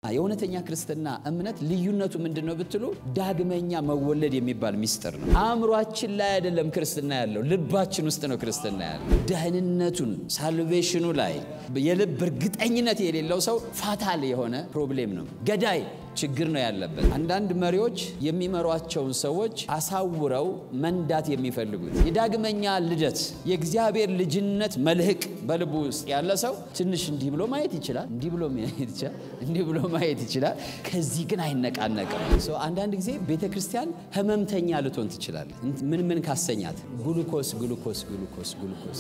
የእውነተኛ ክርስትና እምነት ልዩነቱ ምንድን ነው ብትሉ ዳግመኛ መወለድ የሚባል ሚስጥር ነው። አእምሯችን ላይ አይደለም ክርስትና ያለው፣ ልባችን ውስጥ ነው ክርስትና ያለው። ደህንነቱን ሳልቬሽኑ ላይ የልብ እርግጠኝነት የሌለው ሰው ፋታል የሆነ ፕሮብሌም ነው፣ ገዳይ ችግር ነው ያለበት። አንዳንድ መሪዎች የሚመሯቸውን ሰዎች አሳውረው መንዳት የሚፈልጉት የዳግመኛ ልደት የእግዚአብሔር ልጅነት መልህቅ በልቡ ውስጥ ያለ ሰው ትንሽ እንዲህ ብሎ ማየት ይችላል፣ እንዲህ ብሎ ማየት ይችላል፣ እንዲህ ብሎ ማየት ይችላል። ከዚህ ግን አይነቃነቅም። አንዳንድ ጊዜ ቤተ ክርስቲያን ህመምተኛ ልትሆን ትችላለች። ምን ምን ካሰኛት ጉሉኮስ ጉሉኮስ ጉሉኮስ ጉሉኮስ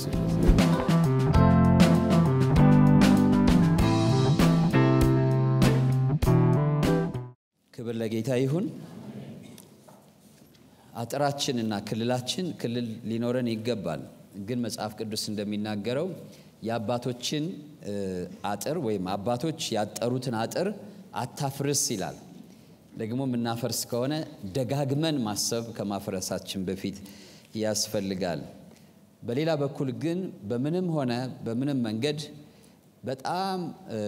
ክብር ለጌታ ይሁን። አጥራችንና ክልላችን ክልል ሊኖረን ይገባል። ግን መጽሐፍ ቅዱስ እንደሚናገረው የአባቶችን አጥር ወይም አባቶች ያጠሩትን አጥር አታፍርስ ይላል። ደግሞ የምናፈርስ ከሆነ ደጋግመን ማሰብ ከማፍረሳችን በፊት ያስፈልጋል። በሌላ በኩል ግን በምንም ሆነ በምንም መንገድ በጣም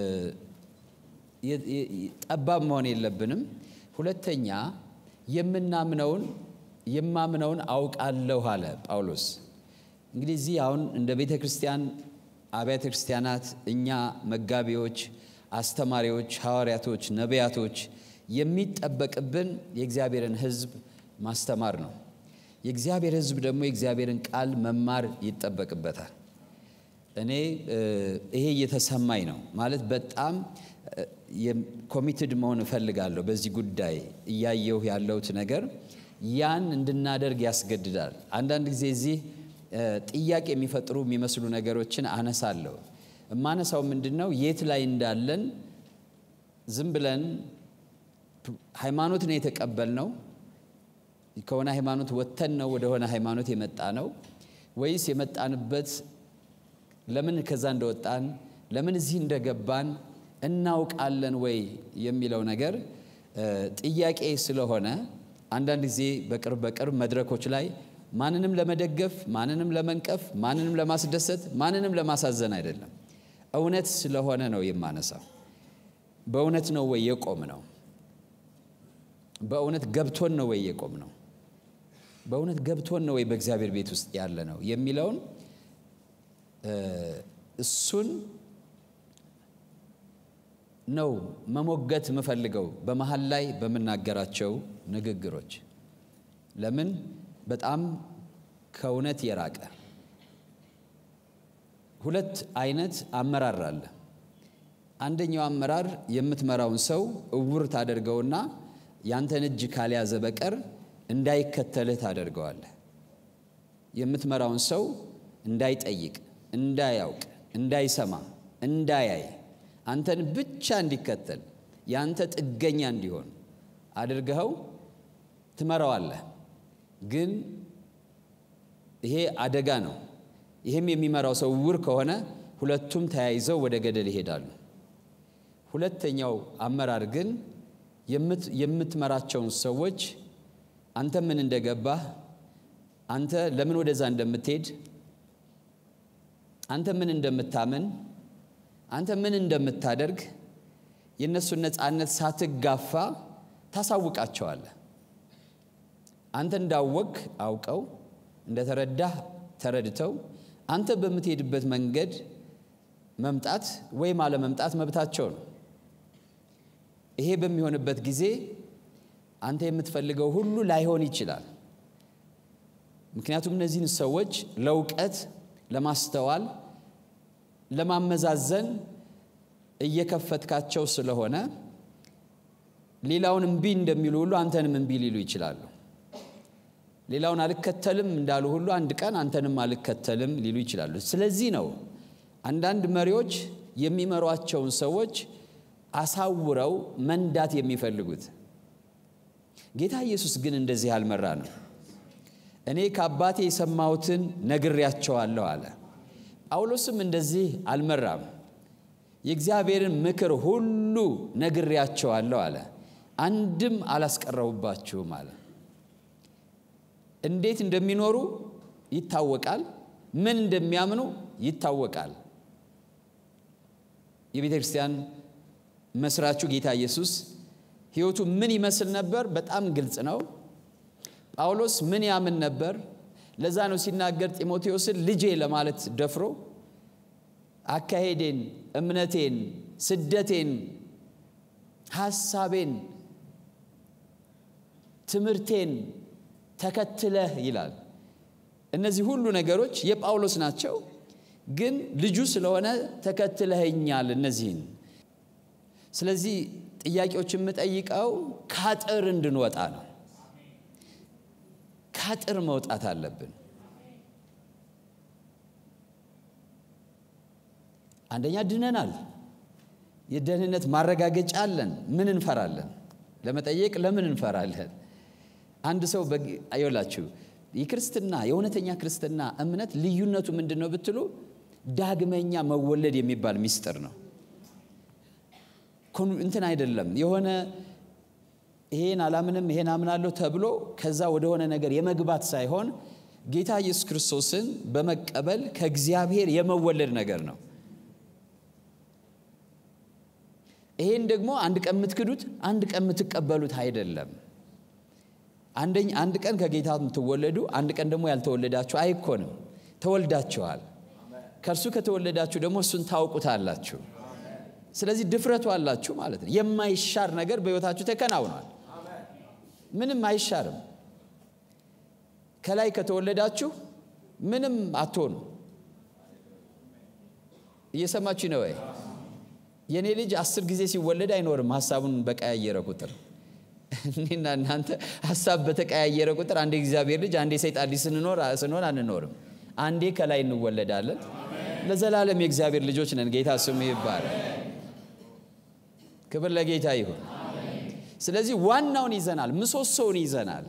ጠባብ መሆን የለብንም። ሁለተኛ የምናምነውን የማምነውን አውቃለሁ አለ ጳውሎስ። እንግዲህ እዚህ አሁን እንደ ቤተ ክርስቲያን አብያተ ክርስቲያናት እኛ መጋቢዎች፣ አስተማሪዎች፣ ሐዋርያቶች፣ ነቢያቶች የሚጠበቅብን የእግዚአብሔርን ሕዝብ ማስተማር ነው። የእግዚአብሔር ሕዝብ ደግሞ የእግዚአብሔርን ቃል መማር ይጠበቅበታል። እኔ ይሄ እየተሰማኝ ነው ማለት በጣም ኮሚትድ መሆን እፈልጋለሁ በዚህ ጉዳይ እያየሁ ያለሁት ነገር ያን እንድናደርግ ያስገድዳል። አንዳንድ ጊዜ እዚህ ጥያቄ የሚፈጥሩ የሚመስሉ ነገሮችን አነሳለሁ። የማነሳው ምንድን ነው የት ላይ እንዳለን ዝም ብለን ሃይማኖት ነው የተቀበልነው ከሆነ ሃይማኖት ወጥተን ነው ወደሆነ ሃይማኖት የመጣ ነው ወይስ የመጣንበት ለምን ከዛ እንደወጣን ለምን እዚህ እንደገባን እናውቃለን ወይ የሚለው ነገር ጥያቄ ስለሆነ አንዳንድ ጊዜ በቅርብ በቅርብ መድረኮች ላይ ማንንም ለመደገፍ፣ ማንንም ለመንቀፍ፣ ማንንም ለማስደሰት፣ ማንንም ለማሳዘን አይደለም። እውነት ስለሆነ ነው የማነሳው። በእውነት ነው ወይ የቆም ነው? በእውነት ገብቶን ነው ወይ የቆም ነው? በእውነት ገብቶን ነው ወይ በእግዚአብሔር ቤት ውስጥ ያለ ነው የሚለውን እሱን ነው መሞገት የምፈልገው በመሀል ላይ በምናገራቸው ንግግሮች። ለምን በጣም ከእውነት የራቀ ሁለት አይነት አመራር አለ። አንደኛው አመራር የምትመራውን ሰው እውር ታደርገውና ያንተን እጅ ካልያዘ በቀር እንዳይከተልህ ታደርገዋለህ። የምትመራውን ሰው እንዳይጠይቅ፣ እንዳያውቅ፣ እንዳይሰማ፣ እንዳያይ አንተን ብቻ እንዲከተል የአንተ ጥገኛ እንዲሆን አድርገኸው ትመራዋለህ። ግን ይሄ አደጋ ነው። ይህም የሚመራው ሰው እውር ከሆነ ሁለቱም ተያይዘው ወደ ገደል ይሄዳሉ። ሁለተኛው አመራር ግን የምትመራቸውን ሰዎች አንተ ምን እንደገባህ፣ አንተ ለምን ወደዛ እንደምትሄድ፣ አንተ ምን እንደምታምን አንተ ምን እንደምታደርግ የእነሱን ነፃነት ሳትጋፋ ታሳውቃቸዋለህ። አንተ እንዳወቅ አውቀው እንደተረዳህ ተረድተው አንተ በምትሄድበት መንገድ መምጣት ወይም አለመምጣት መብታቸው ነው። ይሄ በሚሆንበት ጊዜ አንተ የምትፈልገው ሁሉ ላይሆን ይችላል። ምክንያቱም እነዚህን ሰዎች ለእውቀት፣ ለማስተዋል ለማመዛዘን እየከፈትካቸው ስለሆነ ሌላውን እምቢ እንደሚሉ ሁሉ አንተንም እምቢ ሊሉ ይችላሉ። ሌላውን አልከተልም እንዳሉ ሁሉ አንድ ቀን አንተንም አልከተልም ሊሉ ይችላሉ። ስለዚህ ነው አንዳንድ መሪዎች የሚመሯቸውን ሰዎች አሳውረው መንዳት የሚፈልጉት። ጌታ ኢየሱስ ግን እንደዚህ አልመራ ነው። እኔ ከአባቴ የሰማሁትን ነግሬያቸዋለሁ አለ። ጳውሎስም እንደዚህ አልመራም። የእግዚአብሔርን ምክር ሁሉ ነግሬያቸዋለሁ አለ፣ አንድም አላስቀረቡባችሁም አለ። እንዴት እንደሚኖሩ ይታወቃል። ምን እንደሚያምኑ ይታወቃል። የቤተ ክርስቲያን መስራቹ ጌታ ኢየሱስ ሕይወቱ ምን ይመስል ነበር? በጣም ግልጽ ነው። ጳውሎስ ምን ያምን ነበር? ለዛ ነው ሲናገር ጢሞቴዎስን ልጄ ለማለት ደፍሮ አካሄዴን፣ እምነቴን፣ ስደቴን፣ ሐሳቤን፣ ትምህርቴን ተከትለህ ይላል። እነዚህ ሁሉ ነገሮች የጳውሎስ ናቸው፣ ግን ልጁ ስለሆነ ተከትለኸኛል እነዚህን። ስለዚህ ጥያቄዎች የምጠይቀው ካጥር እንድንወጣ ነው። ካጥር መውጣት አለብን። አንደኛ ድነናል። የደህንነት ማረጋገጫ አለን። ምን እንፈራለን? ለመጠየቅ ለምን እንፈራለን? አንድ ሰው ይላችሁ የክርስትና የእውነተኛ ክርስትና እምነት ልዩነቱ ምንድን ነው ብትሉ ዳግመኛ መወለድ የሚባል ሚስጥር ነው። እንትን አይደለም የሆነ ይሄን አላምንም ይሄን አምናለሁ ተብሎ ከዛ ወደሆነ ነገር የመግባት ሳይሆን ጌታ ኢየሱስ ክርስቶስን በመቀበል ከእግዚአብሔር የመወለድ ነገር ነው። ይሄን ደግሞ አንድ ቀን የምትክዱት አንድ ቀን የምትቀበሉት አይደለም። አንደኛ አንድ ቀን ከጌታ የምትወለዱ አንድ ቀን ደግሞ ያልተወለዳችሁ አይኮንም። ተወልዳችኋል። ከእርሱ ከተወለዳችሁ ደግሞ እሱን ታውቁታላችሁ። ስለዚህ ድፍረቱ አላችሁ ማለት ነው። የማይሻር ነገር በሕይወታችሁ ተከናውኗል። ምንም አይሻርም። ከላይ ከተወለዳችሁ ምንም አትሆኑ። እየሰማችሁ ነው ወይ? የእኔ ልጅ አስር ጊዜ ሲወለድ አይኖርም ሀሳቡን በቀያየረ ቁጥር እኔና እናንተ ሀሳብ በተቀያየረ ቁጥር አንዴ እግዚአብሔር ልጅ አንዴ ሰይጣን ልጅ ስንኖር ስንሆን አንኖርም። አንዴ ከላይ እንወለዳለን። ለዘላለም የእግዚአብሔር ልጆች ነን። ጌታ ስሙ ይባላል። ክብር ለጌታ ይሁን። ስለዚህ ዋናውን ይዘናል፣ ምሰሶውን ይዘናል።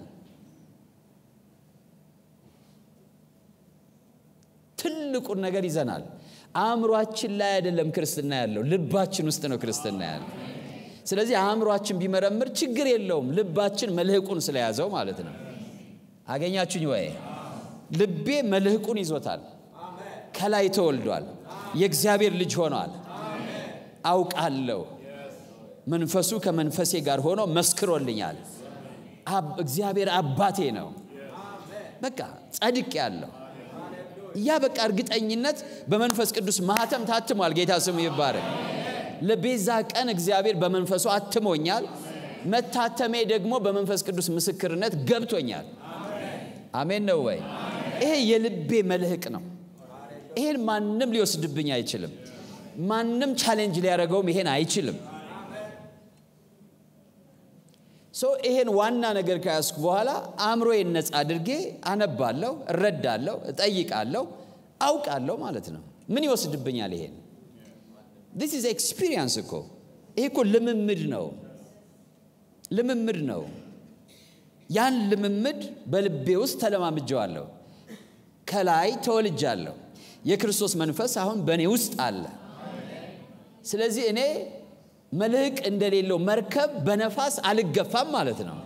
ትልቁን ነገር ይዘናል። አእምሯችን ላይ አይደለም ክርስትና ያለው፣ ልባችን ውስጥ ነው ክርስትና ያለው። ስለዚህ አእምሯችን ቢመረምር ችግር የለውም፣ ልባችን መልህቁን ስለያዘው ማለት ነው። አገኛችሁኝ ወይ? ልቤ መልህቁን ይዞታል። ከላይ ተወልዷል። የእግዚአብሔር ልጅ ሆኗል። አውቃለሁ። መንፈሱ ከመንፈሴ ጋር ሆኖ መስክሮልኛል። እግዚአብሔር አባቴ ነው። በቃ ጸድቅ ያለው ያ በቃ እርግጠኝነት በመንፈስ ቅዱስ ማህተም ታትሟል። ጌታ ስሙ ይባረክ። ለቤዛ ቀን እግዚአብሔር በመንፈሱ አትሞኛል። መታተሜ ደግሞ በመንፈስ ቅዱስ ምስክርነት ገብቶኛል። አሜን ነው ወይ? ይሄ የልቤ መልህቅ ነው። ይሄን ማንም ሊወስድብኝ አይችልም። ማንም ቻሌንጅ ሊያደርገውም ይሄን አይችልም። ሶ ይሄን ዋና ነገር ከያዝኩ በኋላ አእምሮዬን ነፃ አድርጌ አነባለሁ፣ እረዳለሁ፣ እጠይቃለሁ፣ አውቃለሁ ማለት ነው። ምን ይወስድብኛል? ይሄን ዲስ ኢዝ ኤክስፒሪየንስ እኮ ይሄ እኮ ልምምድ ነው፣ ልምምድ ነው። ያን ልምምድ በልቤ ውስጥ ተለማምጀዋለሁ። ከላይ ተወልጃለሁ። የክርስቶስ መንፈስ አሁን በእኔ ውስጥ አለ። ስለዚህ እኔ መልህቅ እንደሌለው መርከብ በነፋስ አልገፋም ማለት ነው።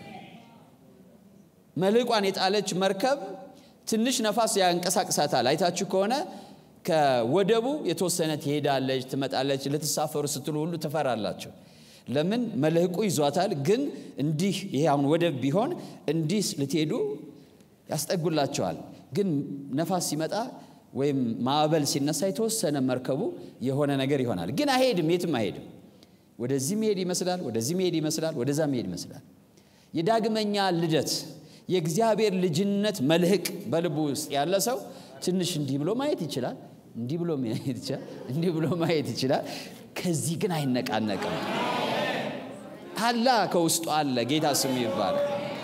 መልህቋን የጣለች መርከብ ትንሽ ነፋስ ያንቀሳቅሳታል። አይታችሁ ከሆነ ከወደቡ የተወሰነ ትሄዳለች፣ ትመጣለች። ልትሳፈሩ ስትሉ ሁሉ ትፈራላችሁ። ለምን? መልህቁ ይዟታል። ግን እንዲህ ይሄ አሁን ወደብ ቢሆን እንዲህ ልትሄዱ ያስጠጉላቸዋል። ግን ነፋስ ሲመጣ ወይም ማዕበል ሲነሳ የተወሰነ መርከቡ የሆነ ነገር ይሆናል። ግን አይሄድም፣ የትም አይሄድም። ወደዚህ መሄድ ይመስላል፣ ወደዚህ መሄድ ይመስላል፣ ወደዛ መሄድ ይመስላል። የዳግመኛ ልደት የእግዚአብሔር ልጅነት መልህቅ በልቡ ውስጥ ያለ ሰው ትንሽ እንዲህ ብሎ ማየት ይችላል፣ እንዲህ ብሎ ማየት ይችላል፣ እንዲህ ብሎ ማየት ይችላል። ከዚህ ግን አይነቃነቅም። አላ ከውስጡ አለ። ጌታ ስሙ ይባላል።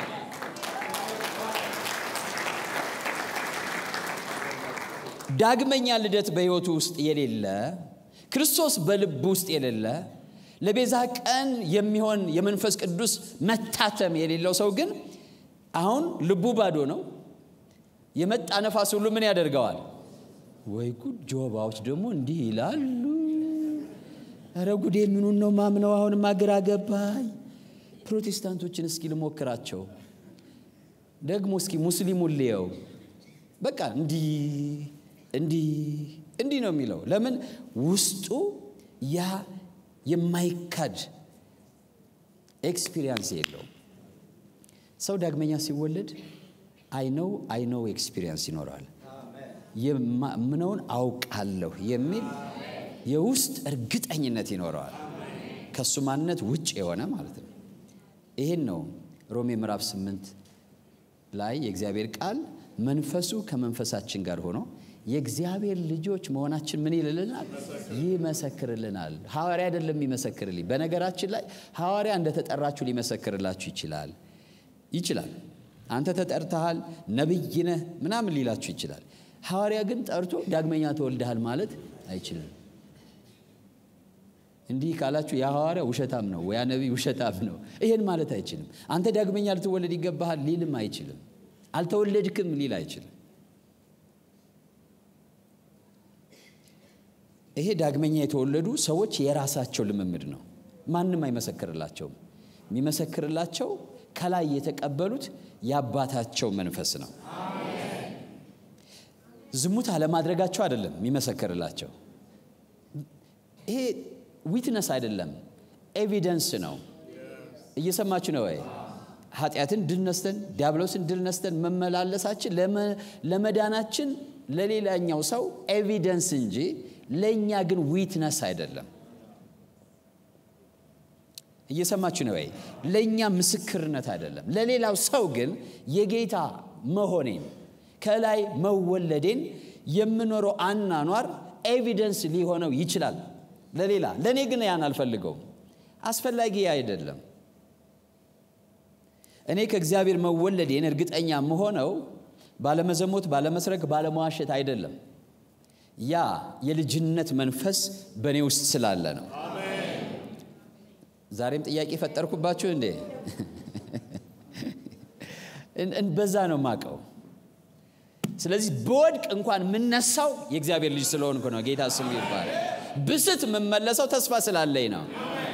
ዳግመኛ ልደት በሕይወቱ ውስጥ የሌለ ክርስቶስ በልብ ውስጥ የሌለ ለቤዛ ቀን የሚሆን የመንፈስ ቅዱስ መታተም የሌለው ሰው ግን አሁን ልቡ ባዶ ነው። የመጣ ነፋስ ሁሉ ምን ያደርገዋል? ወይ ጉድ! ጆባዎች ደግሞ እንዲህ ይላሉ። ኧረ ጉዴ! ምኑን ነው ማምነው? አሁንም አግራ ገባኝ። ፕሮቴስታንቶችን እስኪ ልሞክራቸው ደግሞ እስኪ ሙስሊሙን ልየው። በቃ እንዲህ እንዲህ እንዲህ ነው የሚለው። ለምን ውስጡ ያ የማይካድ ኤክስፒሪየንስ የለውም። ሰው ዳግመኛ ሲወለድ አይነው አይነው ኤክስፒሪየንስ ይኖረዋል። የማምነውን አውቃለሁ የሚል የውስጥ እርግጠኝነት ይኖረዋል። ከእሱ ማንነት ውጭ የሆነ ማለት ነው። ይህን ነው ሮሜ ምዕራፍ ስምንት ላይ የእግዚአብሔር ቃል መንፈሱ ከመንፈሳችን ጋር ሆኖ የእግዚአብሔር ልጆች መሆናችን ምን ይልልናል? ይመሰክርልናል። ሐዋርያ አይደለም የሚመሰክርልኝ። በነገራችን ላይ ሐዋርያ እንደተጠራችሁ ሊመሰክርላችሁ ይችላል ይችላል። አንተ ተጠርተሃል፣ ነቢይ ነህ ምናምን ሊላችሁ ይችላል። ሐዋርያ ግን ጠርቶ ዳግመኛ ተወልደሃል ማለት አይችልም። እንዲህ ካላችሁ ያ ሐዋርያ ውሸታም ነው፣ ያ ነቢይ ውሸታም ነው፣ ይሄን ማለት አይችልም። አንተ ዳግመኛ ልትወለድ ይገባሃል ሊልም አይችልም። አልተወለድክም ሊል አይችልም። ይሄ ዳግመኛ የተወለዱ ሰዎች የራሳቸው ልምምድ ነው። ማንም አይመሰክርላቸውም። የሚመሰክርላቸው ከላይ የተቀበሉት የአባታቸው መንፈስ ነው። ዝሙት አለማድረጋቸው አይደለም የሚመሰክርላቸው። ይሄ ዊትነስ አይደለም፣ ኤቪደንስ ነው። እየሰማችሁ ነው ወይ? ኃጢአትን ድል ነስተን ዲያብሎስን ድል ነስተን መመላለሳችን ለመዳናችን ለሌላኛው ሰው ኤቪደንስ እንጂ ለእኛ ግን ዊትነስ አይደለም። እየሰማችሁ ነው ወይ? ለእኛ ምስክርነት አይደለም። ለሌላው ሰው ግን የጌታ መሆኔን ከላይ መወለዴን የምኖረው አናኗር ኤቪደንስ ሊሆነው ይችላል ለሌላ። ለእኔ ግን ያን አልፈልገውም፣ አስፈላጊ አይደለም። እኔ ከእግዚአብሔር መወለዴን እርግጠኛ መሆነው ባለመዘሞት፣ ባለመስረክ፣ ባለመዋሸት አይደለም። ያ የልጅነት መንፈስ በእኔ ውስጥ ስላለ ነው። ዛሬም ጥያቄ ፈጠርኩባችሁ እንዴ? በዛ ነው ማቀው። ስለዚህ በወድቅ እንኳን የምነሳው የእግዚአብሔር ልጅ ስለሆንኩ ነው። ጌታ ስሙ ይባላል። ብስት የምመለሰው ተስፋ ስላለኝ ነው።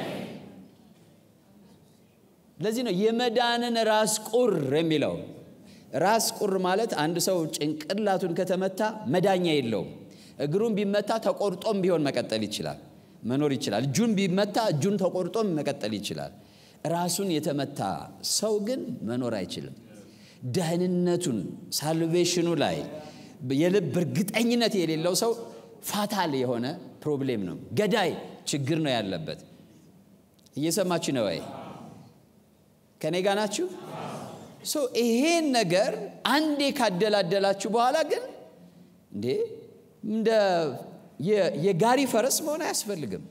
ለዚህ ነው የመዳንን ራስ ቁር የሚለው። ራስ ቁር ማለት አንድ ሰው ጭንቅላቱን ከተመታ መዳኛ የለውም። እግሩን ቢመታ ተቆርጦም ቢሆን መቀጠል ይችላል፣ መኖር ይችላል። እጁን ቢመታ እጁን ተቆርጦም መቀጠል ይችላል። ራሱን የተመታ ሰው ግን መኖር አይችልም። ደህንነቱን ሳልቬሽኑ ላይ የልብ እርግጠኝነት የሌለው ሰው ፋታል የሆነ ፕሮብሌም ነው፣ ገዳይ ችግር ነው ያለበት። እየሰማችሁ ነው ወይ? ከኔ ጋ ናችሁ? ይሄን ነገር አንዴ ካደላደላችሁ በኋላ ግን እንዴ እንደ የጋሪ ፈረስ መሆን አያስፈልግም።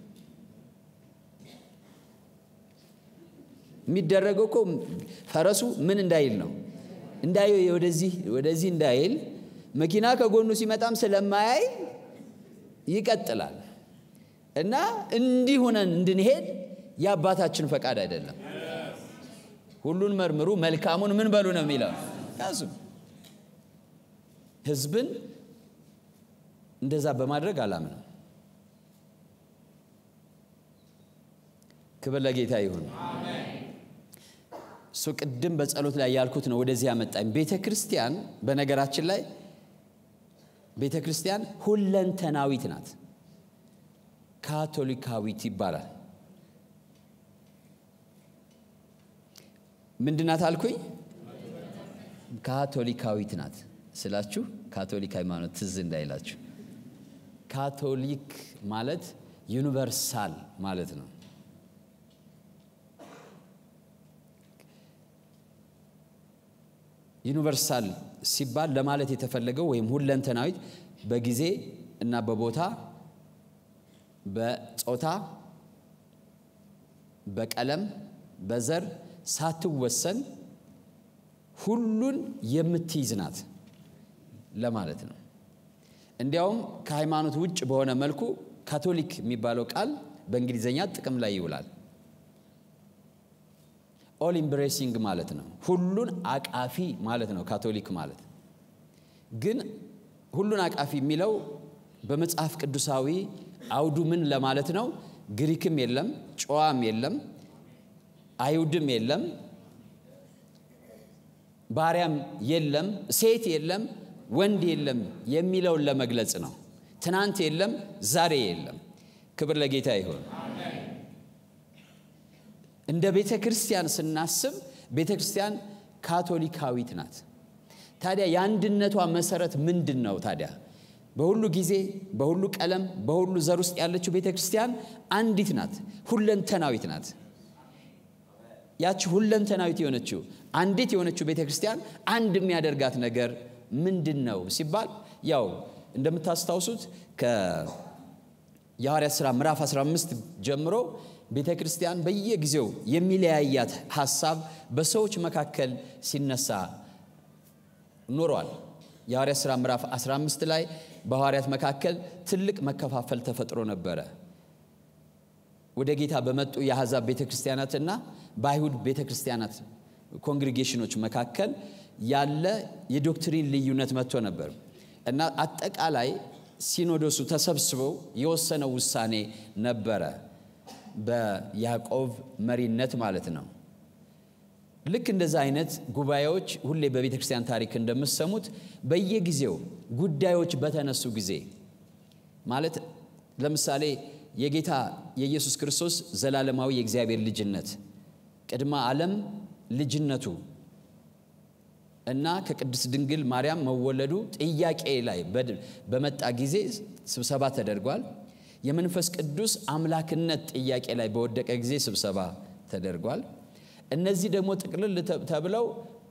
የሚደረገው እኮ ፈረሱ ምን እንዳይል ነው እንዳይ ወደዚህ ወደዚህ እንዳይል መኪና ከጎኑ ሲመጣም ስለማያይ ይቀጥላል። እና እንዲህ ሆነን እንድንሄድ የአባታችን ፈቃድ አይደለም። ሁሉን መርምሩ መልካሙን ምን በሉ ነው የሚለው ያዙ። ህዝብን እንደዛ በማድረግ አላምንም። ክብር ለጌታ ይሁን። እሱ ቅድም በጸሎት ላይ ያልኩት ነው ወደዚህ ያመጣኝ። ቤተ ክርስቲያን በነገራችን ላይ ቤተ ክርስቲያን ሁለንተናዊት ናት። ካቶሊካዊት ይባላል። ምንድናት አልኩኝ? ካቶሊካዊት ናት ስላችሁ ካቶሊክ ሃይማኖት ትዝ እንዳይላችሁ። ካቶሊክ ማለት ዩኒቨርሳል ማለት ነው። ዩኒቨርሳል ሲባል ለማለት የተፈለገው ወይም ሁለንተናዊት በጊዜ እና በቦታ በጾታ በቀለም በዘር ሳትወሰን ሁሉን የምትይዝ ናት ለማለት ነው። እንዲያውም ከሃይማኖት ውጭ በሆነ መልኩ ካቶሊክ የሚባለው ቃል በእንግሊዝኛ ጥቅም ላይ ይውላል። ኦል ኢምብሬሲንግ ማለት ነው። ሁሉን አቃፊ ማለት ነው ካቶሊክ ማለት። ግን ሁሉን አቃፊ የሚለው በመጽሐፍ ቅዱሳዊ አውዱ ምን ለማለት ነው? ግሪክም የለም፣ ጨዋም የለም፣ አይሁድም የለም፣ ባሪያም የለም፣ ሴት የለም፣ ወንድ የለም የሚለውን ለመግለጽ ነው። ትናንት የለም፣ ዛሬ የለም። ክብር ለጌታ ይሁን። እንደ ቤተ ክርስቲያን ስናስብ ቤተ ክርስቲያን ካቶሊካዊት ናት። ታዲያ የአንድነቷ መሰረት ምንድን ነው? ታዲያ በሁሉ ጊዜ በሁሉ ቀለም በሁሉ ዘር ውስጥ ያለችው ቤተ ክርስቲያን አንዲት ናት፣ ሁለንተናዊት ናት። ያቺ ሁለንተናዊት የሆነችው አንዲት የሆነችው ቤተ ክርስቲያን አንድ የሚያደርጋት ነገር ምንድን ነው ሲባል ያው እንደምታስታውሱት የሐዋርያት ሥራ ምዕራፍ 15 ጀምሮ ቤተ ክርስቲያን በየጊዜው የሚለያያት ሐሳብ በሰዎች መካከል ሲነሳ ኖሯል። የሐዋርያት ሥራ ምዕራፍ 15 ላይ በሐዋርያት መካከል ትልቅ መከፋፈል ተፈጥሮ ነበረ። ወደ ጌታ በመጡ የአሕዛብ ቤተ ክርስቲያናትና በአይሁድ ቤተ ክርስቲያናት ኮንግሪጌሽኖች መካከል ያለ የዶክትሪን ልዩነት መጥቶ ነበር እና አጠቃላይ ሲኖዶሱ ተሰብስበው የወሰነው ውሳኔ ነበረ፣ በያዕቆብ መሪነት ማለት ነው። ልክ እንደዛ አይነት ጉባኤዎች ሁሌ በቤተ ክርስቲያን ታሪክ እንደምሰሙት በየጊዜው ጉዳዮች በተነሱ ጊዜ ማለት ለምሳሌ የጌታ የኢየሱስ ክርስቶስ ዘላለማዊ የእግዚአብሔር ልጅነት ቅድመ ዓለም ልጅነቱ እና ከቅድስት ድንግል ማርያም መወለዱ ጥያቄ ላይ በመጣ ጊዜ ስብሰባ ተደርጓል። የመንፈስ ቅዱስ አምላክነት ጥያቄ ላይ በወደቀ ጊዜ ስብሰባ ተደርጓል። እነዚህ ደግሞ ጥቅልል ተብለው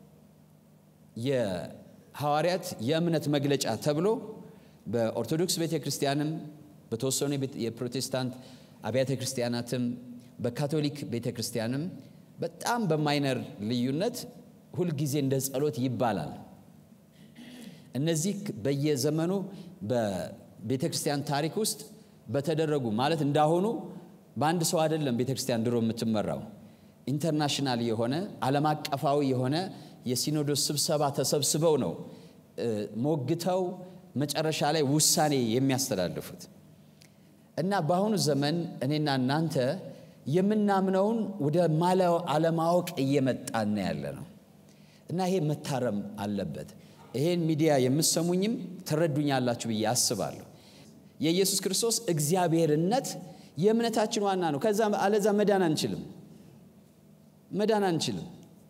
የሐዋርያት የእምነት መግለጫ ተብሎ በኦርቶዶክስ ቤተ ክርስቲያንም በተወሰኑ የፕሮቴስታንት አብያተ ክርስቲያናትም በካቶሊክ ቤተ ክርስቲያንም በጣም በማይነር ልዩነት ሁልጊዜ እንደ ጸሎት ይባላል። እነዚህ በየዘመኑ በቤተ ክርስቲያን ታሪክ ውስጥ በተደረጉ ማለት እንዳሁኑ በአንድ ሰው አይደለም ቤተ ክርስቲያን ድሮ የምትመራው ኢንተርናሽናል የሆነ ዓለም አቀፋዊ የሆነ የሲኖዶስ ስብሰባ ተሰብስበው ነው ሞግተው መጨረሻ ላይ ውሳኔ የሚያስተላልፉት እና በአሁኑ ዘመን እኔና እናንተ የምናምነውን ወደ ማለው አለማወቅ እየመጣን ያለ ነው እና ይሄ መታረም አለበት። ይሄን ሚዲያ የምሰሙኝም ትረዱኛላችሁ ብዬ አስባለሁ። የኢየሱስ ክርስቶስ እግዚአብሔርነት የእምነታችን ዋና ነው። ከዛ አለዛ መዳን አንችልም መዳን አንችልም።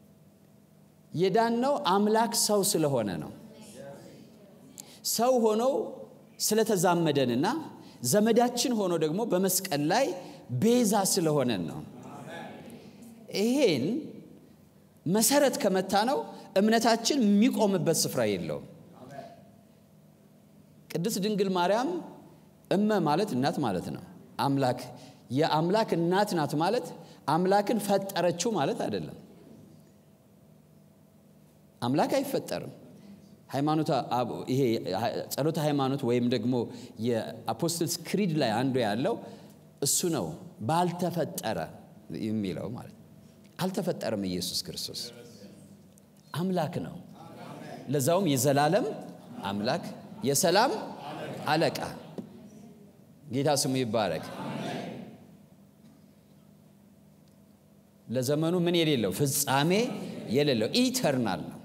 የዳነው አምላክ ሰው ስለሆነ ነው። ሰው ሆኖ ስለተዛመደንና ዘመዳችን ሆኖ ደግሞ በመስቀል ላይ ቤዛ ስለሆነን ነው። ይሄን መሰረት ከመታ ነው እምነታችን የሚቆምበት ስፍራ የለውም። ቅድስት ድንግል ማርያም እመ ማለት እናት ማለት ነው። አምላክ የአምላክ እናት ናት ማለት አምላክን ፈጠረችው ማለት አይደለም። አምላክ አይፈጠርም። ሃይማኖት ይሄ ጸሎተ ሃይማኖት ወይም ደግሞ የአፖስትልስ ክሪድ ላይ አንዱ ያለው እሱ ነው። ባልተፈጠረ የሚለው ማለት አልተፈጠረም። ኢየሱስ ክርስቶስ አምላክ ነው። ለዛውም የዘላለም አምላክ የሰላም አለቃ ጌታ ስሙ ይባረክ። ለዘመኑ ምን የሌለው ፍጻሜ የሌለው ኢተርናል ነው።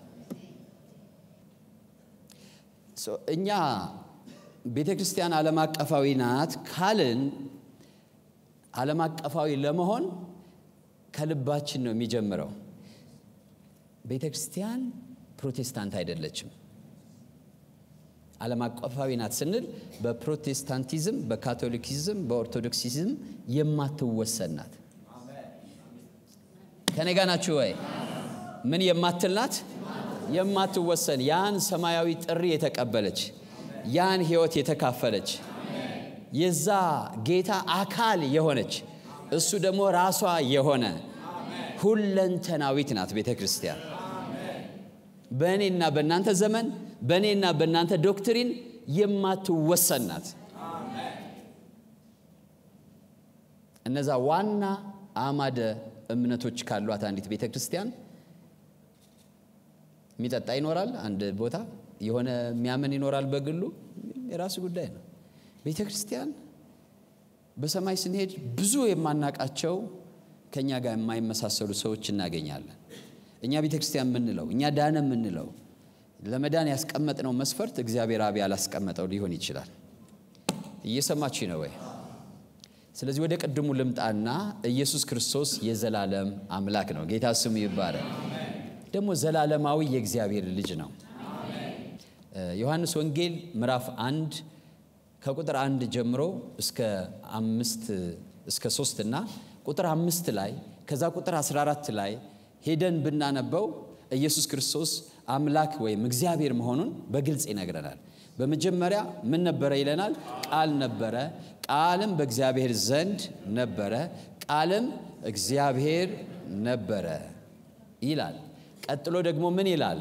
እኛ ቤተ ክርስቲያን ዓለም አቀፋዊ ናት ካልን ዓለም አቀፋዊ ለመሆን ከልባችን ነው የሚጀምረው። ቤተ ክርስቲያን ፕሮቴስታንት አይደለችም። ዓለም አቀፋዊ ናት ስንል በፕሮቴስታንቲዝም፣ በካቶሊኪዝም፣ በኦርቶዶክሲዝም የማትወሰን ናት። ከኔ ጋ ናችሁ ወይ? ምን የማትል ናት? የማትወሰን ያን ሰማያዊ ጥሪ የተቀበለች ያን ሕይወት የተካፈለች የዛ ጌታ አካል የሆነች እሱ ደግሞ ራሷ የሆነ ሁለንተናዊት ናት ቤተ ክርስቲያን። በእኔና በእናንተ ዘመን በእኔና በእናንተ ዶክትሪን የማትወሰን ናት። እነዛ ዋና አማደ እምነቶች ካሏት አንዲት ቤተ ክርስቲያን የሚጠጣ ይኖራል፣ አንድ ቦታ የሆነ የሚያምን ይኖራል፣ በግሉ የራሱ ጉዳይ ነው። ቤተ ክርስቲያን በሰማይ ስንሄድ ብዙ የማናቃቸው ከእኛ ጋር የማይመሳሰሉ ሰዎች እናገኛለን። እኛ ቤተ ክርስቲያን የምንለው እኛ ዳነ የምንለው ለመዳን ያስቀመጥነው መስፈርት እግዚአብሔር አብ ያላስቀመጠው ሊሆን ይችላል። እየሰማችሁ ነው ወይ? ስለዚህ ወደ ቅድሙ ልምጣና ኢየሱስ ክርስቶስ የዘላለም አምላክ ነው። ጌታ ስሙ ይባላል። ደግሞ ዘላለማዊ የእግዚአብሔር ልጅ ነው። ዮሐንስ ወንጌል ምዕራፍ አንድ ከቁጥር አንድ ጀምሮ እስከ አምስት እስከ ሶስት እና ቁጥር አምስት ላይ ከዛ ቁጥር 14 ላይ ሄደን ብናነበው ኢየሱስ ክርስቶስ አምላክ ወይም እግዚአብሔር መሆኑን በግልጽ ይነግረናል። በመጀመሪያ ምን ነበረ ይለናል? ቃል ነበረ፣ ቃልም በእግዚአብሔር ዘንድ ነበረ፣ ቃልም እግዚአብሔር ነበረ ይላል። ቀጥሎ ደግሞ ምን ይላል?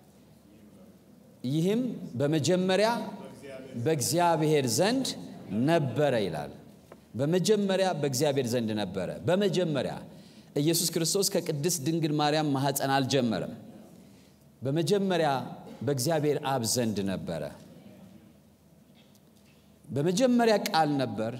ይህም በመጀመሪያ በእግዚአብሔር ዘንድ ነበረ ይላል። በመጀመሪያ በእግዚአብሔር ዘንድ ነበረ። በመጀመሪያ ኢየሱስ ክርስቶስ ከቅድስት ድንግል ማርያም ማኅፀን አልጀመረም። በመጀመሪያ በእግዚአብሔር አብ ዘንድ ነበረ። በመጀመሪያ ቃል ነበር።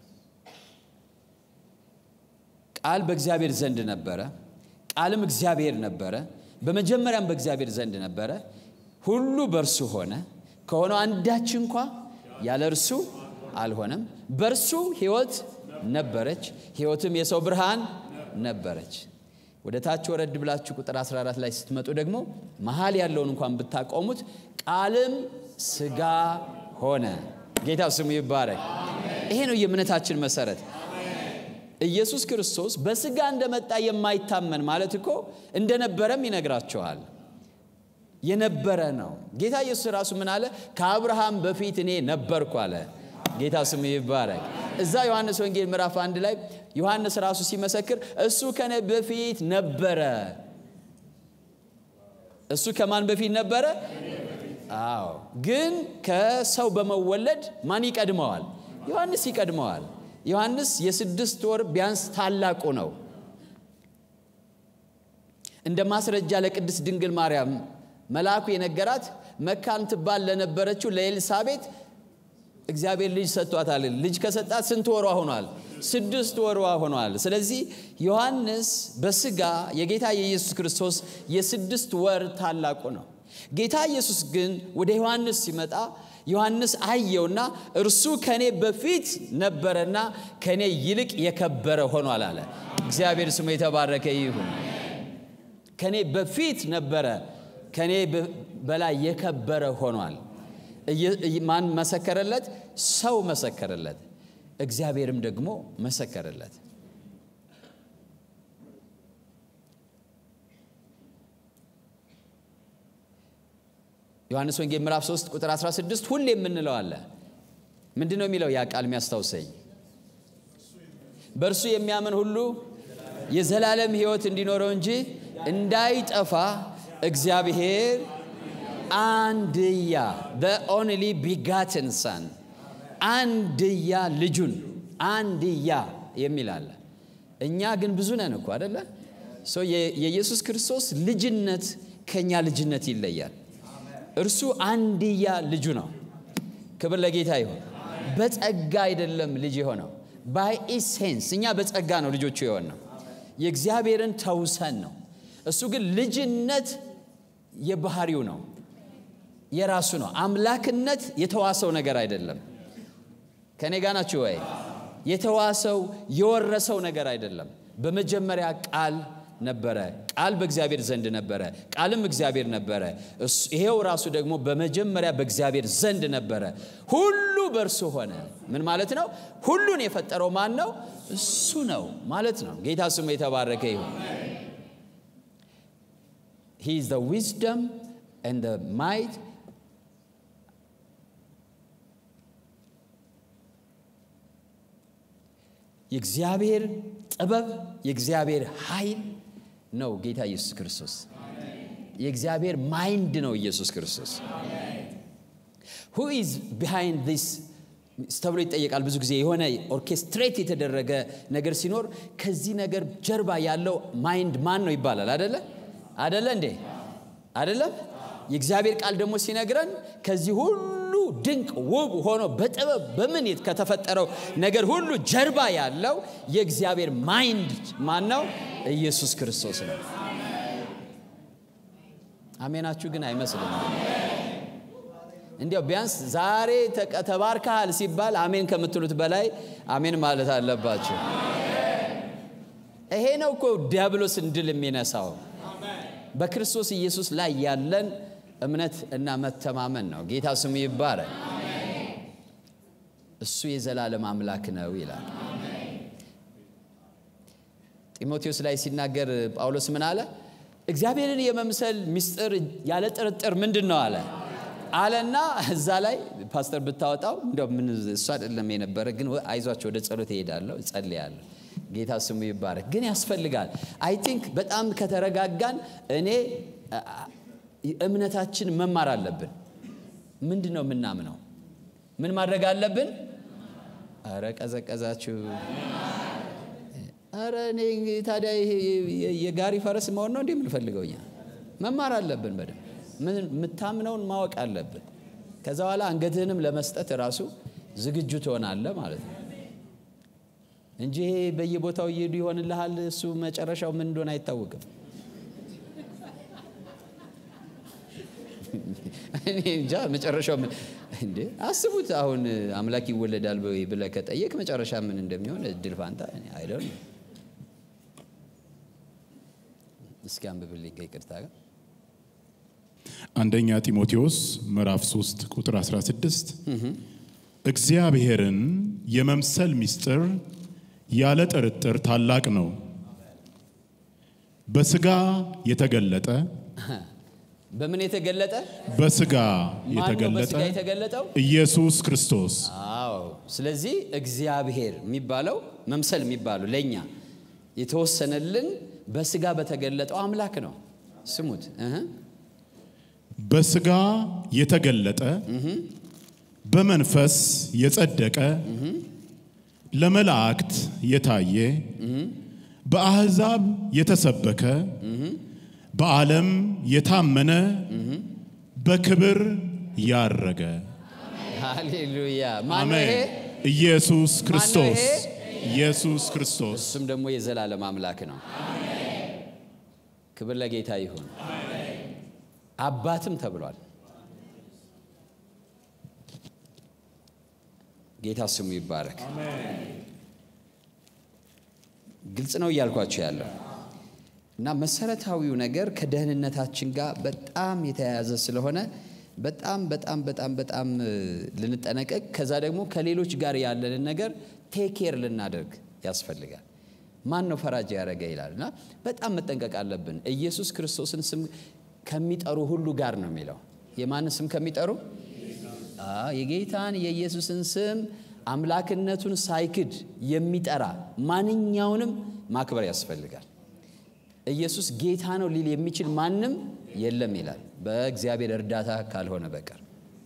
ቃል በእግዚአብሔር ዘንድ ነበረ። ቃልም እግዚአብሔር ነበረ። በመጀመሪያም በእግዚአብሔር ዘንድ ነበረ። ሁሉ በእርሱ ሆነ፣ ከሆነው አንዳች እንኳ ያለ እርሱ አልሆነም። በእርሱ ሕይወት ነበረች፣ ሕይወትም የሰው ብርሃን ነበረች። ወደ ታች ወረድ ብላችሁ ቁጥር 14 ላይ ስትመጡ ደግሞ መሀል ያለውን እንኳን ብታቆሙት ቃልም ሥጋ ሆነ። ጌታ ስሙ ይባረክ። ይሄ ነው የእምነታችን መሰረት። ኢየሱስ ክርስቶስ በሥጋ እንደመጣ የማይታመን ማለት እኮ እንደነበረም ይነግራቸዋል። የነበረ ነው። ጌታ ኢየሱስ ራሱ ምን አለ? ከአብርሃም በፊት እኔ ነበርኩ አለ። ጌታ ስሙ ይባረክ። እዛ ዮሐንስ ወንጌል ምዕራፍ አንድ ላይ ዮሐንስ ራሱ ሲመሰክር እሱ ከኔ በፊት ነበረ። እሱ ከማን በፊት ነበረ? አዎ። ግን ከሰው በመወለድ ማን ይቀድመዋል? ዮሐንስ ይቀድመዋል። ዮሐንስ የስድስት ወር ቢያንስ ታላቁ ነው። እንደ ማስረጃ ለቅድስት ድንግል ማርያም መልአኩ የነገራት መካን ትባል ለነበረችው ለኤልሳቤጥ እግዚአብሔር ልጅ ሰጥቷታል። ልጅ ከሰጣት ስንት ወሯ ሆኗል? ስድስት ወሯ ሆኗል። ስለዚህ ዮሐንስ በሥጋ የጌታ የኢየሱስ ክርስቶስ የስድስት ወር ታላቁ ነው። ጌታ ኢየሱስ ግን ወደ ዮሐንስ ሲመጣ ዮሐንስ አየውና እርሱ ከኔ በፊት ነበረና ከኔ ይልቅ የከበረ ሆኗል አለ። እግዚአብሔር ስሙ የተባረከ ይሁን። ከኔ በፊት ነበረ፣ ከኔ በላይ የከበረ ሆኗል። ማን መሰከረለት? ሰው መሰከረለት። እግዚአብሔርም ደግሞ መሰከረለት። ዮሐንስ ወንጌል ምዕራፍ 3 ቁጥር 16 ሁሌ የምንለው አለ። ምንድን ነው የሚለው? ያ ቃል የሚያስታውሰኝ በእርሱ የሚያምን ሁሉ የዘላለም ሕይወት እንዲኖረው እንጂ እንዳይጠፋ እግዚአብሔር አንድያ በኦንሊ ቢጋትን ሳን አንድያ ልጁን አንድያ የሚል አለ። እኛ ግን ብዙ ነን እኮ አደለ? የኢየሱስ ክርስቶስ ልጅነት ከእኛ ልጅነት ይለያል። እርሱ አንድያ ልጁ ነው። ክብር ለጌታ ይሁን። በጸጋ አይደለም ልጅ የሆነው ባይ ኢሴንስ። እኛ በጸጋ ነው ልጆቹ የሆን ነው። የእግዚአብሔርን ተውሰን ነው። እሱ ግን ልጅነት የባህሪው ነው፣ የራሱ ነው። አምላክነት የተዋሰው ነገር አይደለም። ከኔ ጋ ናችሁ ወይ? የተዋሰው የወረሰው ነገር አይደለም። በመጀመሪያ ቃል ነበረ፣ ቃል በእግዚአብሔር ዘንድ ነበረ፣ ቃልም እግዚአብሔር ነበረ። ይሄው ራሱ ደግሞ በመጀመሪያ በእግዚአብሔር ዘንድ ነበረ፣ ሁሉ በእርሱ ሆነ። ምን ማለት ነው? ሁሉን የፈጠረው ማን ነው? እሱ ነው ማለት ነው። ጌታ ስሙ የተባረከ ይሁን። He is the wisdom and the might የእግዚአብሔር ጥበብ የእግዚአብሔር ኃይል ነው ጌታ ኢየሱስ ክርስቶስ። የእግዚአብሔር ማይንድ ነው ኢየሱስ ክርስቶስ። ሁ ኢዝ ቢሃይንድ ዚስ ተብሎ ይጠየቃል። ብዙ ጊዜ የሆነ ኦርኬስትሬት የተደረገ ነገር ሲኖር ከዚህ ነገር ጀርባ ያለው ማይንድ ማን ነው ይባላል። አደለ አደለ እንዴ አደለም? የእግዚአብሔር ቃል ደግሞ ሲነግረን ከዚህ ሁሉ ድንቅ ውብ ሆኖ በጥበብ በምን ከተፈጠረው ነገር ሁሉ ጀርባ ያለው የእግዚአብሔር ማይንድ ማን ነው? ኢየሱስ ክርስቶስ ነው። አሜናችሁ ግን አይመስልም። እንዲያው ቢያንስ ዛሬ ተቀ- ተባርከሃል ሲባል አሜን ከምትሉት በላይ አሜን ማለት አለባቸው። ይሄ ነው እኮ ዲያብሎስን ድል የሚነሳው በክርስቶስ ኢየሱስ ላይ ያለን እምነት እና መተማመን ነው። ጌታ ስሙ ይባረክ። እሱ የዘላለም አምላክ ነው ይላል። ጢሞቴዎስ ላይ ሲናገር ጳውሎስ ምን አለ? እግዚአብሔርን የመምሰል ምስጢር ያለ ጥርጥር ምንድን ነው አለ አለና እዛ ላይ ፓስተር ብታወጣው እንደው ምን እሱ አይደለም የነበረ ግን አይዟቸው ወደ ጸሎት እሄዳለሁ እጸልያለሁ። ጌታ ስሙ ይባረክ። ግን ያስፈልጋል። አይ ቲንክ በጣም ከተረጋጋን እኔ አ- አ- እምነታችን መማር አለብን። ምንድን ነው የምናምነው? ምን ማድረግ አለብን? አረ ቀዘቀዛችሁ። አረ እኔ ታዲያ ይሄ የጋሪ ፈረስ መሆን ነው እንዴ የምንፈልገው? እኛ መማር አለብን በደንብ ምን የምታምነውን ማወቅ አለብን። ከዛ በኋላ አንገትህንም ለመስጠት ራሱ ዝግጁ ትሆናለህ ማለት ነው እንጂ ይሄ በየቦታው እየሄዱ ይሆንልሃል። እሱ መጨረሻው ምን እንደሆነ አይታወቅም። እኔ እንጃ መጨረሻው ምን እንዴ አስቡት። አሁን አምላክ ይወለዳል ወይ ብለህ ከጠየቅ መጨረሻ ምን እንደሚሆን እድል ፋንታ አይደል? እስኪ አንብብልኝ ከይቅርታ ጋር አንደኛ ጢሞቴዎስ ምዕራፍ 3 ቁጥር 16 እግዚአብሔርን የመምሰል ምስጢር ያለ ጥርጥር ታላቅ ነው። በስጋ የተገለጠ በምን የተገለጠ በስጋ ማን ነው የተገለጠ በስጋ የተገለጠው? ኢየሱስ ክርስቶስ አዎ። ስለዚህ እግዚአብሔር የሚባለው መምሰል የሚባለው ለእኛ የተወሰነልን በስጋ በተገለጠው አምላክ ነው። ስሙት እህ በስጋ የተገለጠ በመንፈስ የጸደቀ ለመላእክት የታየ በአሕዛብ የተሰበከ በዓለም የታመነ በክብር ያረገ ሃሌሉያ። ማነው አሜን። ይሄ? ኢየሱስ ክርስቶስ ይሄ? ኢየሱስ ክርስቶስ እሱም ደግሞ የዘላለም አምላክ ነው። ክብር ለጌታ ይሁን። አባትም ተብሏል። ጌታ ስሙ ይባረክ። ግልጽ ነው እያልኳቸው ያለው እና መሰረታዊው ነገር ከደህንነታችን ጋር በጣም የተያያዘ ስለሆነ በጣም በጣም በጣም በጣም እ, ልንጠነቀቅ ከዛ ደግሞ ከሌሎች ጋር ያለንን ነገር ቴኬር ልናደርግ ያስፈልጋል። ማን ነው ፈራጅ ያደረገ ይላል እና በጣም መጠንቀቅ አለብን። ኢየሱስ ክርስቶስን ስም ከሚጠሩ ሁሉ ጋር ነው የሚለው። የማንን ስም ከሚጠሩ? አዎ፣ የጌታን የኢየሱስን ስም አምላክነቱን ሳይክድ የሚጠራ ማንኛውንም ማክበር ያስፈልጋል። ኢየሱስ ጌታ ነው ሊል የሚችል ማንም የለም ይላል፣ በእግዚአብሔር እርዳታ ካልሆነ በቀር።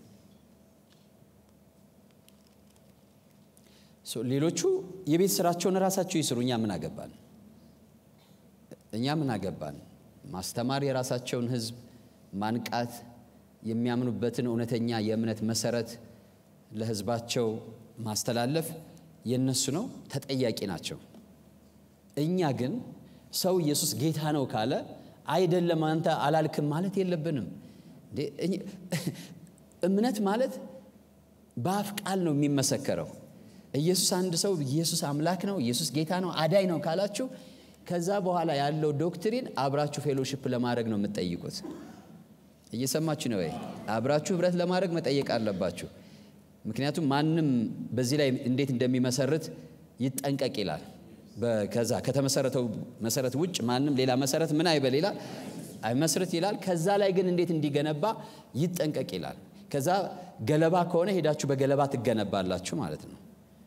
ሶ ሌሎቹ የቤት ስራቸውን ራሳቸው ይስሩ። እኛ ምን አገባን? እኛ ምን አገባን? ማስተማር፣ የራሳቸውን ሕዝብ ማንቃት፣ የሚያምኑበትን እውነተኛ የእምነት መሰረት ለሕዝባቸው ማስተላለፍ የነሱ ነው፣ ተጠያቂ ናቸው። እኛ ግን ሰው ኢየሱስ ጌታ ነው ካለ አይደለም አንተ አላልክም ማለት የለብንም። እንዴ እኝ- እምነት ማለት በአፍ ቃል ነው የሚመሰከረው። ኢየሱስ አንድ ሰው ኢየሱስ አምላክ ነው፣ ኢየሱስ ጌታ ነው፣ አዳኝ ነው ካላችሁ ከዛ በኋላ ያለው ዶክትሪን አብራችሁ ፌሎሺፕ ለማድረግ ነው የምትጠይቁት። እየሰማችሁ ነው ወይ? አብራችሁ ህብረት ለማድረግ መጠየቅ አለባችሁ። ምክንያቱም ማንም በዚህ ላይ እንዴት እንደሚመሰርት ይጠንቀቅ ይላል። በ- ከዛ ከተመሰረተው መሰረት ውጭ ማንም ሌላ መሰረት ምን አይበል ይላል አይመስርት ይላል። ከዛ ላይ ግን እንዴት እንዲገነባ ይጠንቀቅ ይላል። ከዛ ገለባ ከሆነ ሄዳችሁ በገለባ ትገነባላችሁ ማለት ነው።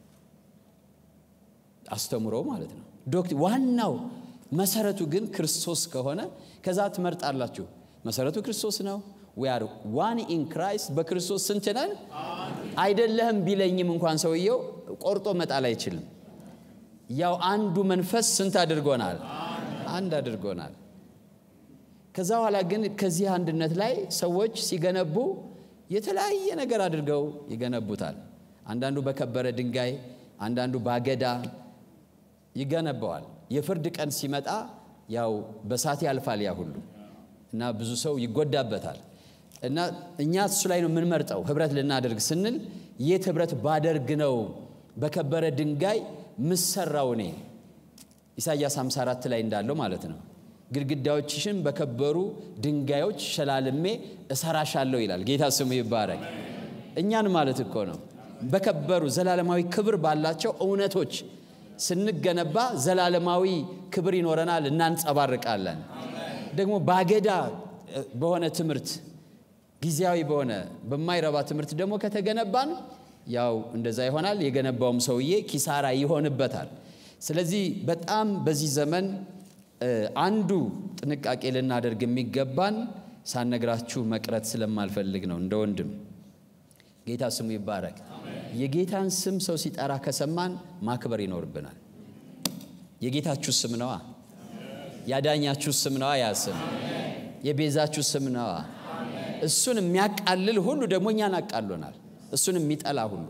አስተምሮ ማለት ነው። ዶክት ዋናው መሰረቱ ግን ክርስቶስ ከሆነ ከዛ ትመርጣላችሁ። መሰረቱ ክርስቶስ ነው። ዊ አር ዋን ኢን ክራይስት በክርስቶስ ስንት ነን? አይደለህም ቢለኝም እንኳን ሰውየው ቆርጦ መጣል አይችልም። ያው አንዱ መንፈስ ስንት አድርጎናል? አንድ አድርጎናል። ከዛ በኋላ ግን ከዚህ አንድነት ላይ ሰዎች ሲገነቡ የተለያየ ነገር አድርገው ይገነቡታል። አንዳንዱ በከበረ ድንጋይ፣ አንዳንዱ ባገዳ ይገነባዋል። የፍርድ ቀን ሲመጣ ያው በሳት ያልፋል ያ ሁሉ እና ብዙ ሰው ይጎዳበታል። እና እኛ እሱ ላይ ነው የምንመርጠው ህብረት ልናደርግ ስንል የት ህብረት ባደርግ ነው በከበረ ድንጋይ ምሰራው እኔ ኢሳይያስ 54 ላይ እንዳለው ማለት ነው ግድግዳዎችሽን በከበሩ ድንጋዮች ሸላልሜ እሰራሻለሁ ይላል ጌታ ስሙ ይባረክ እኛን ማለት እኮ ነው በከበሩ ዘላለማዊ ክብር ባላቸው እውነቶች ስንገነባ ዘላለማዊ ክብር ይኖረናል እናንጸባርቃለን ደግሞ ባገዳ በሆነ ትምህርት ጊዜያዊ በሆነ በማይረባ ትምህርት ደግሞ ከተገነባን ያው እንደዛ ይሆናል የገነባውም ሰውዬ ኪሳራ ይሆንበታል ስለዚህ በጣም በዚህ ዘመን አንዱ ጥንቃቄ ልናደርግ የሚገባን ሳነግራችሁ መቅረት ስለማልፈልግ ነው እንደ ወንድም ጌታ ስሙ ይባረክ የጌታን ስም ሰው ሲጠራ ከሰማን ማክበር ይኖርብናል የጌታችሁ ስም ነዋ ያዳኛችሁ ስም ነዋ ያ ስም የቤዛችሁ ስም ነዋ እሱን የሚያቃልል ሁሉ ደግሞ እኛን አቃሎናል እሱን የሚጠላ ሁሉ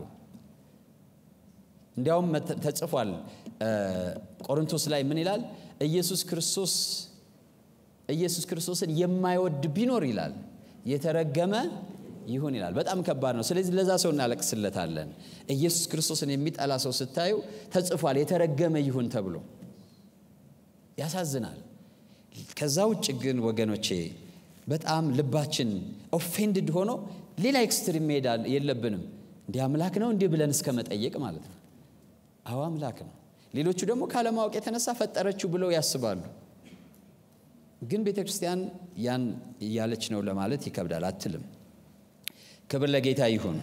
እንዲያውም ተጽፏል ቆሮንቶስ ላይ ምን ይላል ኢየሱስ ክርስቶስ ኢየሱስ ክርስቶስን የማይወድ ቢኖር ይላል የተረገመ ይሁን ይላል በጣም ከባድ ነው ስለዚህ ለዛ ሰው እናለቅስለታለን ኢየሱስ ክርስቶስን የሚጠላ ሰው ስታዩ ተጽፏል የተረገመ ይሁን ተብሎ ያሳዝናል ከዛ ውጭ ግን ወገኖቼ በጣም ልባችን ኦፌንድድ ሆኖ ሌላ ኤክስትሪም መሄድ የለብንም እንዲህ አምላክ ነው እንዲህ ብለን እስከ መጠየቅ ማለት ነው አዎ አምላክ ነው ሌሎቹ ደግሞ ካለማወቅ የተነሳ ፈጠረችው ብለው ያስባሉ ግን ቤተ ክርስቲያን ያን እያለች ነው ለማለት ይከብዳል አትልም ክብር ለጌታ ይሁን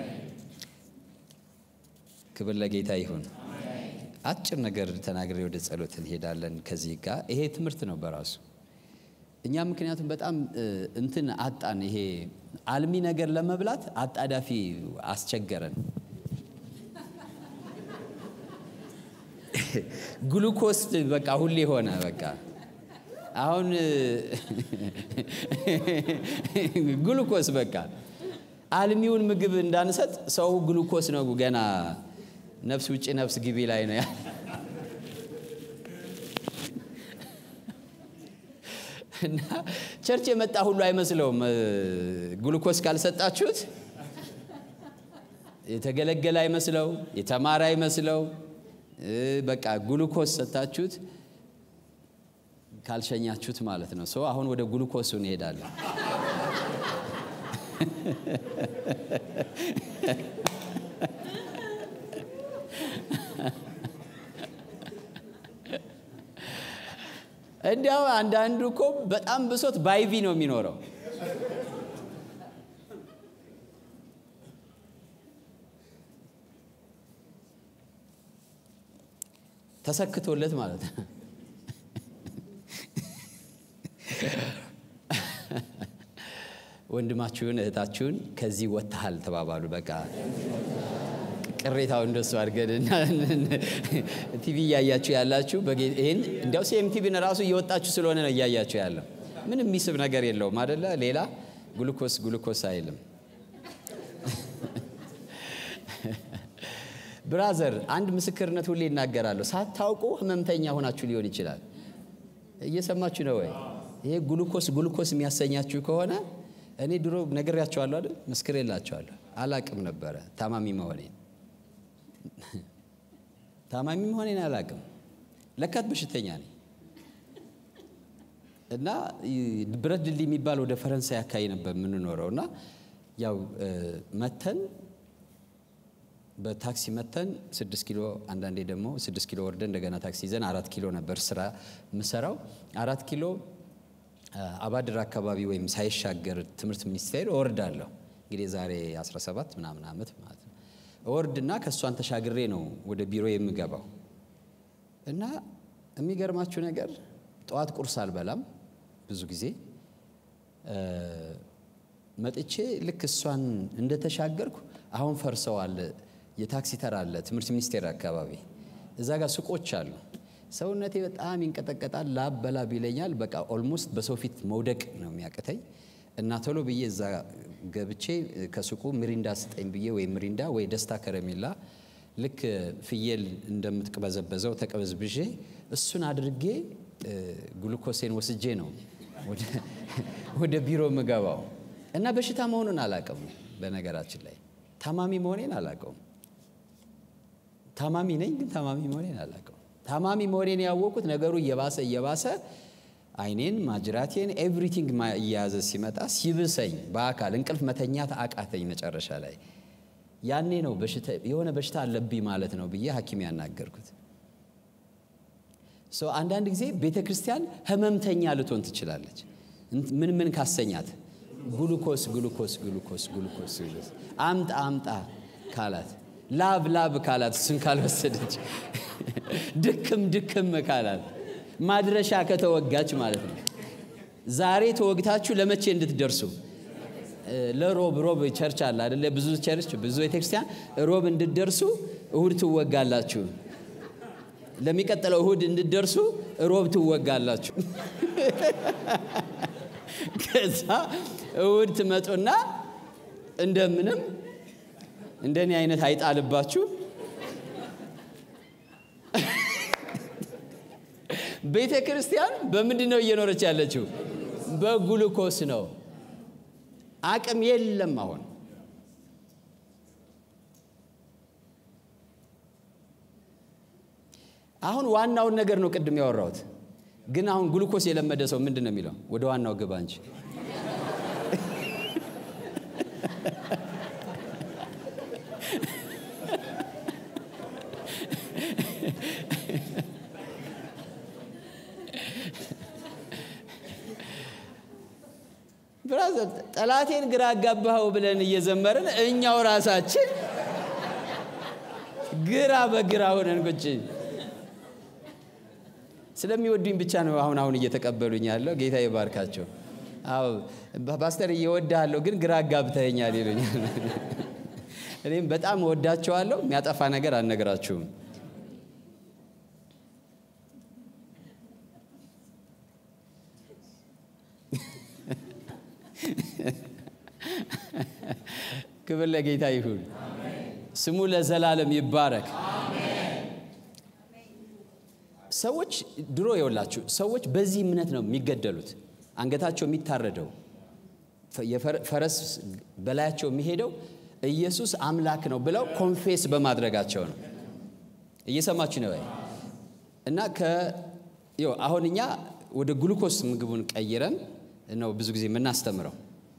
ክብር ለጌታ ይሁን አጭር ነገር ተናግሬ ወደ ጸሎት እንሄዳለን ከዚህ ጋር ይሄ ትምህርት ነው በራሱ እኛ ምክንያቱም በጣም እንትን አጣን ይሄ አልሚ ነገር ለመብላት አጣዳፊ አስቸገረን ግሉኮስ በቃ ሁሌ ሆነ በቃ አሁን ግሉኮስ በቃ አልሚውን ምግብ እንዳንሰጥ ሰው ግሉኮስ ነው ገና ነፍስ ውጭ ነፍስ ግቢ ላይ ነው እና ቸርች የመጣ ሁሉ አይመስለውም ግሉኮስ ካልሰጣችሁት የተገለገለ አይመስለው የተማረ አይመስለው በቃ ግሉኮስ ሰጣችሁት ካልሸኛችሁት ማለት ነው ሰው አሁን ወደ ግሉኮሱ እንሄዳለን እንዲያው አንዳንዱ እኮ በጣም ብሶት ባይቪ ነው የሚኖረው ተሰክቶለት ማለት ነው ወንድማችሁን እህታችሁን ከዚህ ወጥተሃል ተባባሉ በቃ ቅሬታው እንደሱ አድርገን ቲቪ እያያችሁ ያላችሁ ይህን እንዲያው ሲኤም ቲቪን ራሱ እየወጣችሁ ስለሆነ ነው እያያችሁ ያለው ምንም የሚስብ ነገር የለውም አደለ ሌላ ግሉኮስ ግሉኮስ አይልም ብራዘር አንድ ምስክርነት ሁሌ ይናገራለሁ ሳታውቁ ህመምተኛ ሆናችሁ ሊሆን ይችላል እየሰማችሁ ነው ወይ ይሄ ግሉኮስ ግሉኮስ የሚያሰኛችሁ ከሆነ እኔ ድሮ ነግሬያቸዋለሁ አይደል ምስክር የላቸዋለሁ አላቅም ነበረ ታማሚ መሆኔን ታማሚ መሆኔን አላቅም ለካት በሽተኛ ነኝ እና ብረት ድልድይ የሚባል ወደ ፈረንሳይ አካባቢ ነበር የምንኖረው እና ያው መተን በታክሲ መተን ስድስት ኪሎ አንዳንዴ ደግሞ ስድስት ኪሎ ወርደን እንደገና ታክሲ ይዘን አራት ኪሎ ነበር ስራ ምሰራው አራት ኪሎ አባድር አካባቢ ወይም ሳይሻገር ትምህርት ሚኒስቴር እወርዳለሁ እንግዲህ ዛሬ 17 ምናምን ዓመት ማለት ነው እወርድና ከእሷን ተሻግሬ ነው ወደ ቢሮ የምገባው እና የሚገርማችሁ ነገር ጠዋት ቁርስ አልበላም ብዙ ጊዜ መጥቼ ልክ እሷን እንደተሻገርኩ አሁን ፈርሰዋል የታክሲ ተራ አለ ትምህርት ሚኒስቴር አካባቢ እዛ ጋር ሱቆች አሉ ሰውነቴ በጣም ይንቀጠቀጣል ላብ በላብ ይለኛል በቃ ኦልሞስት በሰው ፊት መውደቅ ነው የሚያቅተኝ እና ቶሎ ብዬ እዛ ገብቼ ከሱቁ ሚሪንዳ ስጠኝ ብዬ ወይ ሚሪንዳ ወይ ደስታ ከረሜላ ልክ ፍየል እንደምትቅበዘበዘው ተቀበዝብዤ እሱን አድርጌ ግሉኮሴን ወስጄ ነው ወደ ቢሮ ምገባው እና በሽታ መሆኑን አላውቅም። በነገራችን ላይ ታማሚ መሆኔን አላውቀውም። ታማሚ ነኝ፣ ግን ታማሚ መሆኔን አላውቀውም። ታማሚ መሆኔን ያወቅኩት ነገሩ እየባሰ እየባሰ አይኔን፣ ማጅራቴን ኤቭሪቲንግ እየያዘ ሲመጣ ሲብሰኝ በአካል እንቅልፍ መተኛት አቃተኝ። መጨረሻ ላይ ያኔ ነው የሆነ በሽታ አለብኝ ማለት ነው ብዬ ሐኪም ያናገርኩት። አንዳንድ ጊዜ ቤተ ክርስቲያን ህመምተኛ ልትሆን ትችላለች። ምን ምን ካሰኛት ጉሉኮስ ጉሉኮስ ጉሉኮስ ጉሉኮስ አምጣ አምጣ ካላት፣ ላብ ላብ ካላት፣ እሱን ካልወሰደች፣ ድክም ድክም ካላት፣ ማድረሻ ከተወጋች ማለት ነው። ዛሬ ተወግታችሁ ለመቼ እንድትደርሱ ለሮብ ሮብ ቸርች አለ አይደለ? ብዙ ቸርች ብዙ ቤተክርስቲያን ሮብ እንድትደርሱ እሁድ ትወጋላችሁ። ለሚቀጥለው እሁድ እንድትደርሱ ሮብ ትወጋላችሁ። ከዛ እሁድ ትመጡና እንደምንም እንደኔ አይነት አይጣልባችሁ ቤተ ክርስቲያን በምንድን ነው እየኖረች ያለችው? በጉልኮስ ነው። አቅም የለም። አሁን አሁን ዋናውን ነገር ነው ቅድም ያወራሁት። ግን አሁን ግሉኮስ የለመደ ሰው ምንድን ነው የሚለው? ወደ ዋናው ግባ እንጂ ብራዘር ጠላቴን ግራ አጋባኸው ብለን እየዘመርን እኛው ራሳችን ግራ በግራ ሆነን ቁጭ ስለሚወዱኝ ብቻ ነው አሁን አሁን እየተቀበሉኝ ያለው። ጌታ ይባርካቸው። አዎ ፓስተር እየወድሃለሁ ግን ግራ አጋብተኸኛል ይሉኛል። እኔም በጣም እወዳቸዋለሁ። የሚያጠፋ ነገር አልነግራችሁም። ክብር ለጌታ ይሁን። ስሙ ለዘላለም ይባረክ። ሰዎች ድሮ የወላችሁ ሰዎች በዚህ እምነት ነው የሚገደሉት። አንገታቸው የሚታረደው ፈረስ በላያቸው የሚሄደው ኢየሱስ አምላክ ነው ብለው ኮንፌስ በማድረጋቸው ነው። እየሰማችሁ ነው እና አሁን እኛ ወደ ግሉኮስ ምግቡን ቀይረን ነው ብዙ ጊዜ የምናስተምረው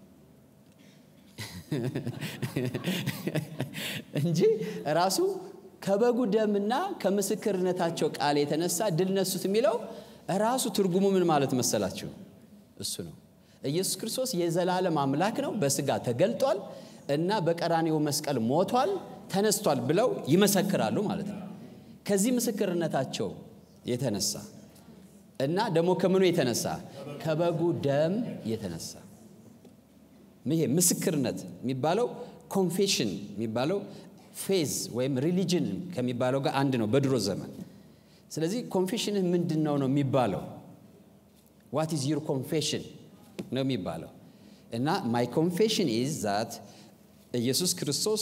እንጂ ራሱ ከበጉ ደምና ከምስክርነታቸው ቃል የተነሳ ድል ነሱት የሚለው ራሱ ትርጉሙ ምን ማለት መሰላችሁ? እሱ ነው። ኢየሱስ ክርስቶስ የዘላለም አምላክ ነው፣ በስጋ ተገልጧል እና በቀራኔው መስቀል ሞቷል፣ ተነስቷል ብለው ይመሰክራሉ ማለት ነው። ከዚህ ምስክርነታቸው የተነሳ እና ደግሞ ከምኑ የተነሳ ከበጉ ደም የተነሳ ይሄ ምስክርነት የሚባለው ኮንፌሽን የሚባለው ፌዝ ወይም ሪሊጅን ከሚባለው ጋር አንድ ነው በድሮ ዘመን። ስለዚህ ኮንፌሽንህ ምንድን ነው ነው የሚባለው ዋት ኢዝ ዩር ኮንፌሽን ነው የሚባለው እና ማይ ኮንፌሽን ኢዝ ዛት ኢየሱስ ክርስቶስ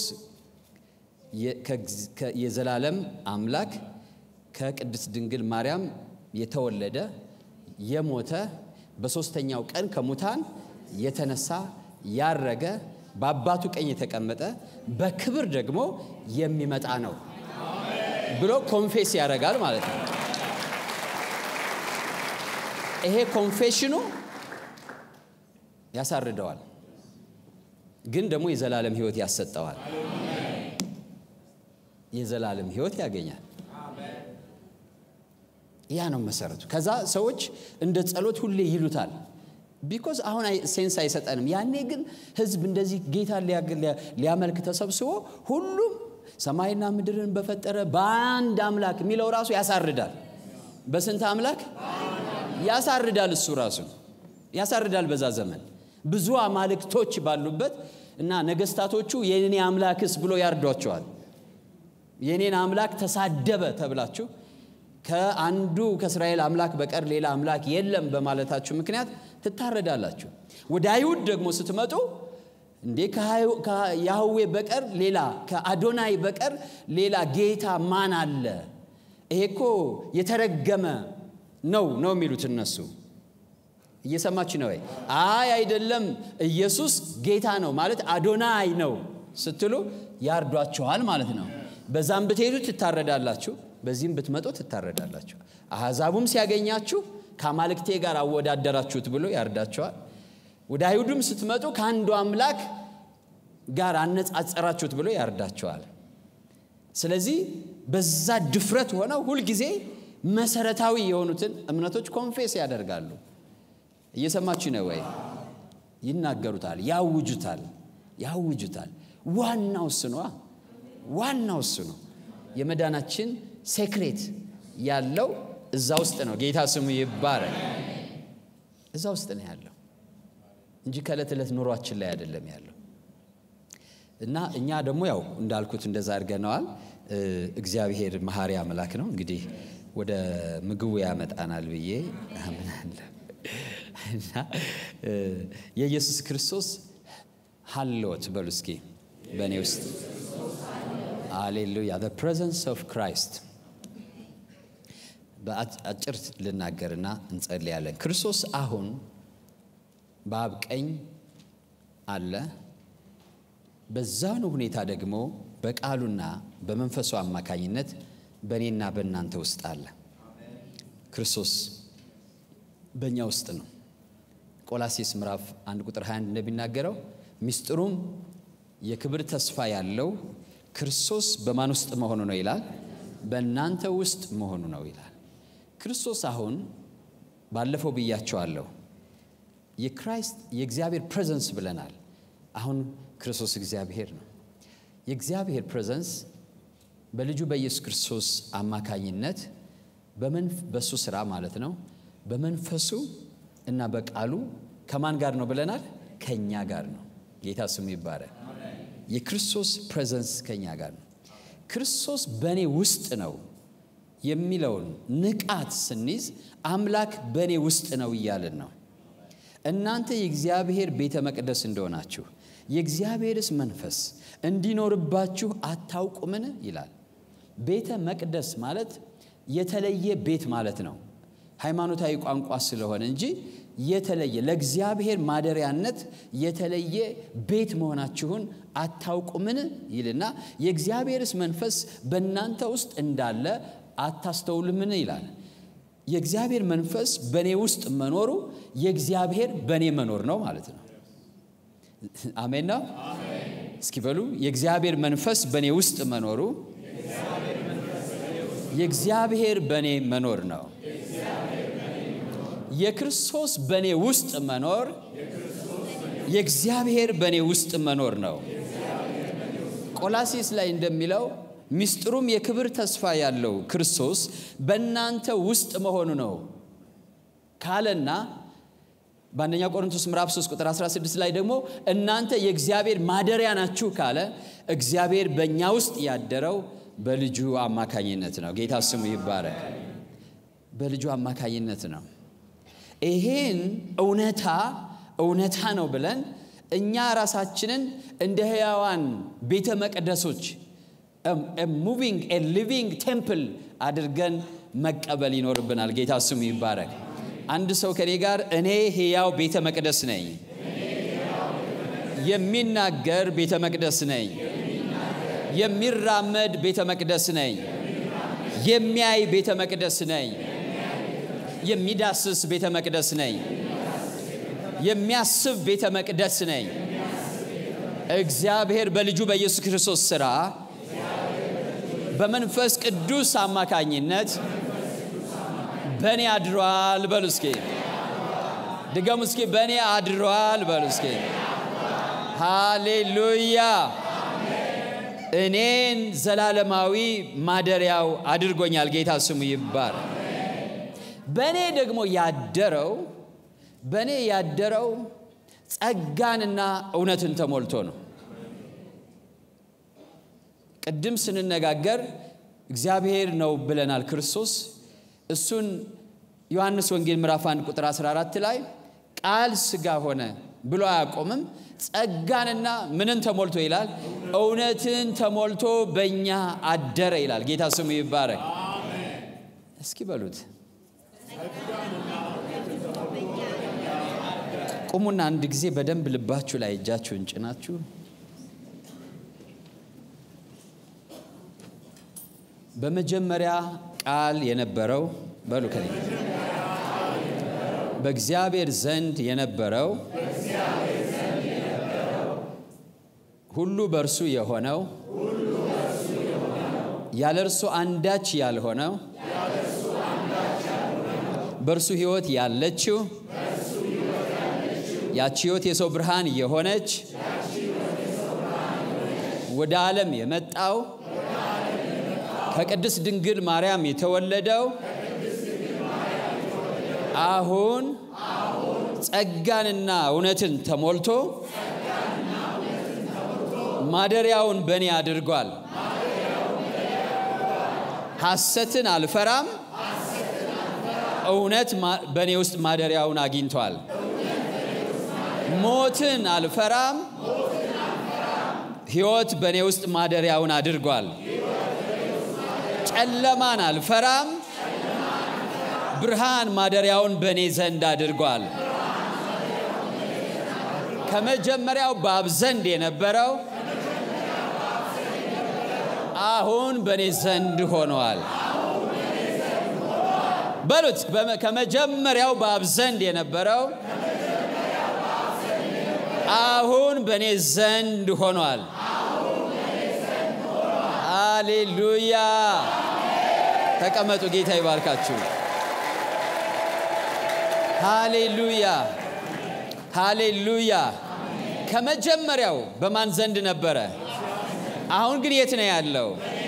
የዘላለም አምላክ ከቅድስት ድንግል ማርያም የተወለደ የሞተ በሦስተኛው ቀን ከሙታን የተነሳ ያረገ በአባቱ ቀኝ የተቀመጠ በክብር ደግሞ የሚመጣ ነው ብሎ ኮንፌስ ያደርጋል ማለት ነው። ይሄ ኮንፌሽኑ ያሳርደዋል፣ ግን ደግሞ የዘላለም ሕይወት ያሰጠዋል። የዘላለም ሕይወት ያገኛል። ያ ነው መሰረቱ። ከዛ ሰዎች እንደ ጸሎት ሁሌ ይሉታል። ቢኮዝ አሁን ሴንስ አይሰጠንም። ያኔ ግን ህዝብ እንደዚህ ጌታ ሊያመልክ ተሰብስቦ ሁሉም ሰማይና ምድርን በፈጠረ በአንድ አምላክ የሚለው ራሱ ያሳርዳል። በስንት አምላክ ያሳርዳል? እሱ ራሱ ያሳርዳል። በዛ ዘመን ብዙ አማልክቶች ባሉበት እና ነገስታቶቹ የኔ አምላክስ ብሎ ያርዷቸዋል። የኔን አምላክ ተሳደበ ተብላችሁ ከአንዱ ከእስራኤል አምላክ በቀር ሌላ አምላክ የለም በማለታችሁ ምክንያት ትታረዳላችሁ። ወደ አይሁድ ደግሞ ስትመጡ እንዴ ከያህዌ በቀር ሌላ ከአዶናይ በቀር ሌላ ጌታ ማን አለ? ይሄ እኮ የተረገመ ነው ነው የሚሉት እነሱ። እየሰማችሁ ነው ወይ? አይ አይደለም፣ ኢየሱስ ጌታ ነው ማለት አዶናይ ነው ስትሉ ያርዷችኋል ማለት ነው። በዛም ብትሄዱ ትታረዳላችሁ፣ በዚህም ብትመጡ ትታረዳላችሁ። አሕዛቡም ሲያገኛችሁ ከአማልክቴ ጋር አወዳደራችሁት ብሎ ያርዳችኋል። ወደ አይሁድም ስትመጡ ከአንዱ አምላክ ጋር አነጻጸራችሁት ብሎ ያርዳችኋል። ስለዚህ በዛ ድፍረት ሆነው ሁልጊዜ መሰረታዊ የሆኑትን እምነቶች ኮንፌስ ያደርጋሉ። እየሰማችሁ ነው ወይ? ይናገሩታል፣ ያውጁታል፣ ያውጁታል። ዋናው እሱ ነዋ። ዋናው እሱ ነው። የመዳናችን ሴክሬት ያለው እዛ ውስጥ ነው። ጌታ ስሙ ይባረክ። እዛ ውስጥ ነው ያለው እንጂ ከዕለት ዕለት ኑሯችን ላይ አይደለም ያለው። እና እኛ ደግሞ ያው እንዳልኩት እንደዛ አድርገነዋል። እግዚአብሔር መሐሪ አምላክ ነው። እንግዲህ ወደ ምግቡ ያመጣናል ብዬ አምናለሁ። እና የኢየሱስ ክርስቶስ ሀልዎት በሉ እስኪ በእኔ ውስጥ አሌሉያ the presence of Christ በአጭር ልናገርና እንጸልያለን። ክርስቶስ አሁን በአብ ቀኝ አለ። በዛኑ ሁኔታ ደግሞ በቃሉና በመንፈሱ አማካኝነት በእኔና በእናንተ ውስጥ አለ። ክርስቶስ በእኛ ውስጥ ነው። ቆላሴስ ምዕራፍ 1 ቁጥር 21 እንደሚናገረው ሚስጥሩም የክብር ተስፋ ያለው ክርስቶስ በማን ውስጥ መሆኑ ነው ይላል? በእናንተ ውስጥ መሆኑ ነው ይላል። ክርስቶስ አሁን ባለፈው ብያቸዋለሁ፣ የክራይስት የእግዚአብሔር ፕሬዘንስ ብለናል። አሁን ክርስቶስ እግዚአብሔር ነው። የእግዚአብሔር ፕሬዘንስ በልጁ በኢየሱስ ክርስቶስ አማካኝነት በሱ ስራ ማለት ነው በመንፈሱ እና በቃሉ ከማን ጋር ነው ብለናል? ከእኛ ጋር ነው። ጌታ ስሙ ይባረክ። የክርስቶስ ፕሬዘንስ ከእኛ ጋር ነው። ክርስቶስ በእኔ ውስጥ ነው የሚለውን ንቃት ስንይዝ አምላክ በእኔ ውስጥ ነው እያልን ነው። እናንተ የእግዚአብሔር ቤተ መቅደስ እንደሆናችሁ የእግዚአብሔርስ መንፈስ እንዲኖርባችሁ አታውቁምን? ይላል። ቤተ መቅደስ ማለት የተለየ ቤት ማለት ነው። ሃይማኖታዊ ቋንቋ ስለሆነ እንጂ የተለየ ለእግዚአብሔር ማደሪያነት የተለየ ቤት መሆናችሁን አታውቁምን? ይልና የእግዚአብሔርስ መንፈስ በእናንተ ውስጥ እንዳለ አታስተውልምን? ይላል። የእግዚአብሔር መንፈስ በእኔ ውስጥ መኖሩ የእግዚአብሔር በእኔ መኖር ነው ማለት ነው። አሜን ነው። እስኪ በሉ የእግዚአብሔር መንፈስ በእኔ ውስጥ መኖሩ የእግዚአብሔር በእኔ መኖር ነው። የክርስቶስ በእኔ ውስጥ መኖር የእግዚአብሔር በእኔ ውስጥ መኖር ነው። ቆላሲስ ላይ እንደሚለው ምስጢሩም የክብር ተስፋ ያለው ክርስቶስ በእናንተ ውስጥ መሆኑ ነው ካለና በአንደኛ ቆሮንቶስ ምዕራፍ 3 ቁጥር 16 ላይ ደግሞ እናንተ የእግዚአብሔር ማደሪያ ናችሁ ካለ እግዚአብሔር በእኛ ውስጥ ያደረው በልጁ አማካኝነት ነው። ጌታ ስሙ ይባረክ። በልጁ አማካኝነት ነው። ይሄን እውነታ እውነታ ነው ብለን እኛ ራሳችንን እንደ ሕያዋን ቤተ መቅደሶች ሙቪንግ ሊቪንግ ቴምፕል አድርገን መቀበል ይኖርብናል። ጌታ ስሙ ይባረክ። አንድ ሰው ከኔ ጋር እኔ ሕያው ቤተ መቅደስ ነኝ፣ የሚናገር ቤተ መቅደስ ነኝ፣ የሚራመድ ቤተ መቅደስ ነኝ፣ የሚያይ ቤተ መቅደስ ነኝ፣ የሚዳስስ ቤተ መቅደስ ነኝ፣ የሚያስብ ቤተ መቅደስ ነኝ። እግዚአብሔር በልጁ በኢየሱስ ክርስቶስ ሥራ በመንፈስ ቅዱስ አማካኝነት በእኔ አድሯል በሉ እስኪ። ድገሙ እስኪ። በእኔ አድሯል በሉ እስኪ። ሃሌሉያ። እኔን ዘላለማዊ ማደሪያው አድርጎኛል። ጌታ ስሙ ይባር። በእኔ ደግሞ ያደረው በእኔ ያደረው ጸጋንና እውነትን ተሞልቶ ነው። ቅድም ስንነጋገር እግዚአብሔር ነው ብለናል ክርስቶስ እሱን ዮሐንስ ወንጌል ምዕራፍ 1 ቁጥር 14 ላይ ቃል ሥጋ ሆነ ብሎ አያቆምም። ጸጋንና ምንን ተሞልቶ ይላል? እውነትን ተሞልቶ በእኛ አደረ ይላል። ጌታ ስሙ ይባረክ። እስኪ በሉት ቁሙና አንድ ጊዜ በደንብ ልባችሁ ላይ እጃችሁን ጭናችሁ በመጀመሪያ ቃል የነበረው በሉ ከኔ በእግዚአብሔር ዘንድ የነበረው ሁሉ በእርሱ የሆነው ያለ እርሱ አንዳች ያልሆነው በእርሱ ሕይወት ያለችው ያቺ ሕይወት የሰው ብርሃን የሆነች ወደ ዓለም የመጣው ከቅድስት ድንግል ማርያም የተወለደው አሁን ጸጋንና እውነትን ተሞልቶ ማደሪያውን በእኔ አድርጓል። ሐሰትን አልፈራም፣ እውነት በእኔ ውስጥ ማደሪያውን አግኝቷል። ሞትን አልፈራም፣ ሕይወት በእኔ ውስጥ ማደሪያውን አድርጓል። ጨለማን አልፈራም፣ ብርሃን ማደሪያውን በእኔ ዘንድ አድርጓል። ከመጀመሪያው በአብ ዘንድ የነበረው አሁን በእኔ ዘንድ ሆነዋል። በሉት ከመጀመሪያው በአብ ዘንድ የነበረው አሁን በእኔ ዘንድ ሆኗል። አሌሉያ። ተቀመጡ። ጌታ ይባርካችሁ። ሃሌሉያ ሃሌሉያ። ከመጀመሪያው በማን ዘንድ ነበረ? አሁን ግን የት ነው ያለው?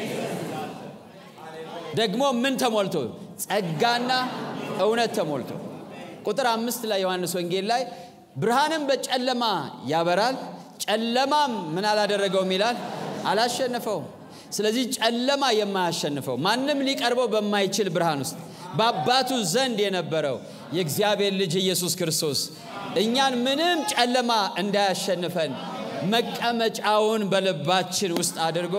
ደግሞ ምን ተሞልቶ? ጸጋና እውነት ተሞልቶ። ቁጥር አምስት ላይ ዮሐንስ ወንጌል ላይ ብርሃንም በጨለማ ያበራል፣ ጨለማም ምን አላደረገውም ይላል፣ አላሸነፈውም። ስለዚህ ጨለማ የማያሸንፈው ማንም ሊቀርበው በማይችል ብርሃን ውስጥ በአባቱ ዘንድ የነበረው የእግዚአብሔር ልጅ ኢየሱስ ክርስቶስ እኛን ምንም ጨለማ እንዳያሸንፈን መቀመጫውን በልባችን ውስጥ አድርጎ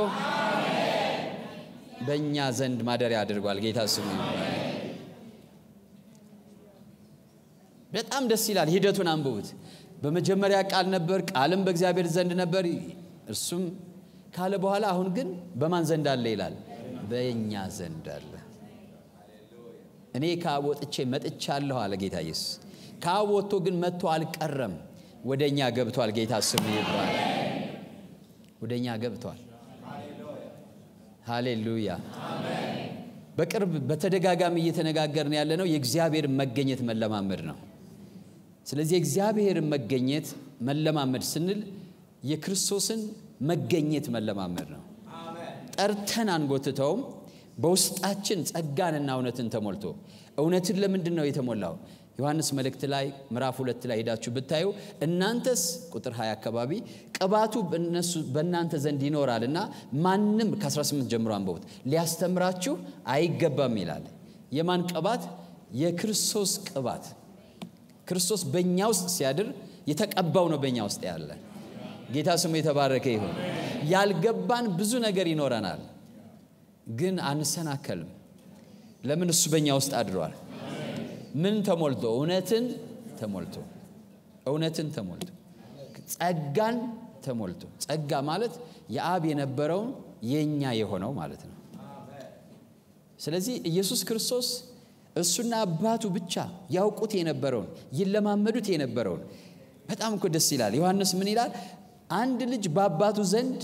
በእኛ ዘንድ ማደሪያ አድርጓል። ጌታ ስሙ በጣም ደስ ይላል። ሂደቱን አንብቡት። በመጀመሪያ ቃል ነበር፣ ቃልም በእግዚአብሔር ዘንድ ነበር፣ እርሱም ካለ በኋላ አሁን ግን በማን ዘንድ አለ ይላል? በእኛ ዘንድ አለ። እኔ ከአብ ወጥቼ መጥቻለሁ አለ ጌታ ኢየሱስ። ከአብ ወጥቶ ግን መጥቶ አልቀረም፣ ወደ እኛ ገብቷል። ጌታ ስሙ ይባላል። ወደ እኛ ገብቷል። ሃሌሉያ። በቅርብ በተደጋጋሚ እየተነጋገርን ያለነው የእግዚአብሔር መገኘት መለማመድ ነው። ስለዚህ የእግዚአብሔር መገኘት መለማመድ ስንል የክርስቶስን መገኘት መለማመድ ነው። ጠርተን አንጎትተውም። በውስጣችን ጸጋንና እውነትን ተሞልቶ እውነትን ለምንድን ነው የተሞላው? ዮሐንስ መልእክት ላይ ምዕራፍ ሁለት ላይ ሄዳችሁ ብታዩ እናንተስ ቁጥር 20 አካባቢ ቅባቱ በእነሱ በእናንተ ዘንድ ይኖራል እና ማንም ከ18 ጀምሮ አንበቡት ሊያስተምራችሁ አይገባም ይላል። የማን ቅባት? የክርስቶስ ቅባት። ክርስቶስ በእኛ ውስጥ ሲያድር የተቀባው ነው በእኛ ውስጥ ያለ። ጌታ ስሙ የተባረከ ይሁን። ያልገባን ብዙ ነገር ይኖረናል፣ ግን አንሰናከልም። ለምን? እሱ በእኛ ውስጥ አድሯል። ምን ተሞልቶ? እውነትን ተሞልቶ እውነትን ተሞልቶ ጸጋን ተሞልቶ። ጸጋ ማለት የአብ የነበረውን የእኛ የሆነው ማለት ነው። ስለዚህ ኢየሱስ ክርስቶስ እሱና አባቱ ብቻ ያውቁት የነበረውን ይለማመዱት የነበረውን በጣም እኮ ደስ ይላል። ዮሐንስ ምን ይላል? አንድ ልጅ በአባቱ ዘንድ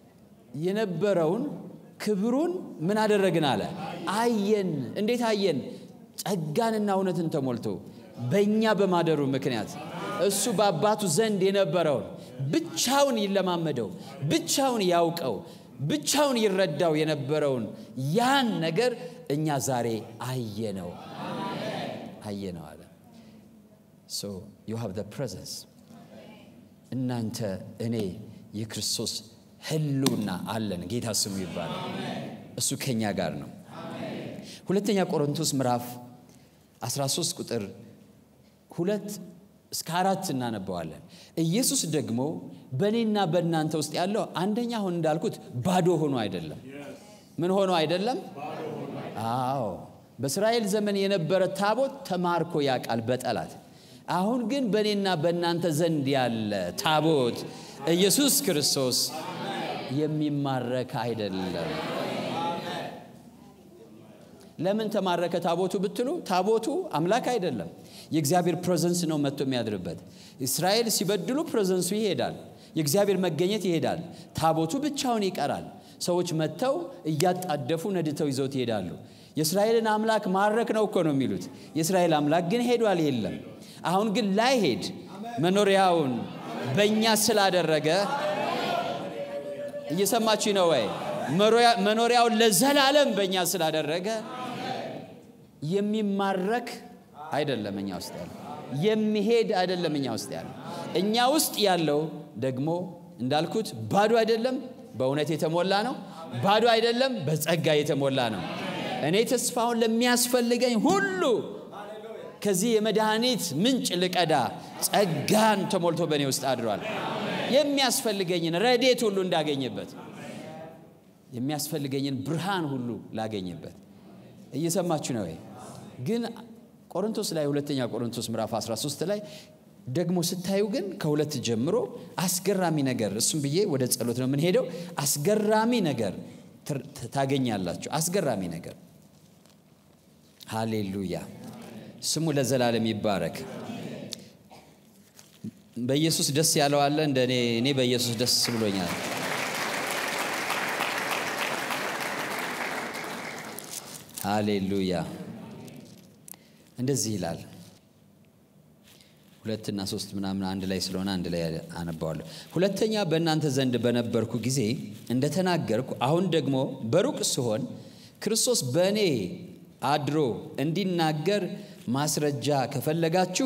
የነበረውን ክብሩን ምን አደረግን አለ? አየን። እንዴት አየን? ጸጋንና እውነትን ተሞልቶ በእኛ በማደሩ ምክንያት እሱ በአባቱ ዘንድ የነበረውን ብቻውን ይለማመደው፣ ብቻውን ያውቀው፣ ብቻውን ይረዳው የነበረውን ያን ነገር እኛ ዛሬ አየነው አየነው አለ። ሶ ዩ ሃቭ ዘ ፕሬዘንስ እናንተ እኔ የክርስቶስ ህልውና አለን። ጌታ ስሙ ይባላል። እሱ ከኛ ጋር ነው። ሁለተኛ ቆሮንቶስ ምዕራፍ 13 ቁጥር ሁለት እስከ አራት እናነበዋለን። ኢየሱስ ደግሞ በእኔና በእናንተ ውስጥ ያለው አንደኛ አሁን እንዳልኩት ባዶ ሆኖ አይደለም። ምን ሆኖ አይደለም? አዎ በእስራኤል ዘመን የነበረ ታቦት ተማርኮ ያውቃል በጠላት አሁን ግን በእኔና በእናንተ ዘንድ ያለ ታቦት ኢየሱስ ክርስቶስ የሚማረክ አይደለም። ለምን ተማረከ ታቦቱ ብትሉ፣ ታቦቱ አምላክ አይደለም። የእግዚአብሔር ፕሬዘንስ ነው መጥቶ የሚያድርበት። እስራኤል ሲበድሉ ፕሬዘንሱ ይሄዳል፣ የእግዚአብሔር መገኘት ይሄዳል። ታቦቱ ብቻውን ይቀራል። ሰዎች መጥተው እያጣደፉ ነድተው ይዘውት ይሄዳሉ። የእስራኤልን አምላክ ማረክ ነው እኮ ነው የሚሉት። የእስራኤል አምላክ ግን ሄዷል፣ የለም። አሁን ግን ላይሄድ መኖሪያውን በእኛ ስላደረገ እየሰማችሁ ነው ወይ? መኖሪያውን ለዘላለም በእኛ ስላደረገ የሚማረክ አይደለም እኛ ውስጥ ያለው፣ የሚሄድ አይደለም እኛ ውስጥ ያለው። እኛ ውስጥ ያለው ደግሞ እንዳልኩት ባዶ አይደለም፣ በእውነት የተሞላ ነው። ባዶ አይደለም፣ በጸጋ የተሞላ ነው። እኔ ተስፋውን ለሚያስፈልገኝ ሁሉ ከዚህ የመድኃኒት ምንጭ ልቀዳ ጸጋን ተሞልቶ በእኔ ውስጥ አድሯል። የሚያስፈልገኝን ረዴት ሁሉ እንዳገኝበት የሚያስፈልገኝን ብርሃን ሁሉ ላገኝበት። እየሰማችሁ ነው ወይ? ግን ቆሮንቶስ ላይ ሁለተኛ ቆሮንቶስ ምዕራፍ 13 ላይ ደግሞ ስታዩ ግን ከሁለት ጀምሮ አስገራሚ ነገር እሱም ብዬ ወደ ጸሎት ነው የምንሄደው። አስገራሚ ነገር ታገኛላችሁ። አስገራሚ ነገር ሃሌሉያ፣ ስሙ ለዘላለም ይባረክ። በኢየሱስ ደስ ያለው አለ እንደ እኔ እኔ በኢየሱስ ደስ ብሎኛል። ሃሌሉያ እንደዚህ ይላል። ሁለትና ሶስት ምናምን አንድ ላይ ስለሆነ አንድ ላይ አነባዋለሁ። ሁለተኛ በእናንተ ዘንድ በነበርኩ ጊዜ እንደተናገርኩ አሁን ደግሞ በሩቅ ስሆን ክርስቶስ በእኔ አድሮ እንዲናገር ማስረጃ ከፈለጋችሁ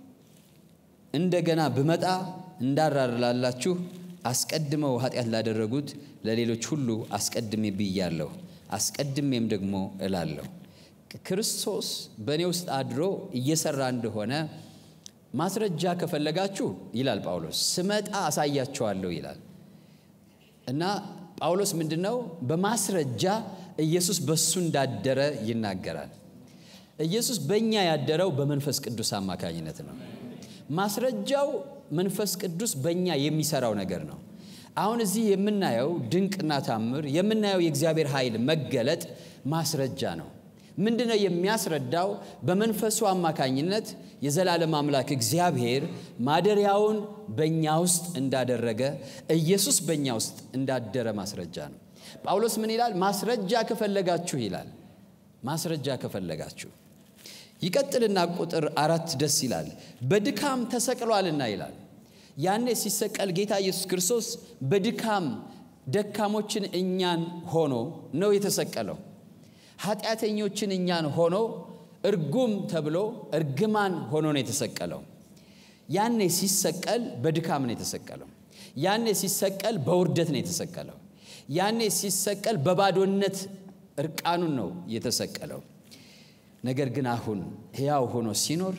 እንደገና ብመጣ እንዳራርላላችሁ አስቀድመው ኃጢአት ላደረጉት ለሌሎች ሁሉ አስቀድሜ ብያለሁ፣ አስቀድሜም ደግሞ እላለሁ። ክርስቶስ በእኔ ውስጥ አድሮ እየሰራ እንደሆነ ማስረጃ ከፈለጋችሁ ይላል ጳውሎስ፣ ስመጣ አሳያችኋለሁ ይላል እና ጳውሎስ ምንድን ነው በማስረጃ ኢየሱስ በሱ እንዳደረ ይናገራል። ኢየሱስ በእኛ ያደረው በመንፈስ ቅዱስ አማካኝነት ነው። ማስረጃው መንፈስ ቅዱስ በእኛ የሚሰራው ነገር ነው። አሁን እዚህ የምናየው ድንቅና ታምር የምናየው የእግዚአብሔር ኃይል መገለጥ ማስረጃ ነው። ምንድን ነው የሚያስረዳው? በመንፈሱ አማካኝነት የዘላለም አምላክ እግዚአብሔር ማደሪያውን በእኛ ውስጥ እንዳደረገ ኢየሱስ በእኛ ውስጥ እንዳደረ ማስረጃ ነው። ጳውሎስ ምን ይላል? ማስረጃ ከፈለጋችሁ ይላል። ማስረጃ ከፈለጋችሁ ይቀጥልና ቁጥር አራት ደስ ይላል። በድካም ተሰቅሏልና ይላል። ያኔ ሲሰቀል ጌታ ኢየሱስ ክርስቶስ በድካም ደካሞችን እኛን ሆኖ ነው የተሰቀለው። ኃጢአተኞችን እኛን ሆኖ እርጉም ተብሎ እርግማን ሆኖ ነው የተሰቀለው። ያኔ ሲሰቀል በድካም ነው የተሰቀለው። ያኔ ሲሰቀል በውርደት ነው የተሰቀለው። ያኔ ሲሰቀል በባዶነት እርቃኑን ነው የተሰቀለው። ነገር ግን አሁን ሕያው ሆኖ ሲኖር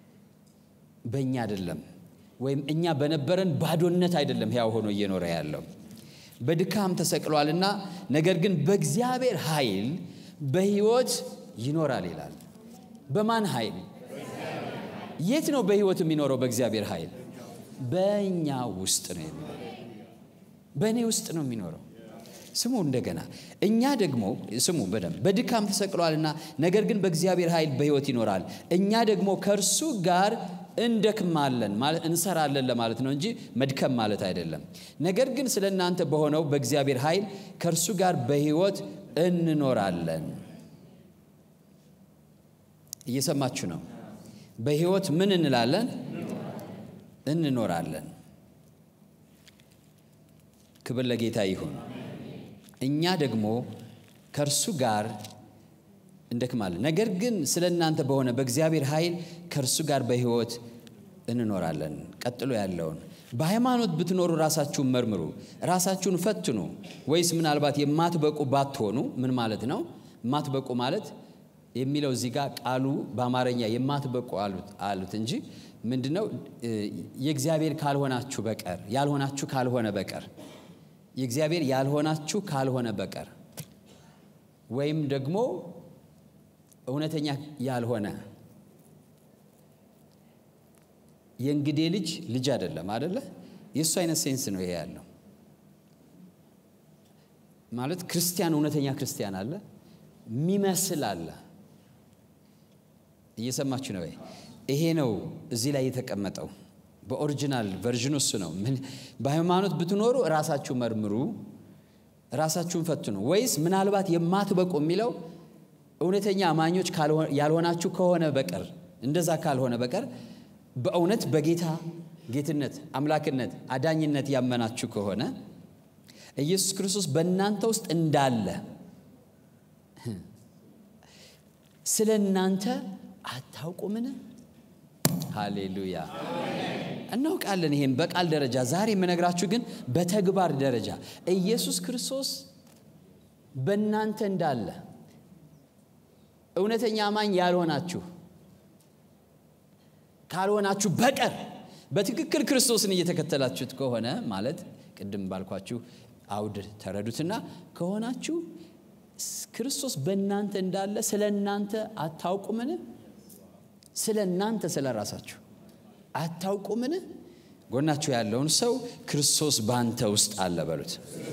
በእኛ አይደለም፣ ወይም እኛ በነበረን ባዶነት አይደለም ሕያው ሆኖ እየኖረ ያለው በድካም ተሰቅሏልና፣ ነገር ግን በእግዚአብሔር ኃይል በሕይወት ይኖራል ይላል። በማን ኃይል? የት ነው በሕይወት የሚኖረው? በእግዚአብሔር ኃይል በእኛ ውስጥ ነው የሚኖረው። በእኔ ውስጥ ነው የሚኖረው። ስሙ እንደገና እኛ ደግሞ ስሙ በደንብ በድካም ተሰቅሏልና ነገር ግን በእግዚአብሔር ኃይል በሕይወት ይኖራል። እኛ ደግሞ ከእርሱ ጋር እንደክማለን ማለት እንሰራለን ለማለት ነው እንጂ መድከም ማለት አይደለም። ነገር ግን ስለ እናንተ በሆነው በእግዚአብሔር ኃይል ከእርሱ ጋር በሕይወት እንኖራለን። እየሰማችሁ ነው። በሕይወት ምን እንላለን? እንኖራለን። ክብር ለጌታ ይሁን። እኛ ደግሞ ከእርሱ ጋር እንደክማለን። ነገር ግን ስለ እናንተ በሆነ በእግዚአብሔር ኃይል ከእርሱ ጋር በሕይወት እንኖራለን። ቀጥሎ ያለውን በሃይማኖት ብትኖሩ ራሳችሁን መርምሩ፣ ራሳችሁን ፈትኑ። ወይስ ምናልባት የማትበቁ ባትሆኑ ምን ማለት ነው? የማትበቁ ማለት የሚለው እዚህ ጋር ቃሉ በአማርኛ የማትበቁ አሉት እንጂ ምንድን ነው? የእግዚአብሔር ካልሆናችሁ በቀር ያልሆናችሁ ካልሆነ በቀር የእግዚአብሔር ያልሆናችሁ ካልሆነ በቀር ወይም ደግሞ እውነተኛ ያልሆነ የእንግዴ ልጅ ልጅ አይደለም አደለ? የእሱ አይነት ሴንስ ነው ይሄ ያለው። ማለት ክርስቲያን እውነተኛ ክርስቲያን አለ፣ የሚመስል አለ። እየሰማችሁ ነው ወይ? ይሄ ነው እዚህ ላይ የተቀመጠው። በኦሪጂናል ቨርዥኑ እሱ ነው። በሃይማኖት ብትኖሩ ራሳችሁ መርምሩ፣ ራሳችሁን ፈትኑ። ወይስ ምናልባት የማትበቁ የሚለው እውነተኛ አማኞች ያልሆናችሁ ከሆነ በቀር እንደዛ ካልሆነ በቀር በእውነት በጌታ ጌትነት፣ አምላክነት፣ አዳኝነት ያመናችሁ ከሆነ ኢየሱስ ክርስቶስ በእናንተ ውስጥ እንዳለ ስለ እናንተ አታውቁምን? ሃሌሉያ! እናውቃለን። ይሄን በቃል ደረጃ ዛሬ የምነግራችሁ ግን በተግባር ደረጃ ኢየሱስ ክርስቶስ በእናንተ እንዳለ እውነተኛ አማኝ ያልሆናችሁ ካልሆናችሁ በቀር በትክክል ክርስቶስን እየተከተላችሁት ከሆነ ማለት ቅድም ባልኳችሁ አውድ ተረዱትና ከሆናችሁ ክርስቶስ በእናንተ እንዳለ ስለ እናንተ አታውቁምን? ስለ እናንተ ስለ ራሳችሁ አታውቁምን? ጎናችሁ ያለውን ሰው ክርስቶስ በአንተ ውስጥ አለ በሉት።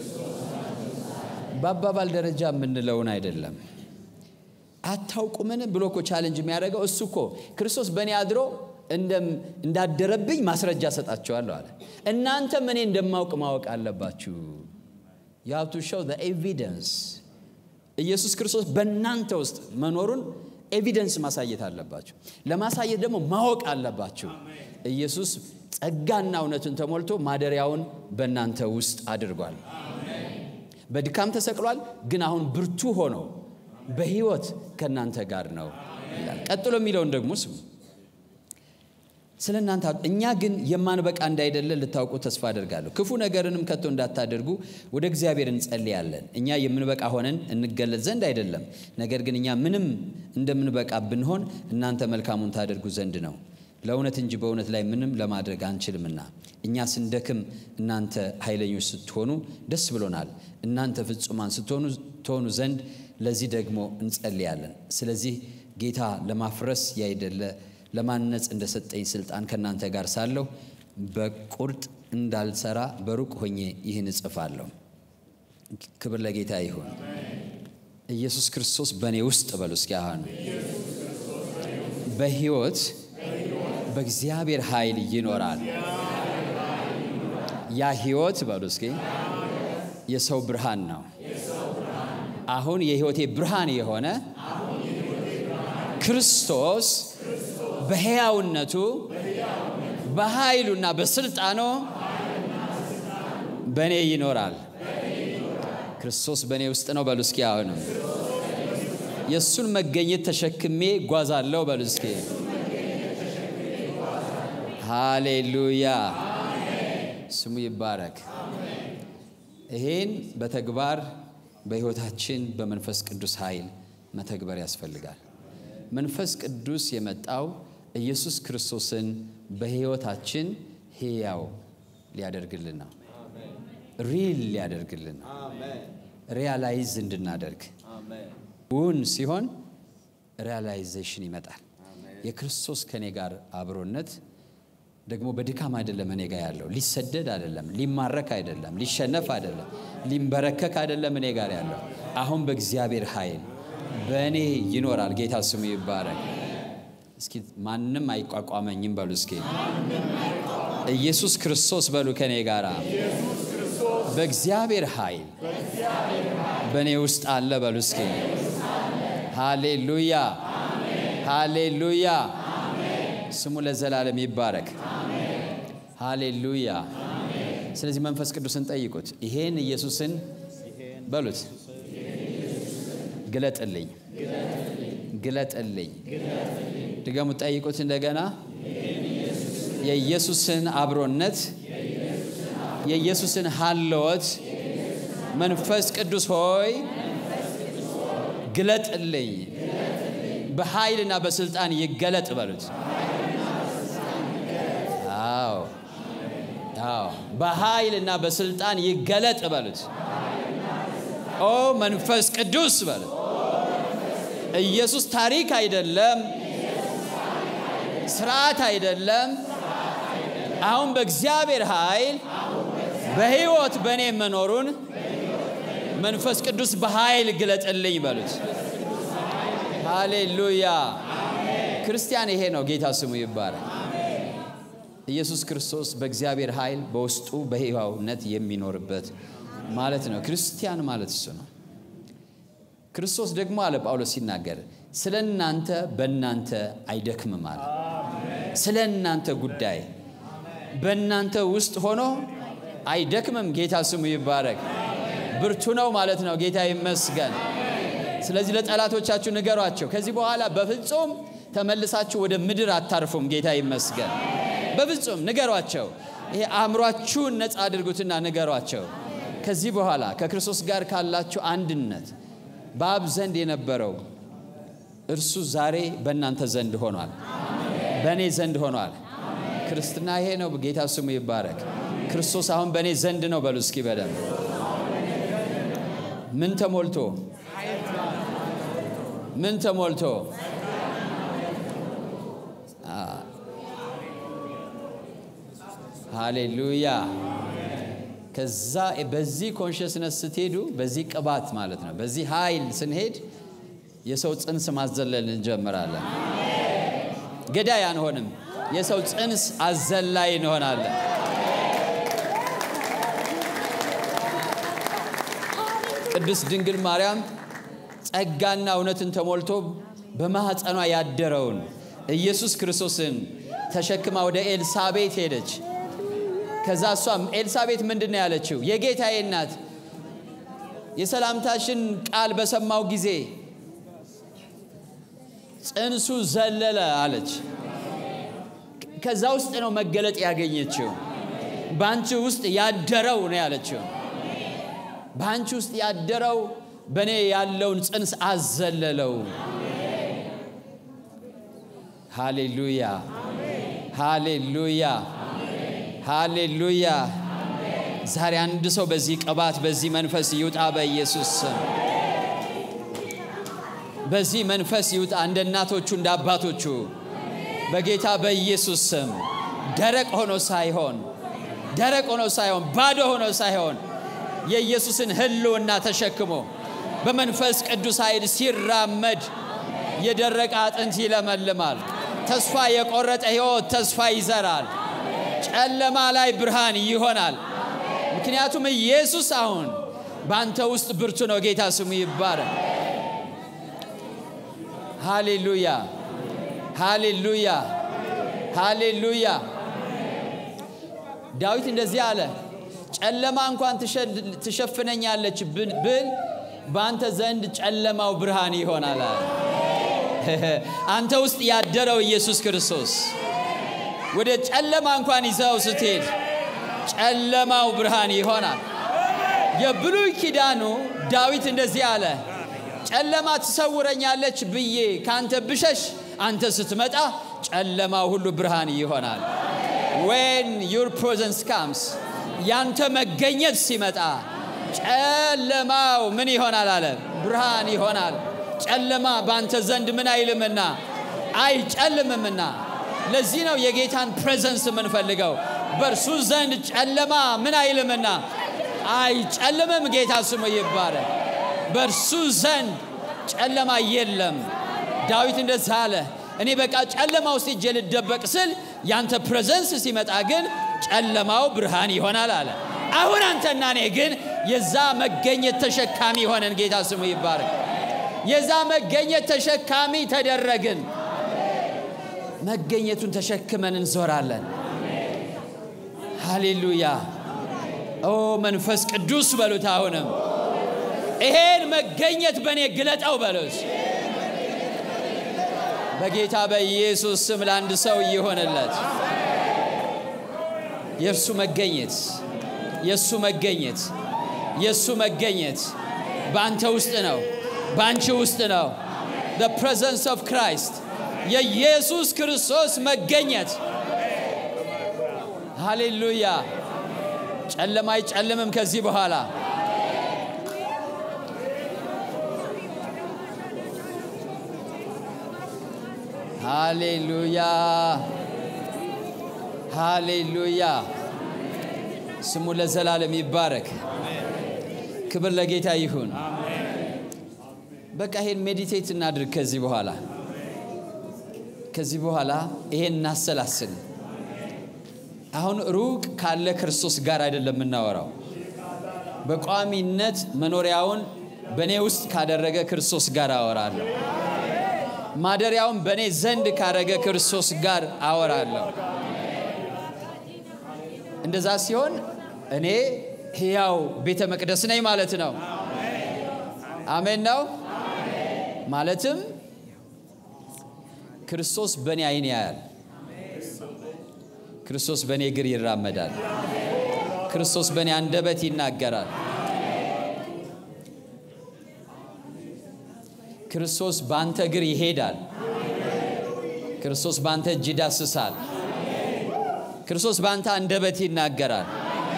በአባባል ደረጃ የምንለውን አይደለም። አታውቁምን ብሎ እኮ ቻለንጅ የሚያደርገው እሱ እኮ ክርስቶስ በእኔ አድሮ እንዳደረብኝ ማስረጃ ሰጣቸዋለሁ አለ። እናንተም እኔ እንደማውቅ ማወቅ አለባችሁ። የሀብቱ ሸው ኤቪደንስ ኢየሱስ ክርስቶስ በእናንተ ውስጥ መኖሩን ኤቪደንስ ማሳየት አለባችሁ። ለማሳየት ደግሞ ማወቅ አለባችሁ። ኢየሱስ ጸጋና እውነትን ተሞልቶ ማደሪያውን በእናንተ ውስጥ አድርጓል። በድካም ተሰቅሏል፣ ግን አሁን ብርቱ ሆኖ በሕይወት ከእናንተ ጋር ነው ይላል። ቀጥሎ የሚለውን ደግሞ ስሙ። ስለ እናንተ እኛ ግን የማንበቃ እንዳይደለ ልታውቁ ተስፋ አደርጋለሁ። ክፉ ነገርንም ከቶ እንዳታደርጉ ወደ እግዚአብሔር እንጸልያለን። እኛ የምንበቃ ሆነን እንገለጽ ዘንድ አይደለም፣ ነገር ግን እኛ ምንም እንደምንበቃ ብንሆን እናንተ መልካሙን ታደርጉ ዘንድ ነው። ለእውነት እንጂ በእውነት ላይ ምንም ለማድረግ አንችልምና እኛ ስንደክም እናንተ ኃይለኞች ስትሆኑ ደስ ብሎናል። እናንተ ፍጹማን ስትሆኑ ትሆኑ ዘንድ ለዚህ ደግሞ እንጸልያለን። ስለዚህ ጌታ ለማፍረስ ያይደለ ለማነጽ እንደሰጠኝ ስልጣን ከእናንተ ጋር ሳለሁ በቁርጥ እንዳልሰራ በሩቅ ሆኜ ይህን እጽፋለሁ። ክብር ለጌታ ይሁን። ኢየሱስ ክርስቶስ በእኔ ውስጥ በሉ እስኪ አሁን በሕይወት በእግዚአብሔር ኃይል ይኖራል። ያ ሕይወት በሉ እስኪ የሰው ብርሃን ነው። አሁን የሕይወቴ ብርሃን የሆነ ክርስቶስ በሕያውነቱ በኃይሉና በስልጣኑ በእኔ ይኖራል። ክርስቶስ በእኔ ውስጥ ነው በሉ እስኪ አሁንም የእሱን መገኘት ተሸክሜ ጓዛለሁ በሉ እስኪ ሃሌሉያ ስሙ ይባረክ። ይሄን በተግባር በሕይወታችን በመንፈስ ቅዱስ ኃይል መተግበር ያስፈልጋል። መንፈስ ቅዱስ የመጣው ኢየሱስ ክርስቶስን በሕይወታችን ሕያው ሊያደርግልን ነው። ሪል ሊያደርግልን ነው። ሪያላይዝ እንድናደርግ እውን ሲሆን ሪያላይዜሽን ይመጣል። የክርስቶስ ከኔ ጋር አብሮነት ደግሞ በድካም አይደለም እኔ ጋር ያለው ሊሰደድ አይደለም፣ ሊማረክ አይደለም፣ ሊሸነፍ አይደለም፣ ሊንበረከክ አይደለም እኔ ጋር ያለው አሁን በእግዚአብሔር ኃይል በእኔ ይኖራል። ጌታ ስሙ ይባረክ። እስኪ ማንም አይቋቋመኝም በሉ እስኪ ኢየሱስ ክርስቶስ በሉ ከኔ ጋር በእግዚአብሔር ኃይል በእኔ ውስጥ አለ በሉ እስኪ ሃሌሉያ ሃሌሉያ ስሙ ለዘላለም ይባረክ ሃሌሉያ ስለዚህ መንፈስ ቅዱስን ጠይቁት ይሄን ኢየሱስን በሉት ግለጥልኝ ግለጥልኝ ድገሙ ጠይቁት እንደገና የኢየሱስን አብሮነት የኢየሱስን ሀለወት መንፈስ ቅዱስ ሆይ ግለጥልኝ በኃይልና በስልጣን ይገለጥ በሉት አዎ አዎ በኃይልና በስልጣን ይገለጥ በሉት ኦ መንፈስ ቅዱስ በሉት ኢየሱስ ታሪክ አይደለም ስርዓት አይደለም አሁን በእግዚአብሔር ኃይል በሕይወት በእኔ መኖሩን መንፈስ ቅዱስ በኃይል ግለጥልኝ በሉት። ሃሌሉያ። ክርስቲያን ይሄ ነው። ጌታ ስሙ ይባላል። ኢየሱስ ክርስቶስ በእግዚአብሔር ኃይል በውስጡ በሕያውነት የሚኖርበት ማለት ነው። ክርስቲያን ማለት እሱ ነው። ክርስቶስ ደግሞ አለ ጳውሎስ ሲናገር ስለ እናንተ በእናንተ አይደክምም አለ። ስለ እናንተ ጉዳይ በእናንተ ውስጥ ሆኖ አይደክምም። ጌታ ስሙ ይባረክ። ብርቱ ነው ማለት ነው። ጌታ ይመስገን። ስለዚህ ለጠላቶቻችሁ ንገሯቸው፣ ከዚህ በኋላ በፍጹም ተመልሳችሁ ወደ ምድር አታርፉም። ጌታ ይመስገን። በፍጹም ንገሯቸው። ይሄ አእምሯችሁን ነፃ አድርጉትና ንገሯቸው። ከዚህ በኋላ ከክርስቶስ ጋር ካላችሁ አንድነት በአብ ዘንድ የነበረው እርሱ ዛሬ በእናንተ ዘንድ ሆኗል፣ በእኔ ዘንድ ሆኗል። ክርስትና ይሄ ነው። ጌታ ስሙ ይባረክ። ክርስቶስ አሁን በእኔ ዘንድ ነው። በሉ እስኪ በደንብ ምን ተሞልቶ ምን ተሞልቶ ሃሌሉያ። ከዛ በዚህ ኮንሽስነስ ስትሄዱ በዚህ ቅባት ማለት ነው፣ በዚህ ኃይል ስንሄድ የሰው ጽንስ ማዘለል እንጀምራለን። ገዳይ አንሆንም። የሰው ጽንስ አዘላይ እንሆናለን። ቅድስት ድንግል ማርያም ጸጋና እውነትን ተሞልቶ በማኅፀኗ ያደረውን ኢየሱስ ክርስቶስን ተሸክማ ወደ ኤልሳቤት ሄደች። ከዛ እሷም ኤልሳቤት ምንድን ነው ያለችው? የጌታዬ እናት የሰላምታሽን ቃል በሰማው ጊዜ ጽንሱ ዘለለ አለች። ከዛ ውስጥ ነው መገለጥ ያገኘችው። በአንቺ ውስጥ ያደረው ነው ያለችው። በአንቺ ውስጥ ያደረው በእኔ ያለውን ጽንስ አዘለለው። ሃሌሉያ ሃሌሉያ ሃሌሉያ። ዛሬ አንድ ሰው በዚህ ቅባት በዚህ መንፈስ ይውጣ በኢየሱስ ስም። በዚህ መንፈስ ይውጣ እንደ እናቶቹ እንደ አባቶቹ በጌታ በኢየሱስ ስም። ደረቅ ሆኖ ሳይሆን ደረቅ ሆኖ ሳይሆን ባዶ ሆኖ ሳይሆን የኢየሱስን ሕልውና ተሸክሞ በመንፈስ ቅዱስ ኃይል ሲራመድ የደረቀ አጥንት ይለመልማል። ተስፋ የቆረጠ ሕይወት ተስፋ ይዘራል። ጨለማ ላይ ብርሃን ይሆናል። ምክንያቱም ኢየሱስ አሁን በአንተ ውስጥ ብርቱ ነው። ጌታ ስሙ ይባረክ። ሃሌሉያ ሃሌሉያ ሃሌሉያ። ዳዊት እንደዚህ አለ፣ ጨለማ እንኳን ትሸፍነኛለች ብል በአንተ ዘንድ ጨለማው ብርሃን ይሆናል አለ። አንተ ውስጥ ያደረው ኢየሱስ ክርስቶስ ወደ ጨለማ እንኳን ይዘው ስትሄድ ጨለማው ብርሃን ይሆናል። የብሉይ ኪዳኑ ዳዊት እንደዚህ አለ፣ ጨለማ ትሰውረኛለች ብዬ ከአንተ ብሸሽ አንተ ስትመጣ ጨለማው ሁሉ ብርሃን ይሆናል። ዌን ዩር ፕሬዘንስ ካምስ ያንተ መገኘት ሲመጣ ጨለማው ምን ይሆናል አለ? ብርሃን ይሆናል። ጨለማ በአንተ ዘንድ ምን አይልምና አይጨልምምና። ለዚህ ነው የጌታን ፕሬዘንስ የምንፈልገው። በእርሱ ዘንድ ጨለማ ምን አይልምና አይጨልምም። ጌታ ስሙ ይባረክ። በእርሱ ዘንድ ጨለማ የለም። ዳዊት እንደዛ አለ፣ እኔ በቃ ጨለማ ውስጥ እጄ ልደበቅ ስል ያንተ ፕሬዘንስ ሲመጣ ግን ጨለማው ብርሃን ይሆናል አለ። አሁን አንተና እኔ ግን የዛ መገኘት ተሸካሚ ሆነን፣ ጌታ ስሙ ይባረክ። የዛ መገኘት ተሸካሚ ተደረግን። መገኘቱን ተሸክመን እንዞራለን። ሃሌሉያ! ኦ መንፈስ ቅዱስ በሉት። አሁንም ይሄን መገኘት በእኔ ግለጠው በሉት። በጌታ በኢየሱስ ስም ለአንድ ሰው ይሆንለት። የእርሱ መገኘት የእሱ መገኘት የእሱ መገኘት በአንተ ውስጥ ነው፣ በአንቺ ውስጥ ነው። the presence of Christ የኢየሱስ ክርስቶስ መገኘት ሃሌሉያ። ጨለማ አይጨልምም ከዚህ በኋላ ሃሌሉያ ሃሌሉያ ስሙ ለዘላለም ይባረክ። ክብር ለጌታ ይሁን። በቃ ይሄን ሜዲቴት እናድርግ። ከዚህ በኋላ ከዚህ በኋላ ይሄን እናሰላስል። አሁን ሩቅ ካለ ክርስቶስ ጋር አይደለም የምናወራው። በቋሚነት መኖሪያውን በእኔ ውስጥ ካደረገ ክርስቶስ ጋር አወራለሁ። ማደሪያውን በእኔ ዘንድ ካደረገ ክርስቶስ ጋር አወራለሁ። እንደዛ ሲሆን እኔ ሕያው ቤተ መቅደስ ነኝ ማለት ነው። አሜን ነው። ማለትም ክርስቶስ በእኔ ዓይን ያያል። ክርስቶስ በእኔ እግር ይራመዳል። ክርስቶስ በእኔ አንደበት ይናገራል። ክርስቶስ በአንተ እግር ይሄዳል። ክርስቶስ በአንተ እጅ ይዳስሳል። ክርስቶስ በአንተ አንደበት ይናገራል።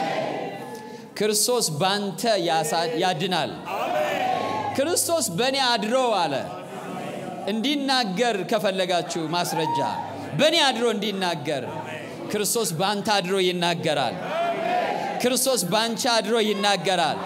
ክርስቶስ በአንተ ያድናል። ክርስቶስ በእኔ አድሮ አለ። እንዲናገር ከፈለጋችሁ ማስረጃ በእኔ አድሮ እንዲናገር ክርስቶስ በአንተ አድሮ ይናገራል። ክርስቶስ በአንቺ አድሮ ይናገራል።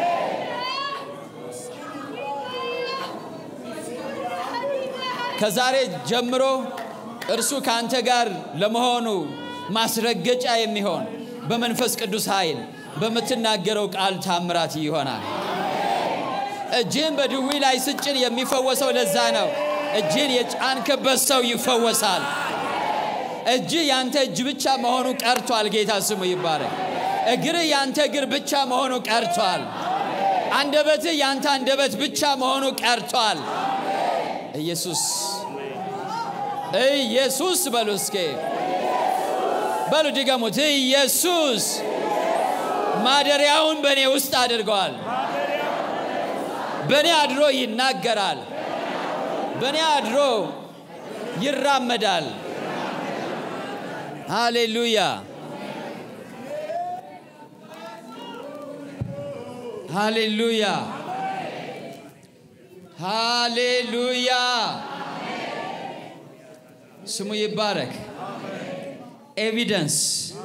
ከዛሬ ጀምሮ እርሱ ከአንተ ጋር ለመሆኑ ማስረገጫ የሚሆን በመንፈስ ቅዱስ ኃይል በምትናገረው ቃል ታምራት ይሆናል። እጅን በድዊ ላይ ስጭን የሚፈወሰው ለዛ ነው። እጅን የጫንክበት ሰው ይፈወሳል። እጅ ያንተ እጅ ብቻ መሆኑ ቀርቷል። ጌታ ስሙ ይባረክ። እግርህ ያንተ እግር ብቻ መሆኑ ቀርቷል። አንደበትህ ያንተ አንደበት ብቻ መሆኑ ቀርቷል። ኢየሱስ ኢየሱስ በሉ እስኬ በሉ ድገሙት። ኢየሱስ ማደሪያውን በእኔ ውስጥ አድርገዋል። በእኔ አድሮ ይናገራል። በእኔ አድሮ ይራመዳል። ሃሌሉያ ሃሌሉያ ሃሌሉያ ስሙ ይባረክ። ኤቪደንስ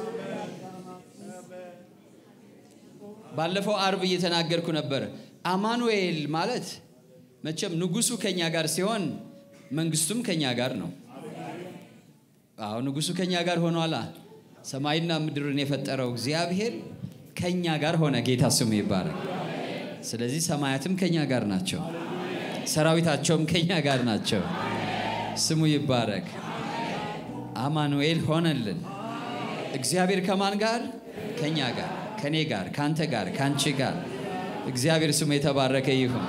ባለፈው አርብ እየተናገርኩ ነበር። አማኑኤል ማለት መቼም ንጉሱ ከኛ ጋር ሲሆን መንግስቱም ከኛ ጋር ነው። አዎ ንጉሱ ከኛ ጋር ሆኗላ። ሰማይና ምድርን የፈጠረው እግዚአብሔር ከኛ ጋር ሆነ። ጌታ ስሙ ይባረክ። ስለዚህ ሰማያትም ከኛ ጋር ናቸው፣ ሰራዊታቸውም ከኛ ጋር ናቸው። ስሙ ይባረክ። አማኑኤል ሆነልን። እግዚአብሔር ከማን ጋር? ከኛ ጋር፣ ከኔ ጋር፣ ካንተ ጋር፣ ካንቺ ጋር። እግዚአብሔር ስሙ የተባረከ ይሁን።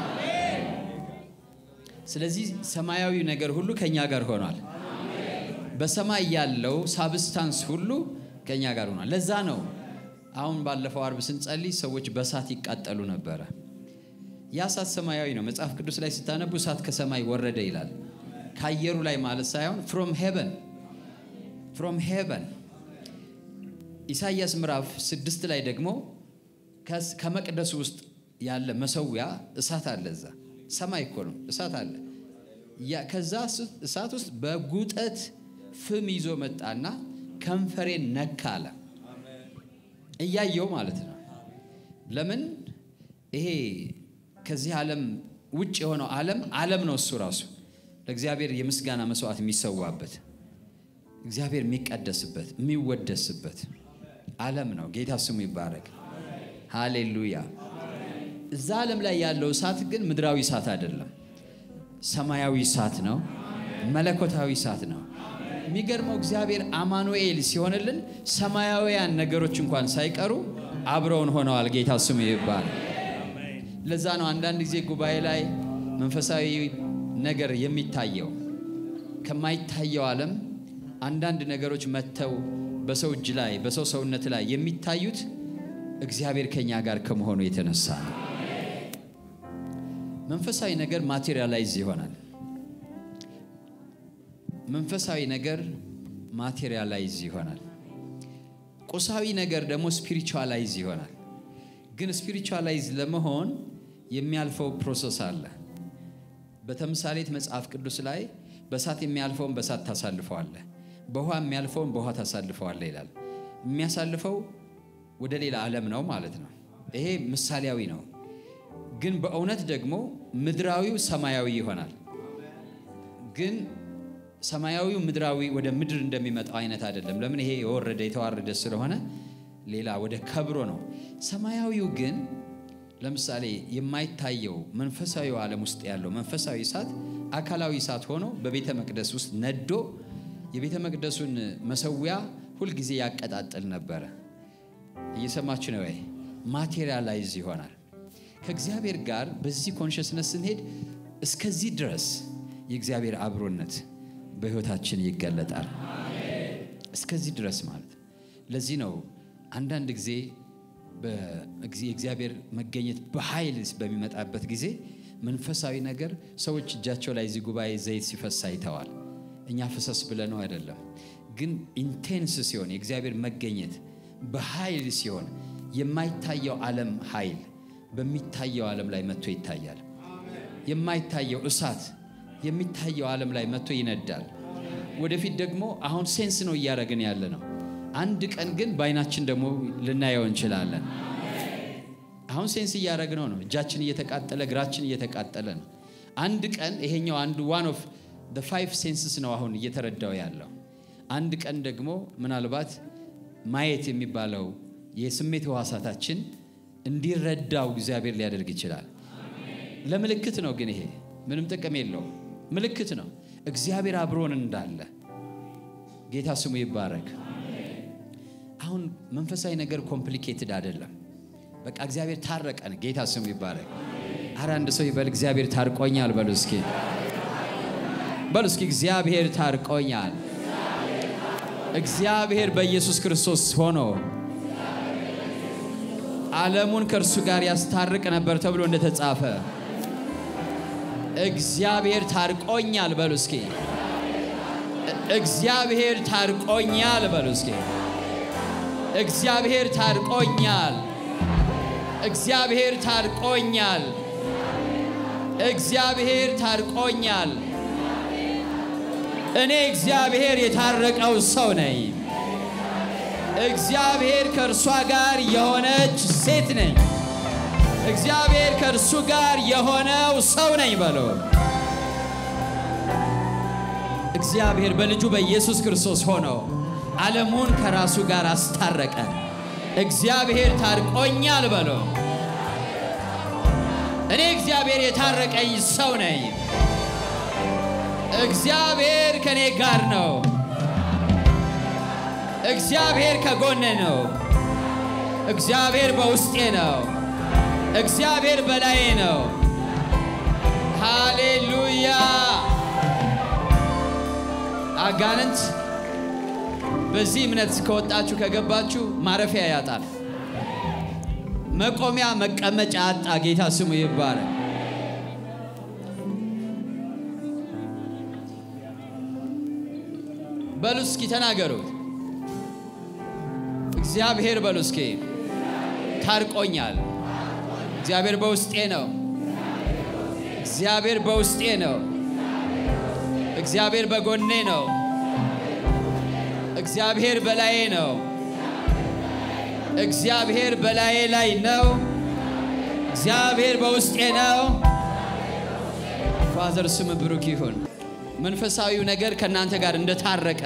ስለዚህ ሰማያዊ ነገር ሁሉ ከኛ ጋር ሆኗል። በሰማይ ያለው ሳብስታንስ ሁሉ ከኛ ጋር ሆኗል። ለዛ ነው አሁን ባለፈው አርብ ስንጸልይ ሰዎች በእሳት ይቃጠሉ ነበረ። ያ እሳት ሰማያዊ ነው። መጽሐፍ ቅዱስ ላይ ስታነቡ እሳት ከሰማይ ወረደ ይላል። ከአየሩ ላይ ማለት ሳይሆን ፍሮም ሄቨን ፍሮም ሄቨን። ኢሳይያስ ምዕራፍ ስድስት ላይ ደግሞ ከመቅደሱ ውስጥ ያለ መሰዊያ እሳት አለ። እዛ ሰማይ እኮ ነው፣ እሳት አለ። ከዛ እሳት ውስጥ በጉጠት ፍም ይዞ መጣና ከንፈሬን ነካ አለ። እያየው ማለት ነው። ለምን ይሄ ከዚህ ዓለም ውጭ የሆነው ዓለም ዓለም ነው እሱ ራሱ ለእግዚአብሔር የምስጋና መስዋዕት የሚሰዋበት እግዚአብሔር የሚቀደስበት የሚወደስበት ዓለም ነው። ጌታ ስሙ ይባረክ። ሃሌሉያ። እዛ ዓለም ላይ ያለው እሳት ግን ምድራዊ እሳት አይደለም፣ ሰማያዊ እሳት ነው። መለኮታዊ እሳት ነው። የሚገርመው እግዚአብሔር አማኑኤል ሲሆንልን ሰማያውያን ነገሮች እንኳን ሳይቀሩ አብረውን ሆነዋል። ጌታ ስሙ ይባላል። ለዛ ነው አንዳንድ ጊዜ ጉባኤ ላይ መንፈሳዊ ነገር የሚታየው ከማይታየው ዓለም አንዳንድ ነገሮች መጥተው በሰው እጅ ላይ በሰው ሰውነት ላይ የሚታዩት እግዚአብሔር ከኛ ጋር ከመሆኑ የተነሳ ነው። መንፈሳዊ ነገር ማቴሪያላይዝ ይሆናል። መንፈሳዊ ነገር ማቴሪያላይዝ ይሆናል። ቁሳዊ ነገር ደግሞ ስፒሪቹዋላይዝ ይሆናል። ግን ስፒሪቹዋላይዝ ለመሆን የሚያልፈው ፕሮሰስ አለ። በተምሳሌት መጽሐፍ ቅዱስ ላይ በእሳት የሚያልፈውን በእሳት ታሳልፈዋለህ፣ በውሃ የሚያልፈውን በውሃ ታሳልፈዋለህ ይላል። የሚያሳልፈው ወደ ሌላ ዓለም ነው ማለት ነው። ይሄ ምሳሌያዊ ነው። ግን በእውነት ደግሞ ምድራዊው ሰማያዊ ይሆናል። ግን ሰማያዊው ምድራዊ ወደ ምድር እንደሚመጣው አይነት አይደለም። ለምን? ይሄ የወረደ የተዋረደ ስለሆነ ሌላ ወደ ከብሮ ነው። ሰማያዊው ግን ለምሳሌ የማይታየው መንፈሳዊ ዓለም ውስጥ ያለው መንፈሳዊ እሳት አካላዊ እሳት ሆኖ በቤተ መቅደስ ውስጥ ነዶ የቤተ መቅደሱን መሰዊያ ሁልጊዜ ያቀጣጥል ነበረ። እየሰማችሁ ነው ወይ? ማቴሪያላይዝ ይሆናል። ከእግዚአብሔር ጋር በዚህ ኮንሽስነስ ስንሄድ እስከዚህ ድረስ የእግዚአብሔር አብሮነት በሕይወታችን ይገለጣል። እስከዚህ ድረስ ማለት ለዚህ ነው አንዳንድ ጊዜ የእግዚአብሔር መገኘት በኃይል በሚመጣበት ጊዜ መንፈሳዊ ነገር ሰዎች እጃቸው ላይ እዚህ ጉባኤ ዘይት ሲፈስ አይተዋል። እኛ ፍሰስ ብለነው አይደለም፣ ግን ኢንቴንስ ሲሆን የእግዚአብሔር መገኘት በኃይል ሲሆን የማይታየው ዓለም ኃይል በሚታየው ዓለም ላይ መጥቶ ይታያል። የማይታየው እሳት የሚታየው ዓለም ላይ መጥቶ ይነዳል። ወደፊት ደግሞ አሁን ሴንስ ነው እያደረግን ያለ ነው። አንድ ቀን ግን በአይናችን ደግሞ ልናየው እንችላለን። አሁን ሴንስ እያደረግነው ነው። እጃችን እየተቃጠለ እግራችን እየተቃጠለ ነው። አንድ ቀን ይሄኛው አንዱ ዋን ኦፍ ደ ፋይቭ ሴንስስ ነው አሁን እየተረዳው ያለው። አንድ ቀን ደግሞ ምናልባት ማየት የሚባለው የስሜት ሕዋሳታችን እንዲረዳው እግዚአብሔር ሊያደርግ ይችላል። ለምልክት ነው ግን ይሄ ምንም ጥቅም የለውም። ምልክት ነው እግዚአብሔር አብሮን እንዳለ። ጌታ ስሙ ይባረክ። አሁን መንፈሳዊ ነገር ኮምፕሊኬትድ አይደለም። በቃ እግዚአብሔር ታረቀን። ጌታ ስሙ ይባረክ። አረ አንድ ሰው ይበል እግዚአብሔር ታርቆኛል በሉ እስኪ በሉ እስኪ እግዚአብሔር ታርቆኛል። እግዚአብሔር በኢየሱስ ክርስቶስ ሆኖ ዓለሙን ከእርሱ ጋር ያስታርቅ ነበር ተብሎ እንደተጻፈ እግዚአብሔር ታርቆኛል በሉ እስኪ እግዚአብሔር ታርቆኛል በሉ እስኪ እግዚአብሔር ታርቆኛል። እግዚአብሔር ታርቆኛል። እግዚአብሔር ታርቆኛል። እኔ እግዚአብሔር የታረቀው ሰው ነኝ። እግዚአብሔር ከእርሷ ጋር የሆነች ሴት ነኝ። እግዚአብሔር ከእርሱ ጋር የሆነው ሰው ነኝ በሎ እግዚአብሔር በልጁ በኢየሱስ ክርስቶስ ሆኖ ዓለሙን ከራሱ ጋር አስታረቀ። እግዚአብሔር ታርቆኛል በሎ እኔ እግዚአብሔር የታረቀኝ ሰው ነኝ። እግዚአብሔር ከእኔ ጋር ነው። እግዚአብሔር ከጎኔ ነው። እግዚአብሔር በውስጤ ነው። እግዚአብሔር በላዬ ነው። ሃሌሉያ። አጋንንት በዚህ እምነት ከወጣችሁ ከገባችሁ ማረፊያ ያጣል። መቆሚያ መቀመጫ አጣ። ጌታ ስሙ ይባረክ። በሉ እስኪ ተናገሩት። እግዚአብሔር በሉ እስኪ ታርቆኛል። እግዚአብሔር በውስጤ ነው። እግዚአብሔር በውስጤ ነው። እግዚአብሔር በጎኔ ነው። እግዚአብሔር በላዬ ነው። እግዚአብሔር በላዬ ላይ ነው። እግዚአብሔር በውስጤ ነው። ፋዘር ስም ብሩክ ይሁን። መንፈሳዊው ነገር ከእናንተ ጋር እንደታረቀ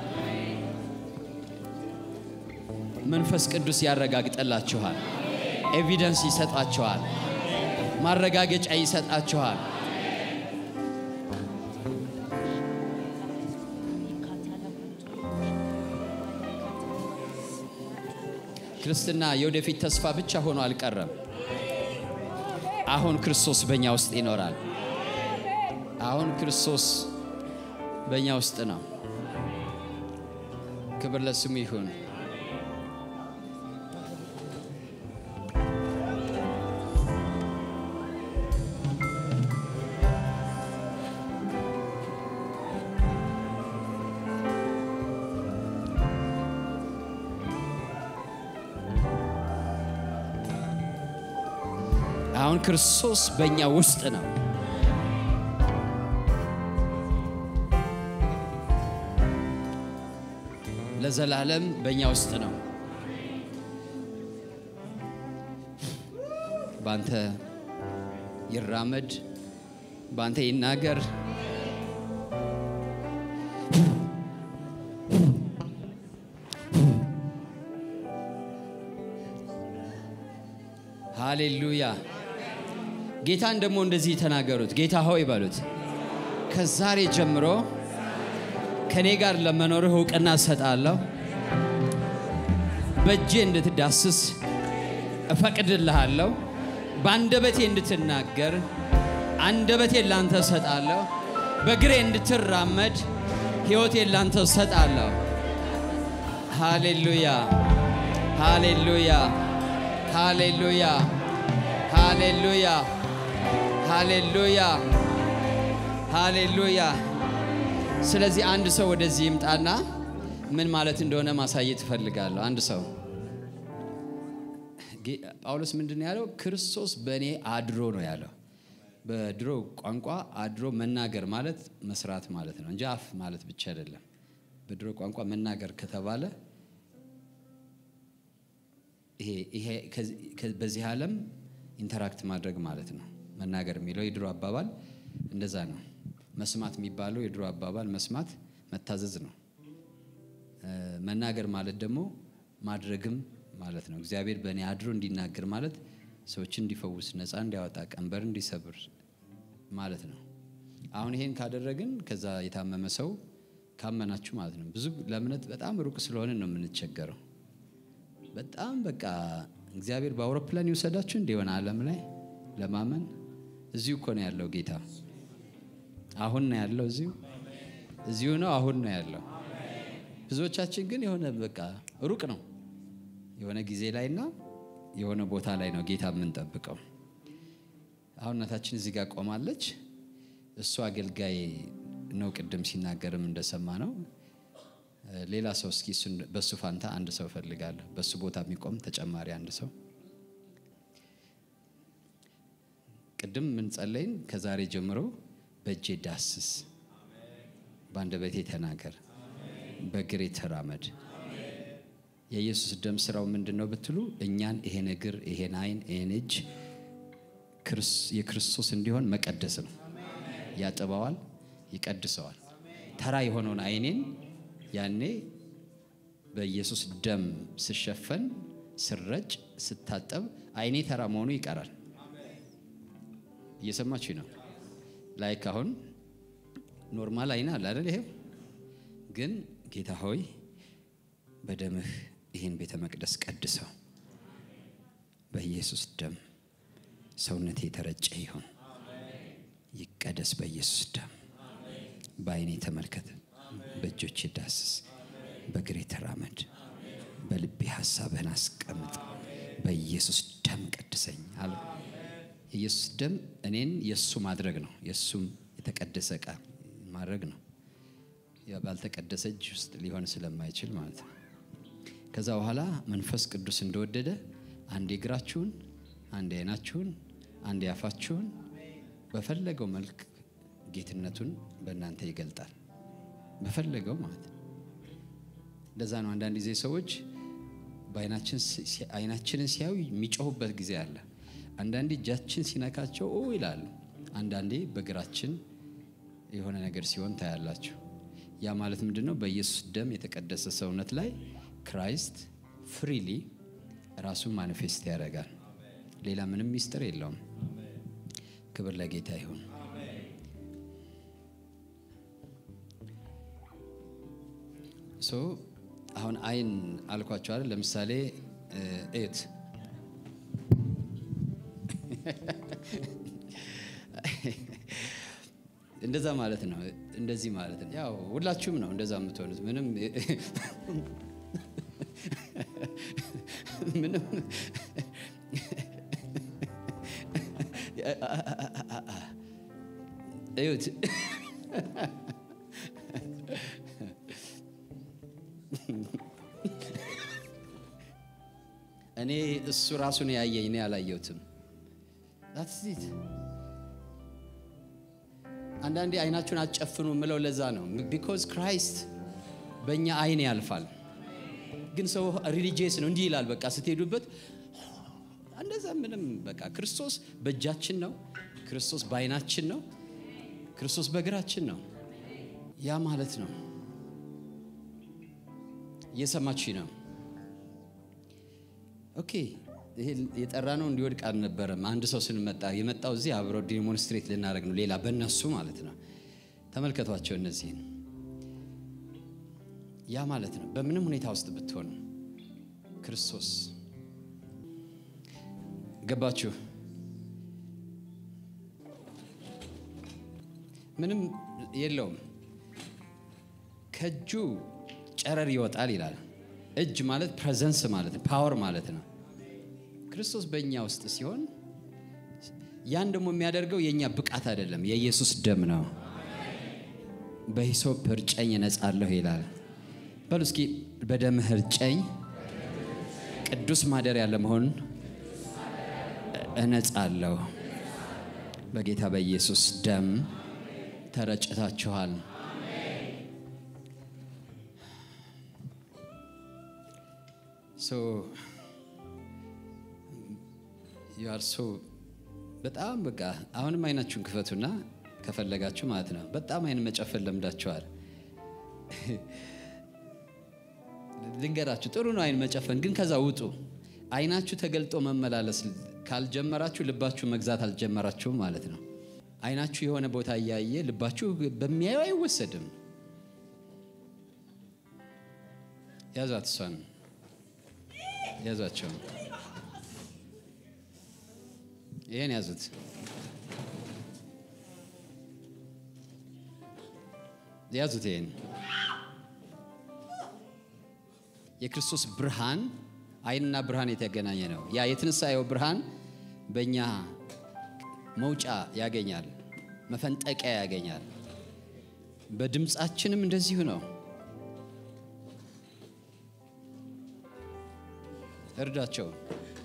መንፈስ ቅዱስ ያረጋግጠላችኋል። ኤቪደንስ ይሰጣችኋል። ማረጋገጫ ይሰጣችኋል። ክርስትና የወደፊት ተስፋ ብቻ ሆኖ አልቀረም። አሁን ክርስቶስ በእኛ ውስጥ ይኖራል። አሁን ክርስቶስ በእኛ ውስጥ ነው። ክብር ለስሙ ይሁን። አሁን ክርስቶስ በእኛ ውስጥ ነው። ለዘላለም በእኛ ውስጥ ነው። በአንተ ይራመድ፣ በአንተ ይናገር። ሃሌሉያ። ጌታን ደግሞ እንደዚህ ተናገሩት። ጌታ ሆይ በሉት፣ ከዛሬ ጀምሮ ከእኔ ጋር ለመኖርህ እውቅና እሰጣለሁ። በእጄ እንድትዳስስ እፈቅድልሃለሁ። በአንደበቴ እንድትናገር አንደበቴን ላንተ እሰጣለሁ። በእግሬ እንድትራመድ ሕይወቴን ላንተ እሰጣለሁ። ሃሌሉያ ሃሌሉያ ሃሌሉያ ሃሌሉያ ሃሌሉያ ሃሌሉያ። ስለዚህ አንድ ሰው ወደዚህ ይምጣና ምን ማለት እንደሆነ ማሳየት እፈልጋለሁ። አንድ ሰው ጳውሎስ ምንድን ነው ያለው? ክርስቶስ በእኔ አድሮ ነው ያለው። በድሮ ቋንቋ አድሮ መናገር ማለት መስራት ማለት ነው እንጂ አፍ ማለት ብቻ አይደለም። በድሮ ቋንቋ መናገር ከተባለ ይሄ በዚህ ዓለም ኢንተራክት ማድረግ ማለት ነው። መናገር የሚለው የድሮ አባባል እንደዛ ነው። መስማት የሚባለው የድሮ አባባል መስማት መታዘዝ ነው። መናገር ማለት ደግሞ ማድረግም ማለት ነው። እግዚአብሔር በእኔ አድሮ እንዲናገር ማለት ሰዎችን እንዲፈውስ፣ ነፃ እንዲያወጣ፣ ቀንበር እንዲሰብር ማለት ነው። አሁን ይሄን ካደረግን ከዛ የታመመ ሰው ካመናችሁ ማለት ነው። ብዙ ለእምነት በጣም ሩቅ ስለሆነ ነው የምንቸገረው። በጣም በቃ እግዚአብሔር በአውሮፕላን ይውሰዳችሁ እንዲሆነ ዓለም ላይ ለማመን እዚሁ እኮ ነው ያለው ጌታ። አሁን ነው ያለው እዚሁ እዚሁ ነው አሁን ነው ያለው። ብዙዎቻችን ግን የሆነ በቃ ሩቅ ነው የሆነ ጊዜ ላይና የሆነ ቦታ ላይ ነው ጌታ የምንጠብቀው። አሁን እናታችን እዚህ ጋር ቆማለች። እሱ አገልጋይ ነው። ቅድም ሲናገርም እንደሰማ ነው። ሌላ ሰው እስኪ በሱ ፋንታ አንድ ሰው እፈልጋለሁ። በሱ ቦታ የሚቆም ተጨማሪ አንድ ሰው ቅድም ምን ጸለይን? ከዛሬ ጀምሮ በእጄ ዳስስ፣ በአንደበቴ ተናገር፣ በእግሬ ተራመድ። የኢየሱስ ደም ስራው ምንድን ነው ብትሉ እኛን ይሄን እግር፣ ይሄን አይን፣ ይሄን እጅ የክርስቶስ እንዲሆን መቀደስ ነው። ያጥበዋል፣ ይቀድሰዋል። ተራ የሆነውን አይኔን ያኔ በኢየሱስ ደም ስሸፈን ስረጭ ስታጠብ አይኔ ተራ መሆኑ ይቀራል። እየሰማችሁ ነው። ላይክ አሁን ኖርማል አይና አለ አይደል? ይሄው ግን ጌታ ሆይ በደምህ ይህን ቤተ መቅደስ ቀድሰው፣ በኢየሱስ ደም ሰውነቴ የተረጨ ይሁን፣ ይቀደስ በኢየሱስ ደም። በአይኔ ተመልከት፣ በእጆቼ ዳስስ፣ በእግሬ ተራመድ፣ በልቤ ሀሳብህን አስቀምጥ፣ በኢየሱስ ደም ቀድሰኝ አለ። የኢየሱስ ደም እኔን የእሱ ማድረግ ነው። የእሱም የተቀደሰ ዕቃ ማድረግ ነው። ባልተቀደሰ እጅ ውስጥ ሊሆን ስለማይችል ማለት ነው። ከዛ በኋላ መንፈስ ቅዱስ እንደወደደ አንዴ እግራችሁን፣ አንዴ አይናችሁን፣ አንዴ አፋችሁን በፈለገው መልክ ጌትነቱን በእናንተ ይገልጣል። በፈለገው ማለት ነው። እንደዛ ነው። አንዳንድ ጊዜ ሰዎች አይናችንን ሲያዩ የሚጮሁበት ጊዜ አለ። አንዳንዴ እጃችን ሲነካቸው ኦ ይላሉ። አንዳንዴ በእግራችን የሆነ ነገር ሲሆን ታያላችሁ። ያ ማለት ምንድን ነው? በኢየሱስ ደም የተቀደሰ ሰውነት ላይ ክራይስት ፍሪሊ ራሱን ማኒፌስት ያደርጋል። ሌላ ምንም ሚስጥር የለውም። ክብር ለጌታ ይሁን። ሶ አሁን አይን አልኳቸው አይደል? ለምሳሌ እት እንደዛ ማለት ነው። እንደዚህ ማለት ነው። ያው ሁላችሁም ነው እንደዛ የምትሆኑት። ምንም ምንም እዩት። እኔ እሱ ራሱን ያየኝ እኔ አላየሁትም። ዛትዚት አንዳንዴ አይናችሁን አትጨፍኑ የምለው ለዛ ነው። ቢኮዝ ክራይስት በእኛ አይን ያልፋል። ግን ሰው ሪሊጂየስ ነው እንዲህ ይላል። በቃ ስትሄዱበት እንደዛ ምንም በቃ ክርስቶስ በእጃችን ነው። ክርስቶስ በዓይናችን ነው። ክርስቶስ በእግራችን ነው። ያ ማለት ነው። እየሰማችኝ ነው? ኦኬ። ይሄ የጠራ ነው እንዲወድቅ አልነበረም። አንድ ሰው ስንመጣ የመጣው እዚህ አብሮ ዲሞንስትሬት ልናደርግ ነው። ሌላ በእነሱ ማለት ነው። ተመልከቷቸው እነዚህን። ያ ማለት ነው። በምንም ሁኔታ ውስጥ ብትሆኑ ክርስቶስ ገባችሁ? ምንም የለውም። ከእጁ ጨረር ይወጣል ይላል። እጅ ማለት ፕሬዘንስ ማለት ነው፣ ፓወር ማለት ነው። ክርስቶስ በእኛ ውስጥ ሲሆን ያን ደግሞ የሚያደርገው የእኛ ብቃት አይደለም፣ የኢየሱስ ደም ነው። በሂሶፕ እርጨኝ እነጻለሁ ይላል። በሉ እስኪ በደምህ እርጨኝ፣ ቅዱስ ማደሪያ ለመሆን እነጻለሁ። በጌታ በኢየሱስ ደም ተረጭታችኋል። ዩአርሶ በጣም በቃ አሁንም አይናችሁን ክፈቱና ከፈለጋችሁ ማለት ነው። በጣም አይን መጨፈን ለምዳችኋል። ልንገራችሁ፣ ጥሩ ነው አይን መጨፈን፣ ግን ከዛ ውጡ። አይናችሁ ተገልጦ መመላለስ ካልጀመራችሁ ልባችሁ መግዛት አልጀመራችሁም ማለት ነው። አይናችሁ የሆነ ቦታ እያየ ልባችሁ በሚያዩ አይወሰድም። ያዟት፣ እሷን ያዟቸው፣ ይህን ያዙት። ያዙት፣ ይህን የክርስቶስ ብርሃን አይንና ብርሃን የተገናኘ ነው። ያ የትንሣኤው ብርሃን በእኛ መውጫ ያገኛል፣ መፈንጠቂያ ያገኛል። በድምፃችንም እንደዚሁ ነው። እርዷቸውን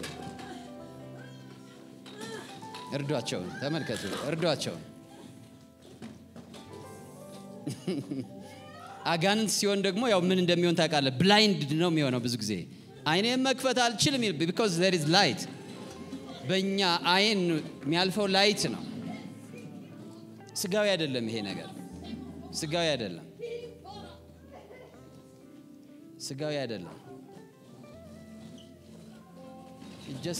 እርዷቸውን፣ ተመልከቱ፣ እርዷቸውን። አጋንንት ሲሆን ደግሞ ያው ምን እንደሚሆን ታውቃለህ። ብላይንድ ነው የሚሆነው ብዙ ጊዜ አይኔን መክፈት አልችልም ቢኮዝ ዘር ኢዝ ላይት በእኛ አይን የሚያልፈው ላይት ነው። ስጋዊ አይደለም ይሄ ነገር፣ ስጋዊ አይደለም፣ ስጋዊ አይደለም። ጀስ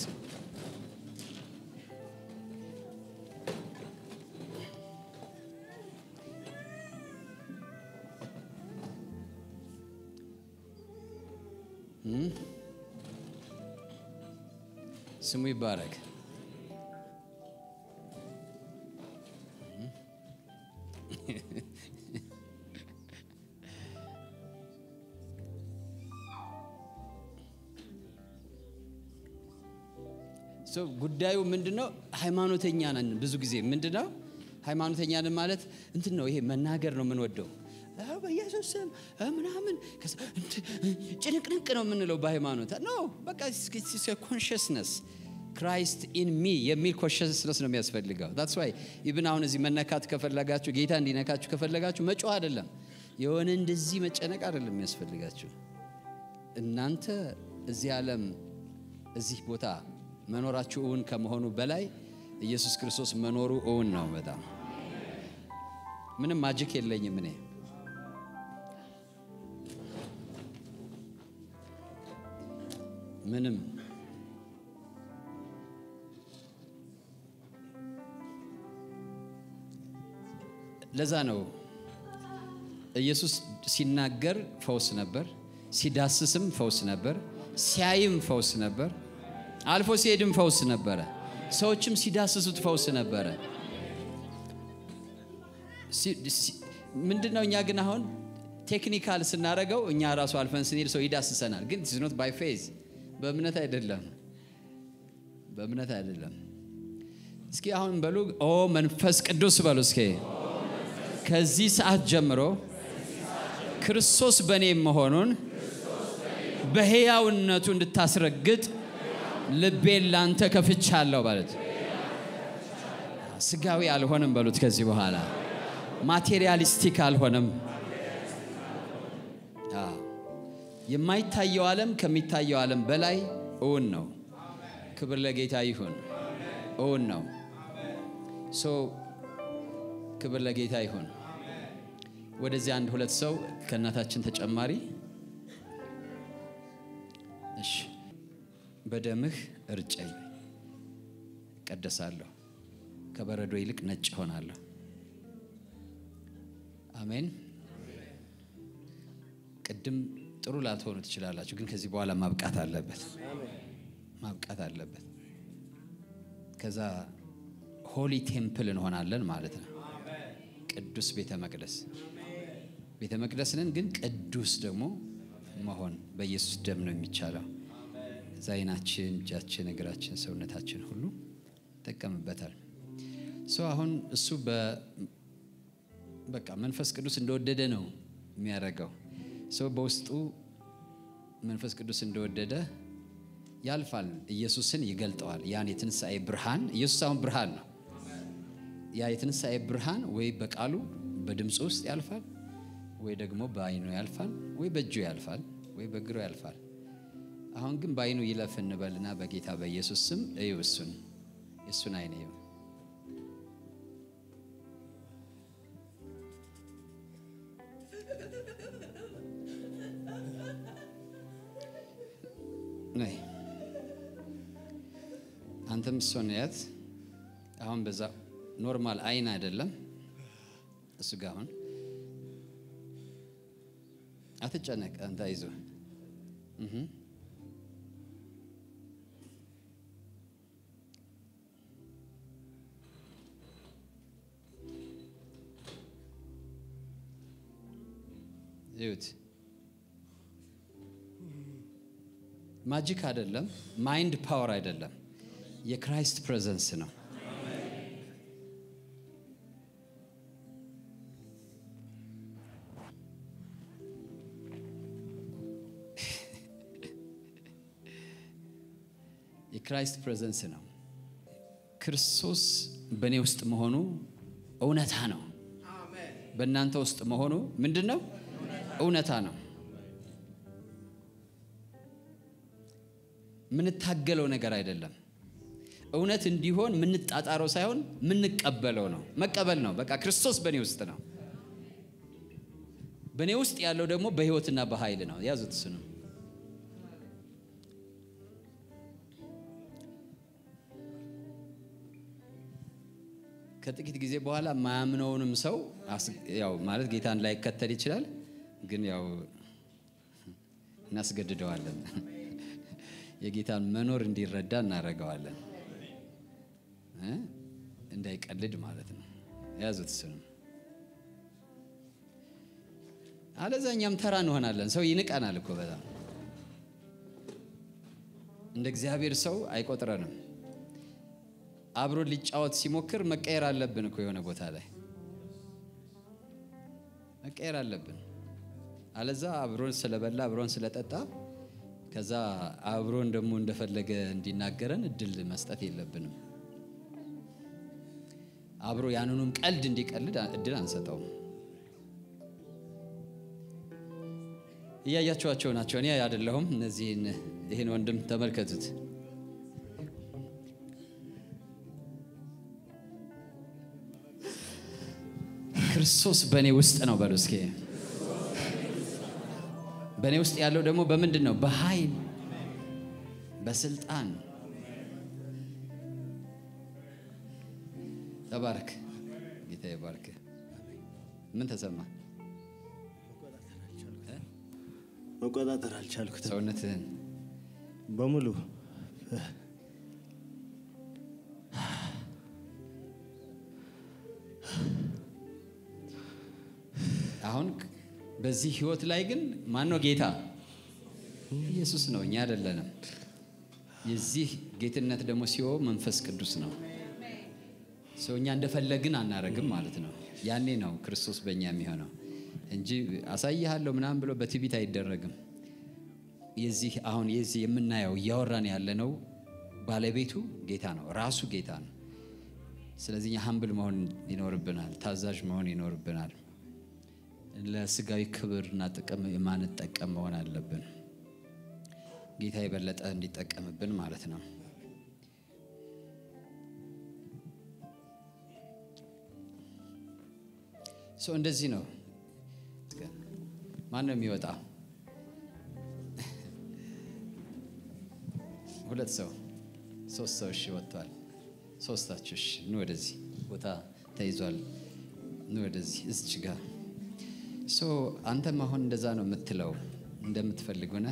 ስሙ ይባረክ። ጉዳዩ ምንድነው? ሃይማኖተኛ ነን። ብዙ ጊዜ ምንድነው ሃይማኖተኛ ነን ማለት እንትን ነው። ይሄ መናገር ነው የምንወደው በኢየሱስ ስም ምናምን ጭንቅንቅ ነው የምንለው በሃይማኖት ኖ በቃ ኮንሽስነስ ክራይስት ኢን ሚ የሚል ኮንሽስነስ ነው የሚያስፈልገው። ታትስ ዋይ ኢብን አሁን እዚህ መነካት ከፈለጋችሁ ጌታ እንዲነካችሁ ከፈለጋችሁ መጮህ አይደለም የሆነ እንደዚህ መጨነቅ አይደለም የሚያስፈልጋችሁ። እናንተ እዚህ ዓለም እዚህ ቦታ መኖራችሁ እውን ከመሆኑ በላይ ኢየሱስ ክርስቶስ መኖሩ እውን ነው። በጣም ምንም ማጅክ የለኝም እኔ ምንም ለዛ ነው ኢየሱስ ሲናገር ፈውስ ነበር፣ ሲዳስስም ፈውስ ነበር፣ ሲያይም ፈውስ ነበር፣ አልፎ ሲሄድም ፈውስ ነበረ፣ ሰዎችም ሲዳስሱት ፈውስ ነበረ። ምንድን ነው እኛ ግን አሁን ቴክኒካል ስናደርገው እኛ ራሱ አልፈን ስንሄድ ሰው ይዳስሰናል፣ ግን ኖት ባይ ፌዝ በእምነት አይደለም፣ በእምነት አይደለም። እስኪ አሁን በሉ ኦ መንፈስ ቅዱስ በሉ እስኪ ከዚህ ሰዓት ጀምሮ ክርስቶስ በእኔ መሆኑን በሕያውነቱ እንድታስረግጥ ልቤን ላንተ ከፍቻለሁ ማለት ስጋዊ አልሆንም በሉት። ከዚህ በኋላ ማቴሪያሊስቲክ አልሆንም። የማይታየው ዓለም ከሚታየው ዓለም በላይ እውን ነው። ክብር ለጌታ ይሁን። እውን ነው። ሶ ክብር ለጌታ ይሁን። ወደዚህ አንድ ሁለት ሰው ከእናታችን ተጨማሪ እሺ። በደምህ እርጨኝ፣ እቀደሳለሁ፣ ከበረዶ ይልቅ ነጭ እሆናለሁ። አሜን። ቅድም ጥሩ ላትሆኑ ትችላላችሁ፣ ግን ከዚህ በኋላ ማብቃት አለበት፣ ማብቃት አለበት። ከዛ ሆሊ ቴምፕል እንሆናለን ማለት ነው። ቅዱስ ቤተ መቅደስ ቤተ መቅደስ ነን፣ ግን ቅዱስ ደግሞ መሆን በኢየሱስ ደም ነው የሚቻለው። እዛ ዓይናችን፣ እጃችን፣ እግራችን፣ ሰውነታችን ሁሉ ይጠቀምበታል። ሰው አሁን እሱ በቃ መንፈስ ቅዱስ እንደወደደ ነው የሚያደርገው። ሰው በውስጡ መንፈስ ቅዱስ እንደወደደ ያልፋል። ኢየሱስን ይገልጠዋል። ያን የትንሣኤ ብርሃን ኢየሱስ አሁን ብርሃን ነው። ያ የትንሣኤ ብርሃን ወይ በቃሉ በድምፁ ውስጥ ያልፋል፣ ወይ ደግሞ በዓይኑ ያልፋል፣ ወይ በእጁ ያልፋል፣ ወይ በእግሩ ያልፋል። አሁን ግን በዓይኑ ይለፍ እንበልና በጌታ በኢየሱስ ስም እዩ። እሱን የእሱን ዓይን እዩ። ነይ አንተም እሷን ያት። አሁን በዛ ኖርማል አይን አይደለም እሱ ጋር አሁን አትጨነቅ። አንተ አይዞ ይሁት ማጂክ አይደለም፣ ማይንድ ፓወር አይደለም፣ የክራይስት ፕሬዘንስ ነው። የክራይስት ፕሬዘንስ ነው። ክርስቶስ በእኔ ውስጥ መሆኑ እውነታ ነው። በእናንተ ውስጥ መሆኑ ምንድን ነው? እውነታ ነው። የምንታገለው ነገር አይደለም። እውነት እንዲሆን የምንጣጣረው ሳይሆን የምንቀበለው ነው። መቀበል ነው። በቃ ክርስቶስ በእኔ ውስጥ ነው። በእኔ ውስጥ ያለው ደግሞ በሕይወትና በኃይል ነው። ያዙት እሱ ነው። ከጥቂት ጊዜ በኋላ ማያምነውንም ሰው ያው ማለት ጌታን ላይከተል ይችላል፣ ግን ያው እናስገድደዋለን የጌታን መኖር እንዲረዳ እናደርገዋለን። እንዳይቀልድ ማለት ነው። ያዙት እሱንም። አለዛ እኛም ተራ እንሆናለን። ሰው ይንቀናል እኮ በጣም እንደ እግዚአብሔር ሰው አይቆጥረንም። አብሮ ሊጫወት ሲሞክር መቀየር አለብን እኮ የሆነ ቦታ ላይ መቀየር አለብን። አለዛ አብሮን ስለበላ አብሮን ስለጠጣ ከዛ አብሮን ደግሞ እንደፈለገ እንዲናገረን እድል መስጠት የለብንም። አብሮ ያንኑም ቀልድ እንዲቀልድ እድል አንሰጠውም። እያያችኋቸው ናቸው። እኔ አይደለሁም። እነዚህን ይህን ወንድም ተመልከቱት። ክርስቶስ በእኔ ውስጥ ነው በሉ እስኪ። በእኔ ውስጥ ያለው ደግሞ በምንድን ነው? በኃይል በስልጣን። ተባረክ ጌታ ይባርክ። ምን ተሰማ? መቆጣጠር አልቻልኩትም። ሰውነትህን በሙሉ አሁን በዚህ ህይወት ላይ ግን ማን ነው ጌታ? ኢየሱስ ነው፣ እኛ አይደለንም። የዚህ ጌትነት ደግሞ ሲሆን መንፈስ ቅዱስ ነው። ሰው እኛ እንደፈለግን አናረግም ማለት ነው። ያኔ ነው ክርስቶስ በእኛ የሚሆነው እንጂ አሳይሃለሁ ምናምን ብሎ በትዕቢት አይደረግም። የዚህ አሁን የዚህ የምናየው እያወራን ያለነው ባለቤቱ ጌታ ነው፣ ራሱ ጌታ ነው። ስለዚህ እኛ ሀምብል መሆን ይኖርብናል፣ ታዛዥ መሆን ይኖርብናል። ለስጋዊ ክብርና ጥቅም የማንጠቀም መሆን አለብን። ጌታ የበለጠ እንዲጠቀምብን ማለት ነው። ሰው እንደዚህ ነው። ማን ነው የሚወጣ? ሁለት ሰው ሶስት ሰው እሺ ወጥቷል። ሶስታችሁ እሺ ኑ ወደዚህ ቦታ ተይዟል። ኑ ወደዚህ እዚች ጋር ሶ አንተም አሁን እንደዛ ነው የምትለው እንደምትፈልግ ሆነ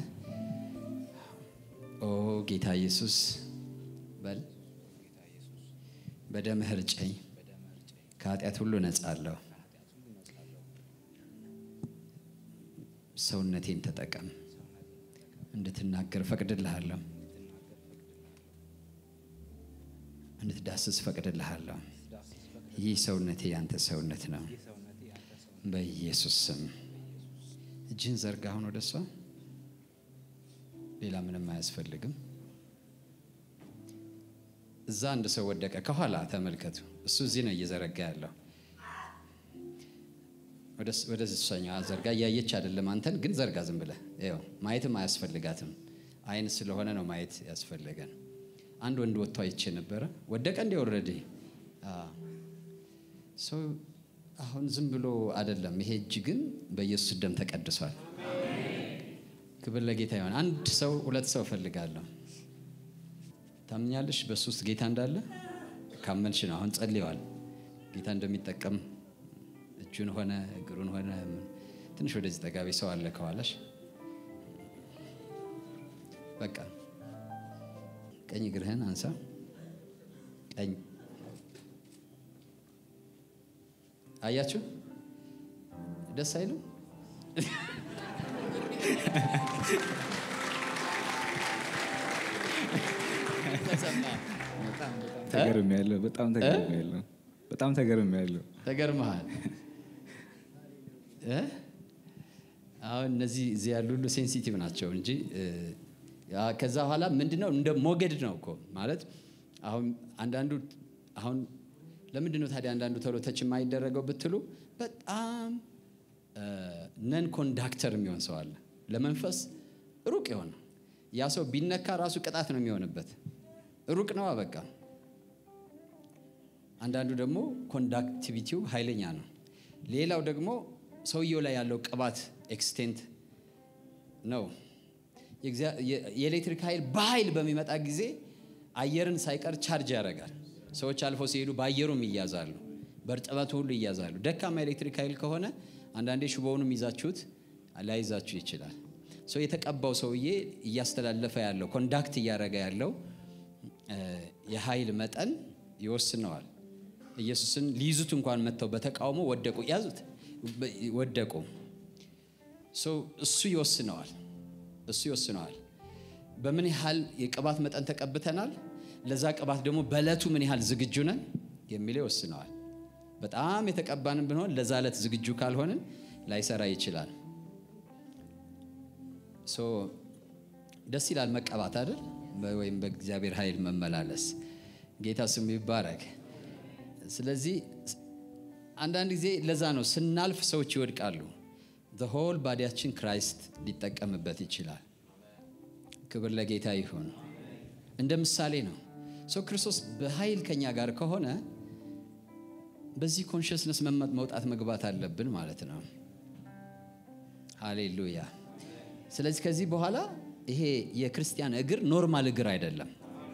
ኦ ጌታ ኢየሱስ በል በደምህ እርጨኝ፣ ከኃጢአት ሁሉ ነጻ አለሁ። ሰውነቴን ተጠቀም፣ እንድትናገር ፈቅድልሃለሁ፣ እንድትዳስስ ፈቅድልሃለሁ። ይህ ሰውነቴ ያንተ ሰውነት ነው። በኢየሱስ ስም እጅህን ዘርጋ። አሁን ወደ እሷ ሌላ ምንም አያስፈልግም። እዛ አንድ ሰው ወደቀ። ከኋላ ተመልከቱ። እሱ እዚህ ነው እየዘረጋ ያለው። ወደ እሷኛ ዘርጋ። እያየች አይደለም አንተን፣ ግን ዘርጋ ዝም ብለህ ይኸው። ማየትም አያስፈልጋትም። አይን ስለሆነ ነው ማየት ያስፈለገን። አንድ ወንድ ወጥቶ አይቼ ነበረ። ወደቀ እንዲ ወረደ ሰው አሁን ዝም ብሎ አይደለም። ይሄ እጅ ግን በኢየሱስ ደም ተቀድሷል። ክብር ለጌታ ይሆን። አንድ ሰው ሁለት ሰው እፈልጋለሁ። ታምኛለሽ በሱ ውስጥ ጌታ እንዳለ ካመንሽ ነው። አሁን ጸልየዋል። ጌታ እንደሚጠቀም እጁን ሆነ እግሩን ሆነ ትንሽ ወደዚህ ጠጋቢ ሰው አለ ከኋላሽ። በቃ ቀኝ እግርህን አንሳ። ቀኝ አያችሁ፣ ደስ አይልም? ተገርም ያለው በጣም ተገርም ያለው በጣም ተገርም ያለው ተገርመሃል። አሁን እነዚህ እዚህ ያሉ ሁሉ ሴንሲቲቭ ናቸው እንጂ ከዛ በኋላ ምንድነው እንደ ሞገድ ነው እኮ ማለት አሁን አንዳንዱ አሁን ለምንድን ነው ታዲያ አንዳንዱ ቶሎ ተች የማይደረገው ብትሉ በጣም ነን ኮንዳክተር የሚሆን ሰው አለ። ለመንፈስ ሩቅ የሆነ ያ ሰው ቢነካ ራሱ ቅጣት ነው የሚሆንበት። ሩቅ ነው በቃ። አንዳንዱ ደግሞ ኮንዳክቲቪቲው ኃይለኛ ነው። ሌላው ደግሞ ሰውየው ላይ ያለው ቅባት ኤክስቴንት ነው። የኤሌክትሪክ ኃይል በኃይል በሚመጣ ጊዜ አየርን ሳይቀር ቻርጅ ያደርጋል። ሰዎች አልፈው ሲሄዱ በአየሩም ይያዛሉ፣ በእርጥበቱ ሁሉ ይያዛሉ። ደካማ ኤሌክትሪክ ኃይል ከሆነ አንዳንዴ ሽቦውንም ይዛችሁት ላይዛችሁ ይችላል። ሰው የተቀባው ሰውዬ እያስተላለፈ ያለው ኮንዳክት እያደረገ ያለው የኃይል መጠን ይወስነዋል። ኢየሱስን ሊይዙት እንኳን መጥተው በተቃውሞ ወደቁ፣ ያዙት፣ ወደቁ። እሱ ይወስነዋል፣ እሱ ይወስነዋል። በምን ያህል የቅባት መጠን ተቀብተናል፣ ለዛ ቅባት ደግሞ በዕለቱ ምን ያህል ዝግጁ ነን የሚለው ይወስነዋል። በጣም የተቀባንን ብንሆን ለዛ ዕለት ዝግጁ ካልሆንን ላይሰራ ይችላል። ደስ ይላል መቀባት አይደል? ወይም በእግዚአብሔር ኃይል መመላለስ። ጌታ ስሙ ይባረክ። ስለዚህ አንዳንድ ጊዜ ለዛ ነው ስናልፍ ሰዎች ይወድቃሉ። ሆል ባዲያችን ክራይስት ሊጠቀምበት ይችላል። ክብር ለጌታ ይሁን። እንደ ምሳሌ ነው ሰው ክርስቶስ በኃይል ከኛ ጋር ከሆነ በዚህ ኮንሽስነስ መውጣት መግባት አለብን ማለት ነው። ሃሌሉያ። ስለዚህ ከዚህ በኋላ ይሄ የክርስቲያን እግር ኖርማል እግር አይደለም።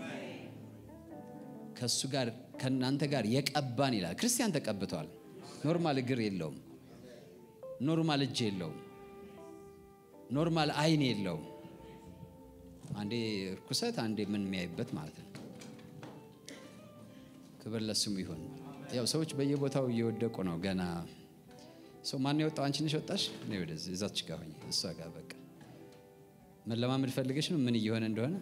ከእሱ ጋር ከእናንተ ጋር የቀባን ይላል። ክርስቲያን ተቀብቷል። ኖርማል እግር የለውም። ኖርማል እጅ የለውም። ኖርማል አይን የለውም። አንዴ እርኩሰት፣ አንዴ ምን የሚያይበት ማለት ነው። ክብር ለስሙ ይሁን። ያው ሰዎች በየቦታው እየወደቁ ነው። ገና ሰው ማን የወጣው? አንቺ ነሽ ወጣሽ? እኔ ወደዚህ እዛች ጋር ሆኜ እሷ ጋር በቃ መለማመድ ፈልገሽ ነው ምን እየሆነ እንደሆነ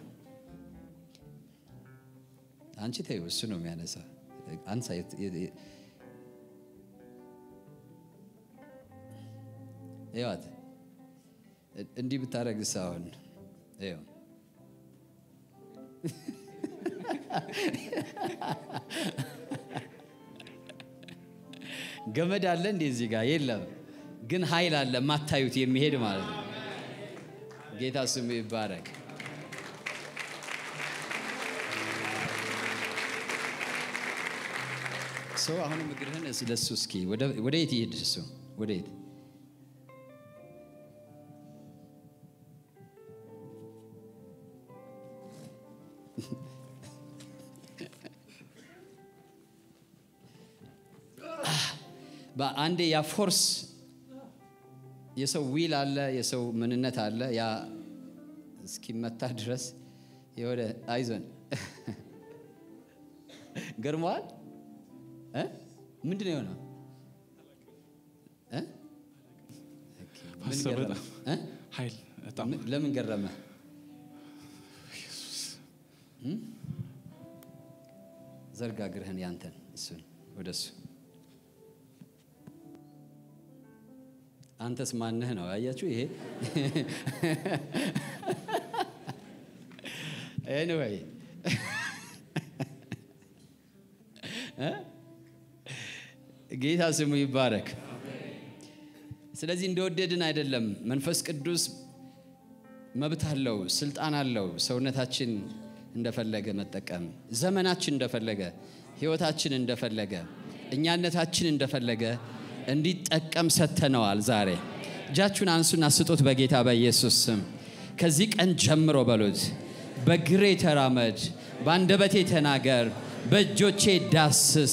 አንቺ ተይው፣ እሱ ነው የሚያነሳ። አንሳ ይዋት እንዲህ ብታደረግስ አሁን ይኸው ገመድ አለ እንዴ እዚህ ጋር የለም፣ ግን ኃይል አለ የማታዩት የሚሄድ ማለት ነው። ጌታ ስሙ ይባረክ። ሰው አሁንም እግርህን እስ- ለሱ እስኪ ወደ- ወደ የት ይሄድ እሱ ወደ የት በአንዴ ያ ፎርስ የሰው ዊል አለ፣ የሰው ምንነት አለ። ያ እስኪመታ ድረስ የወደ አይዞን ገርመዋል። እ? ምንድን ነው የሆነው? እ? ኦኬ፣ ምን ፓስተር ገረመ? በጣም እ? ኃይል በጣም ምን- ለምን ገረመ? እም? ዘርጋ እግርህን ያንተን እሱን ወደ እሱ አንተስ ማንህ ነው? አያችሁ ይሄ ኤኒዌይ ጌታ ስሙ ይባረክ። ስለዚህ እንደወደድን አይደለም። መንፈስ ቅዱስ መብት አለው፣ ስልጣን አለው። ሰውነታችን እንደፈለገ መጠቀም፣ ዘመናችን እንደፈለገ፣ ህይወታችን እንደፈለገ፣ እኛነታችን እንደፈለገ እንዲጠቀም ሰጥተነዋል። ዛሬ እጃችሁን አንሱና ስጡት በጌታ በኢየሱስ ስም። ከዚህ ቀን ጀምሮ በሉት፣ በግሬ ተራመድ፣ በአንደበቴ ተናገር፣ በእጆቼ ዳስስ።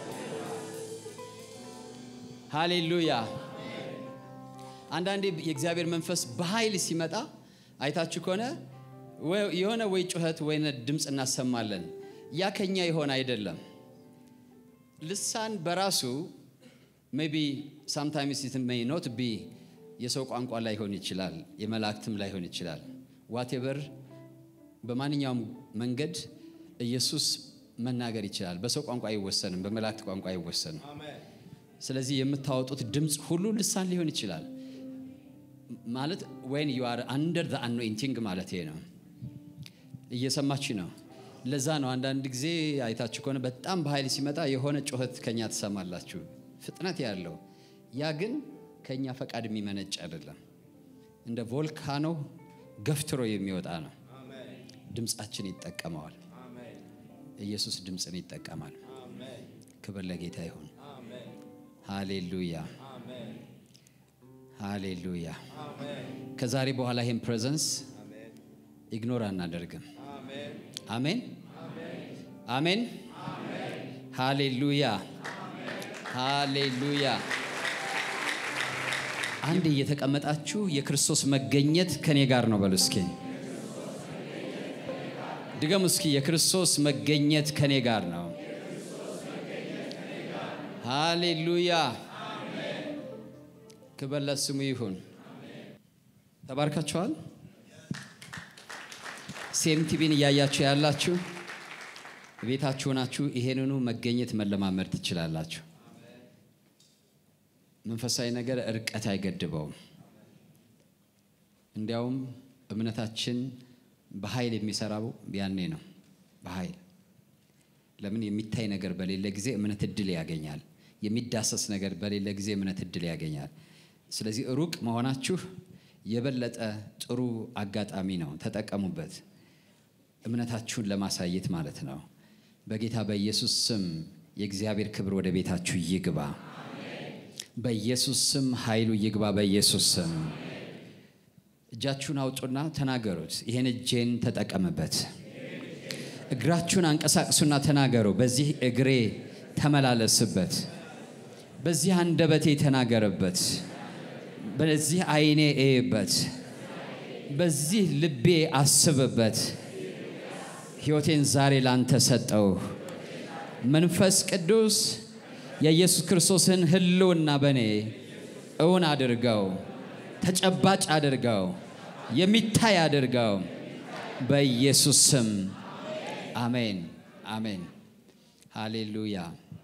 ሃሌሉያ። አንዳንዴ የእግዚአብሔር መንፈስ በኃይል ሲመጣ አይታችሁ ከሆነ ወይ- የሆነ ወይ ጩኸት ወይ ድምፅ እናሰማለን። ያ ከኛ የሆነ አይደለም። ልሳን በራሱ ሜቢ ሳምታይምስ ኢት ሜይ ኖት ቢ የሰው ቋንቋ ላይሆን ይችላል፣ የመላእክትም ላይሆን ይችላል። ዋቴቨር በማንኛውም መንገድ ኢየሱስ መናገር ይችላል። በሰው ቋንቋ አይወሰንም፣ በመላእክት ቋንቋ አይወሰንም። ስለዚህ የምታወጡት ድምፅ ሁሉ ልሳን ሊሆን ይችላል። ማለት ወይን ዩ አር አንደር ዘ አኖይንቲንግ ማለት ይሄ ነው። እየሰማች ነው። ለዛ ነው አንዳንድ ጊዜ አይታችሁ ከሆነ በጣም በኃይል ሲመጣ የሆነ ጩኸት ከኛ ትሰማላችሁ፣ ፍጥነት ያለው ያ ግን ከኛ ፈቃድ የሚመነጭ አይደለም። እንደ ቮልካኖ ገፍትሮ የሚወጣ ነው። ድምፃችን ይጠቀመዋል። ኢየሱስ ድምፅን ይጠቀማል። ክብር ለጌታ ይሁን። ሃሌሉያ ሃሌሉያ። ከዛሬ በኋላ ይህን ፕሬዘንስ ኢግኖር አናደርግም። አሜን አሜን። ሃሌሉያ ሃሌሉያ። አንድ እየተቀመጣችሁ የክርስቶስ መገኘት ከኔ ጋር ነው በሉ እስኪ። ድገሙ እስኪ። የክርስቶስ መገኘት ከኔ ጋር ነው። ሃሌሉያ ክብር ለስሙ ይሁን። ተባርካችኋል። ሴም ቲቪን እያያችሁ ያላችሁ ቤታችሁ ናችሁ። ይሄንኑ መገኘት መለማመድ ትችላላችሁ። መንፈሳዊ ነገር እርቀት አይገድበውም። እንዲያውም እምነታችን በኃይል የሚሰራው ያኔ ነው። በኃይል ለምን የሚታይ ነገር በሌለ ጊዜ እምነት እድል ያገኛል። የሚዳሰስ ነገር በሌለ ጊዜ እምነት እድል ያገኛል። ስለዚህ ሩቅ መሆናችሁ የበለጠ ጥሩ አጋጣሚ ነው። ተጠቀሙበት፣ እምነታችሁን ለማሳየት ማለት ነው። በጌታ በኢየሱስ ስም የእግዚአብሔር ክብር ወደ ቤታችሁ ይግባ። በኢየሱስ ስም ኃይሉ ይግባ። በኢየሱስ ስም እጃችሁን አውጡና ተናገሩት። ይሄን እጄን ተጠቀምበት። እግራችሁን አንቀሳቅሱና ተናገሩ። በዚህ እግሬ ተመላለስበት። በዚህ አንደበቴ ተናገርበት። በዚህ ዓይኔ እይበት። በዚህ ልቤ አስብበት። ሕይወቴን ዛሬ ላንተ ሰጠው። መንፈስ ቅዱስ የኢየሱስ ክርስቶስን ሕልውና በእኔ እውን አድርገው፣ ተጨባጭ አድርገው፣ የሚታይ አድርገው። በኢየሱስ ስም አሜን፣ አሜን። ሃሌሉያ።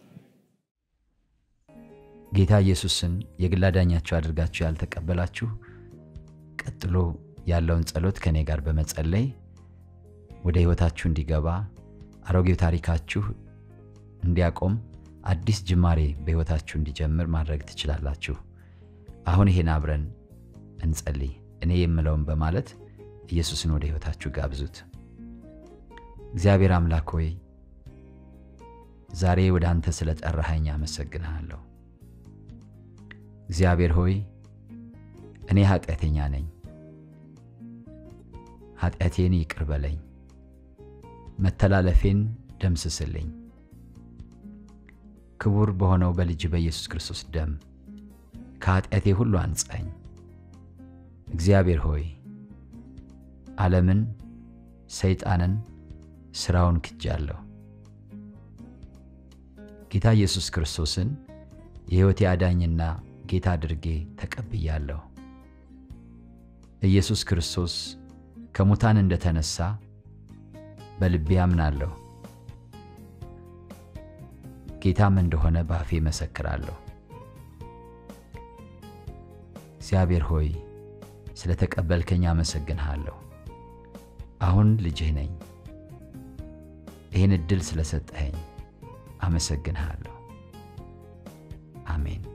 ጌታ ኢየሱስን የግል አዳኛችሁ አድርጋችሁ ያልተቀበላችሁ ቀጥሎ ያለውን ጸሎት ከእኔ ጋር በመጸለይ ወደ ሕይወታችሁ እንዲገባ አሮጌው ታሪካችሁ እንዲያቆም አዲስ ጅማሬ በሕይወታችሁ እንዲጀምር ማድረግ ትችላላችሁ። አሁን ይሄን አብረን እንጸልይ። እኔ የምለውን በማለት ኢየሱስን ወደ ሕይወታችሁ ጋብዙት። እግዚአብሔር አምላክ ሆይ ዛሬ ወደ አንተ ስለ ጠራኸኝ አመሰግንሃለሁ። እግዚአብሔር ሆይ እኔ ኃጢአተኛ ነኝ። ኃጢአቴን ይቅር በለኝ፣ መተላለፌን ደምስስልኝ። ክቡር በሆነው በልጅ በኢየሱስ ክርስቶስ ደም ከኃጢአቴ ሁሉ አንጻኝ። እግዚአብሔር ሆይ ዓለምን፣ ሰይጣንን፣ ሥራውን ክጃለሁ። ጌታ ኢየሱስ ክርስቶስን የሕይወቴ አዳኝና ጌታ አድርጌ ተቀብያለሁ። ኢየሱስ ክርስቶስ ከሙታን እንደተነሳ በልቤ አምናለሁ። ጌታም እንደሆነ በአፌ መሰክራለሁ። እግዚአብሔር ሆይ ስለ ተቀበልከኝ አመሰግንሃለሁ። አሁን ልጅህ ነኝ። ይህን ዕድል ስለሰጠኸኝ አመሰግንሃለሁ። አሜን።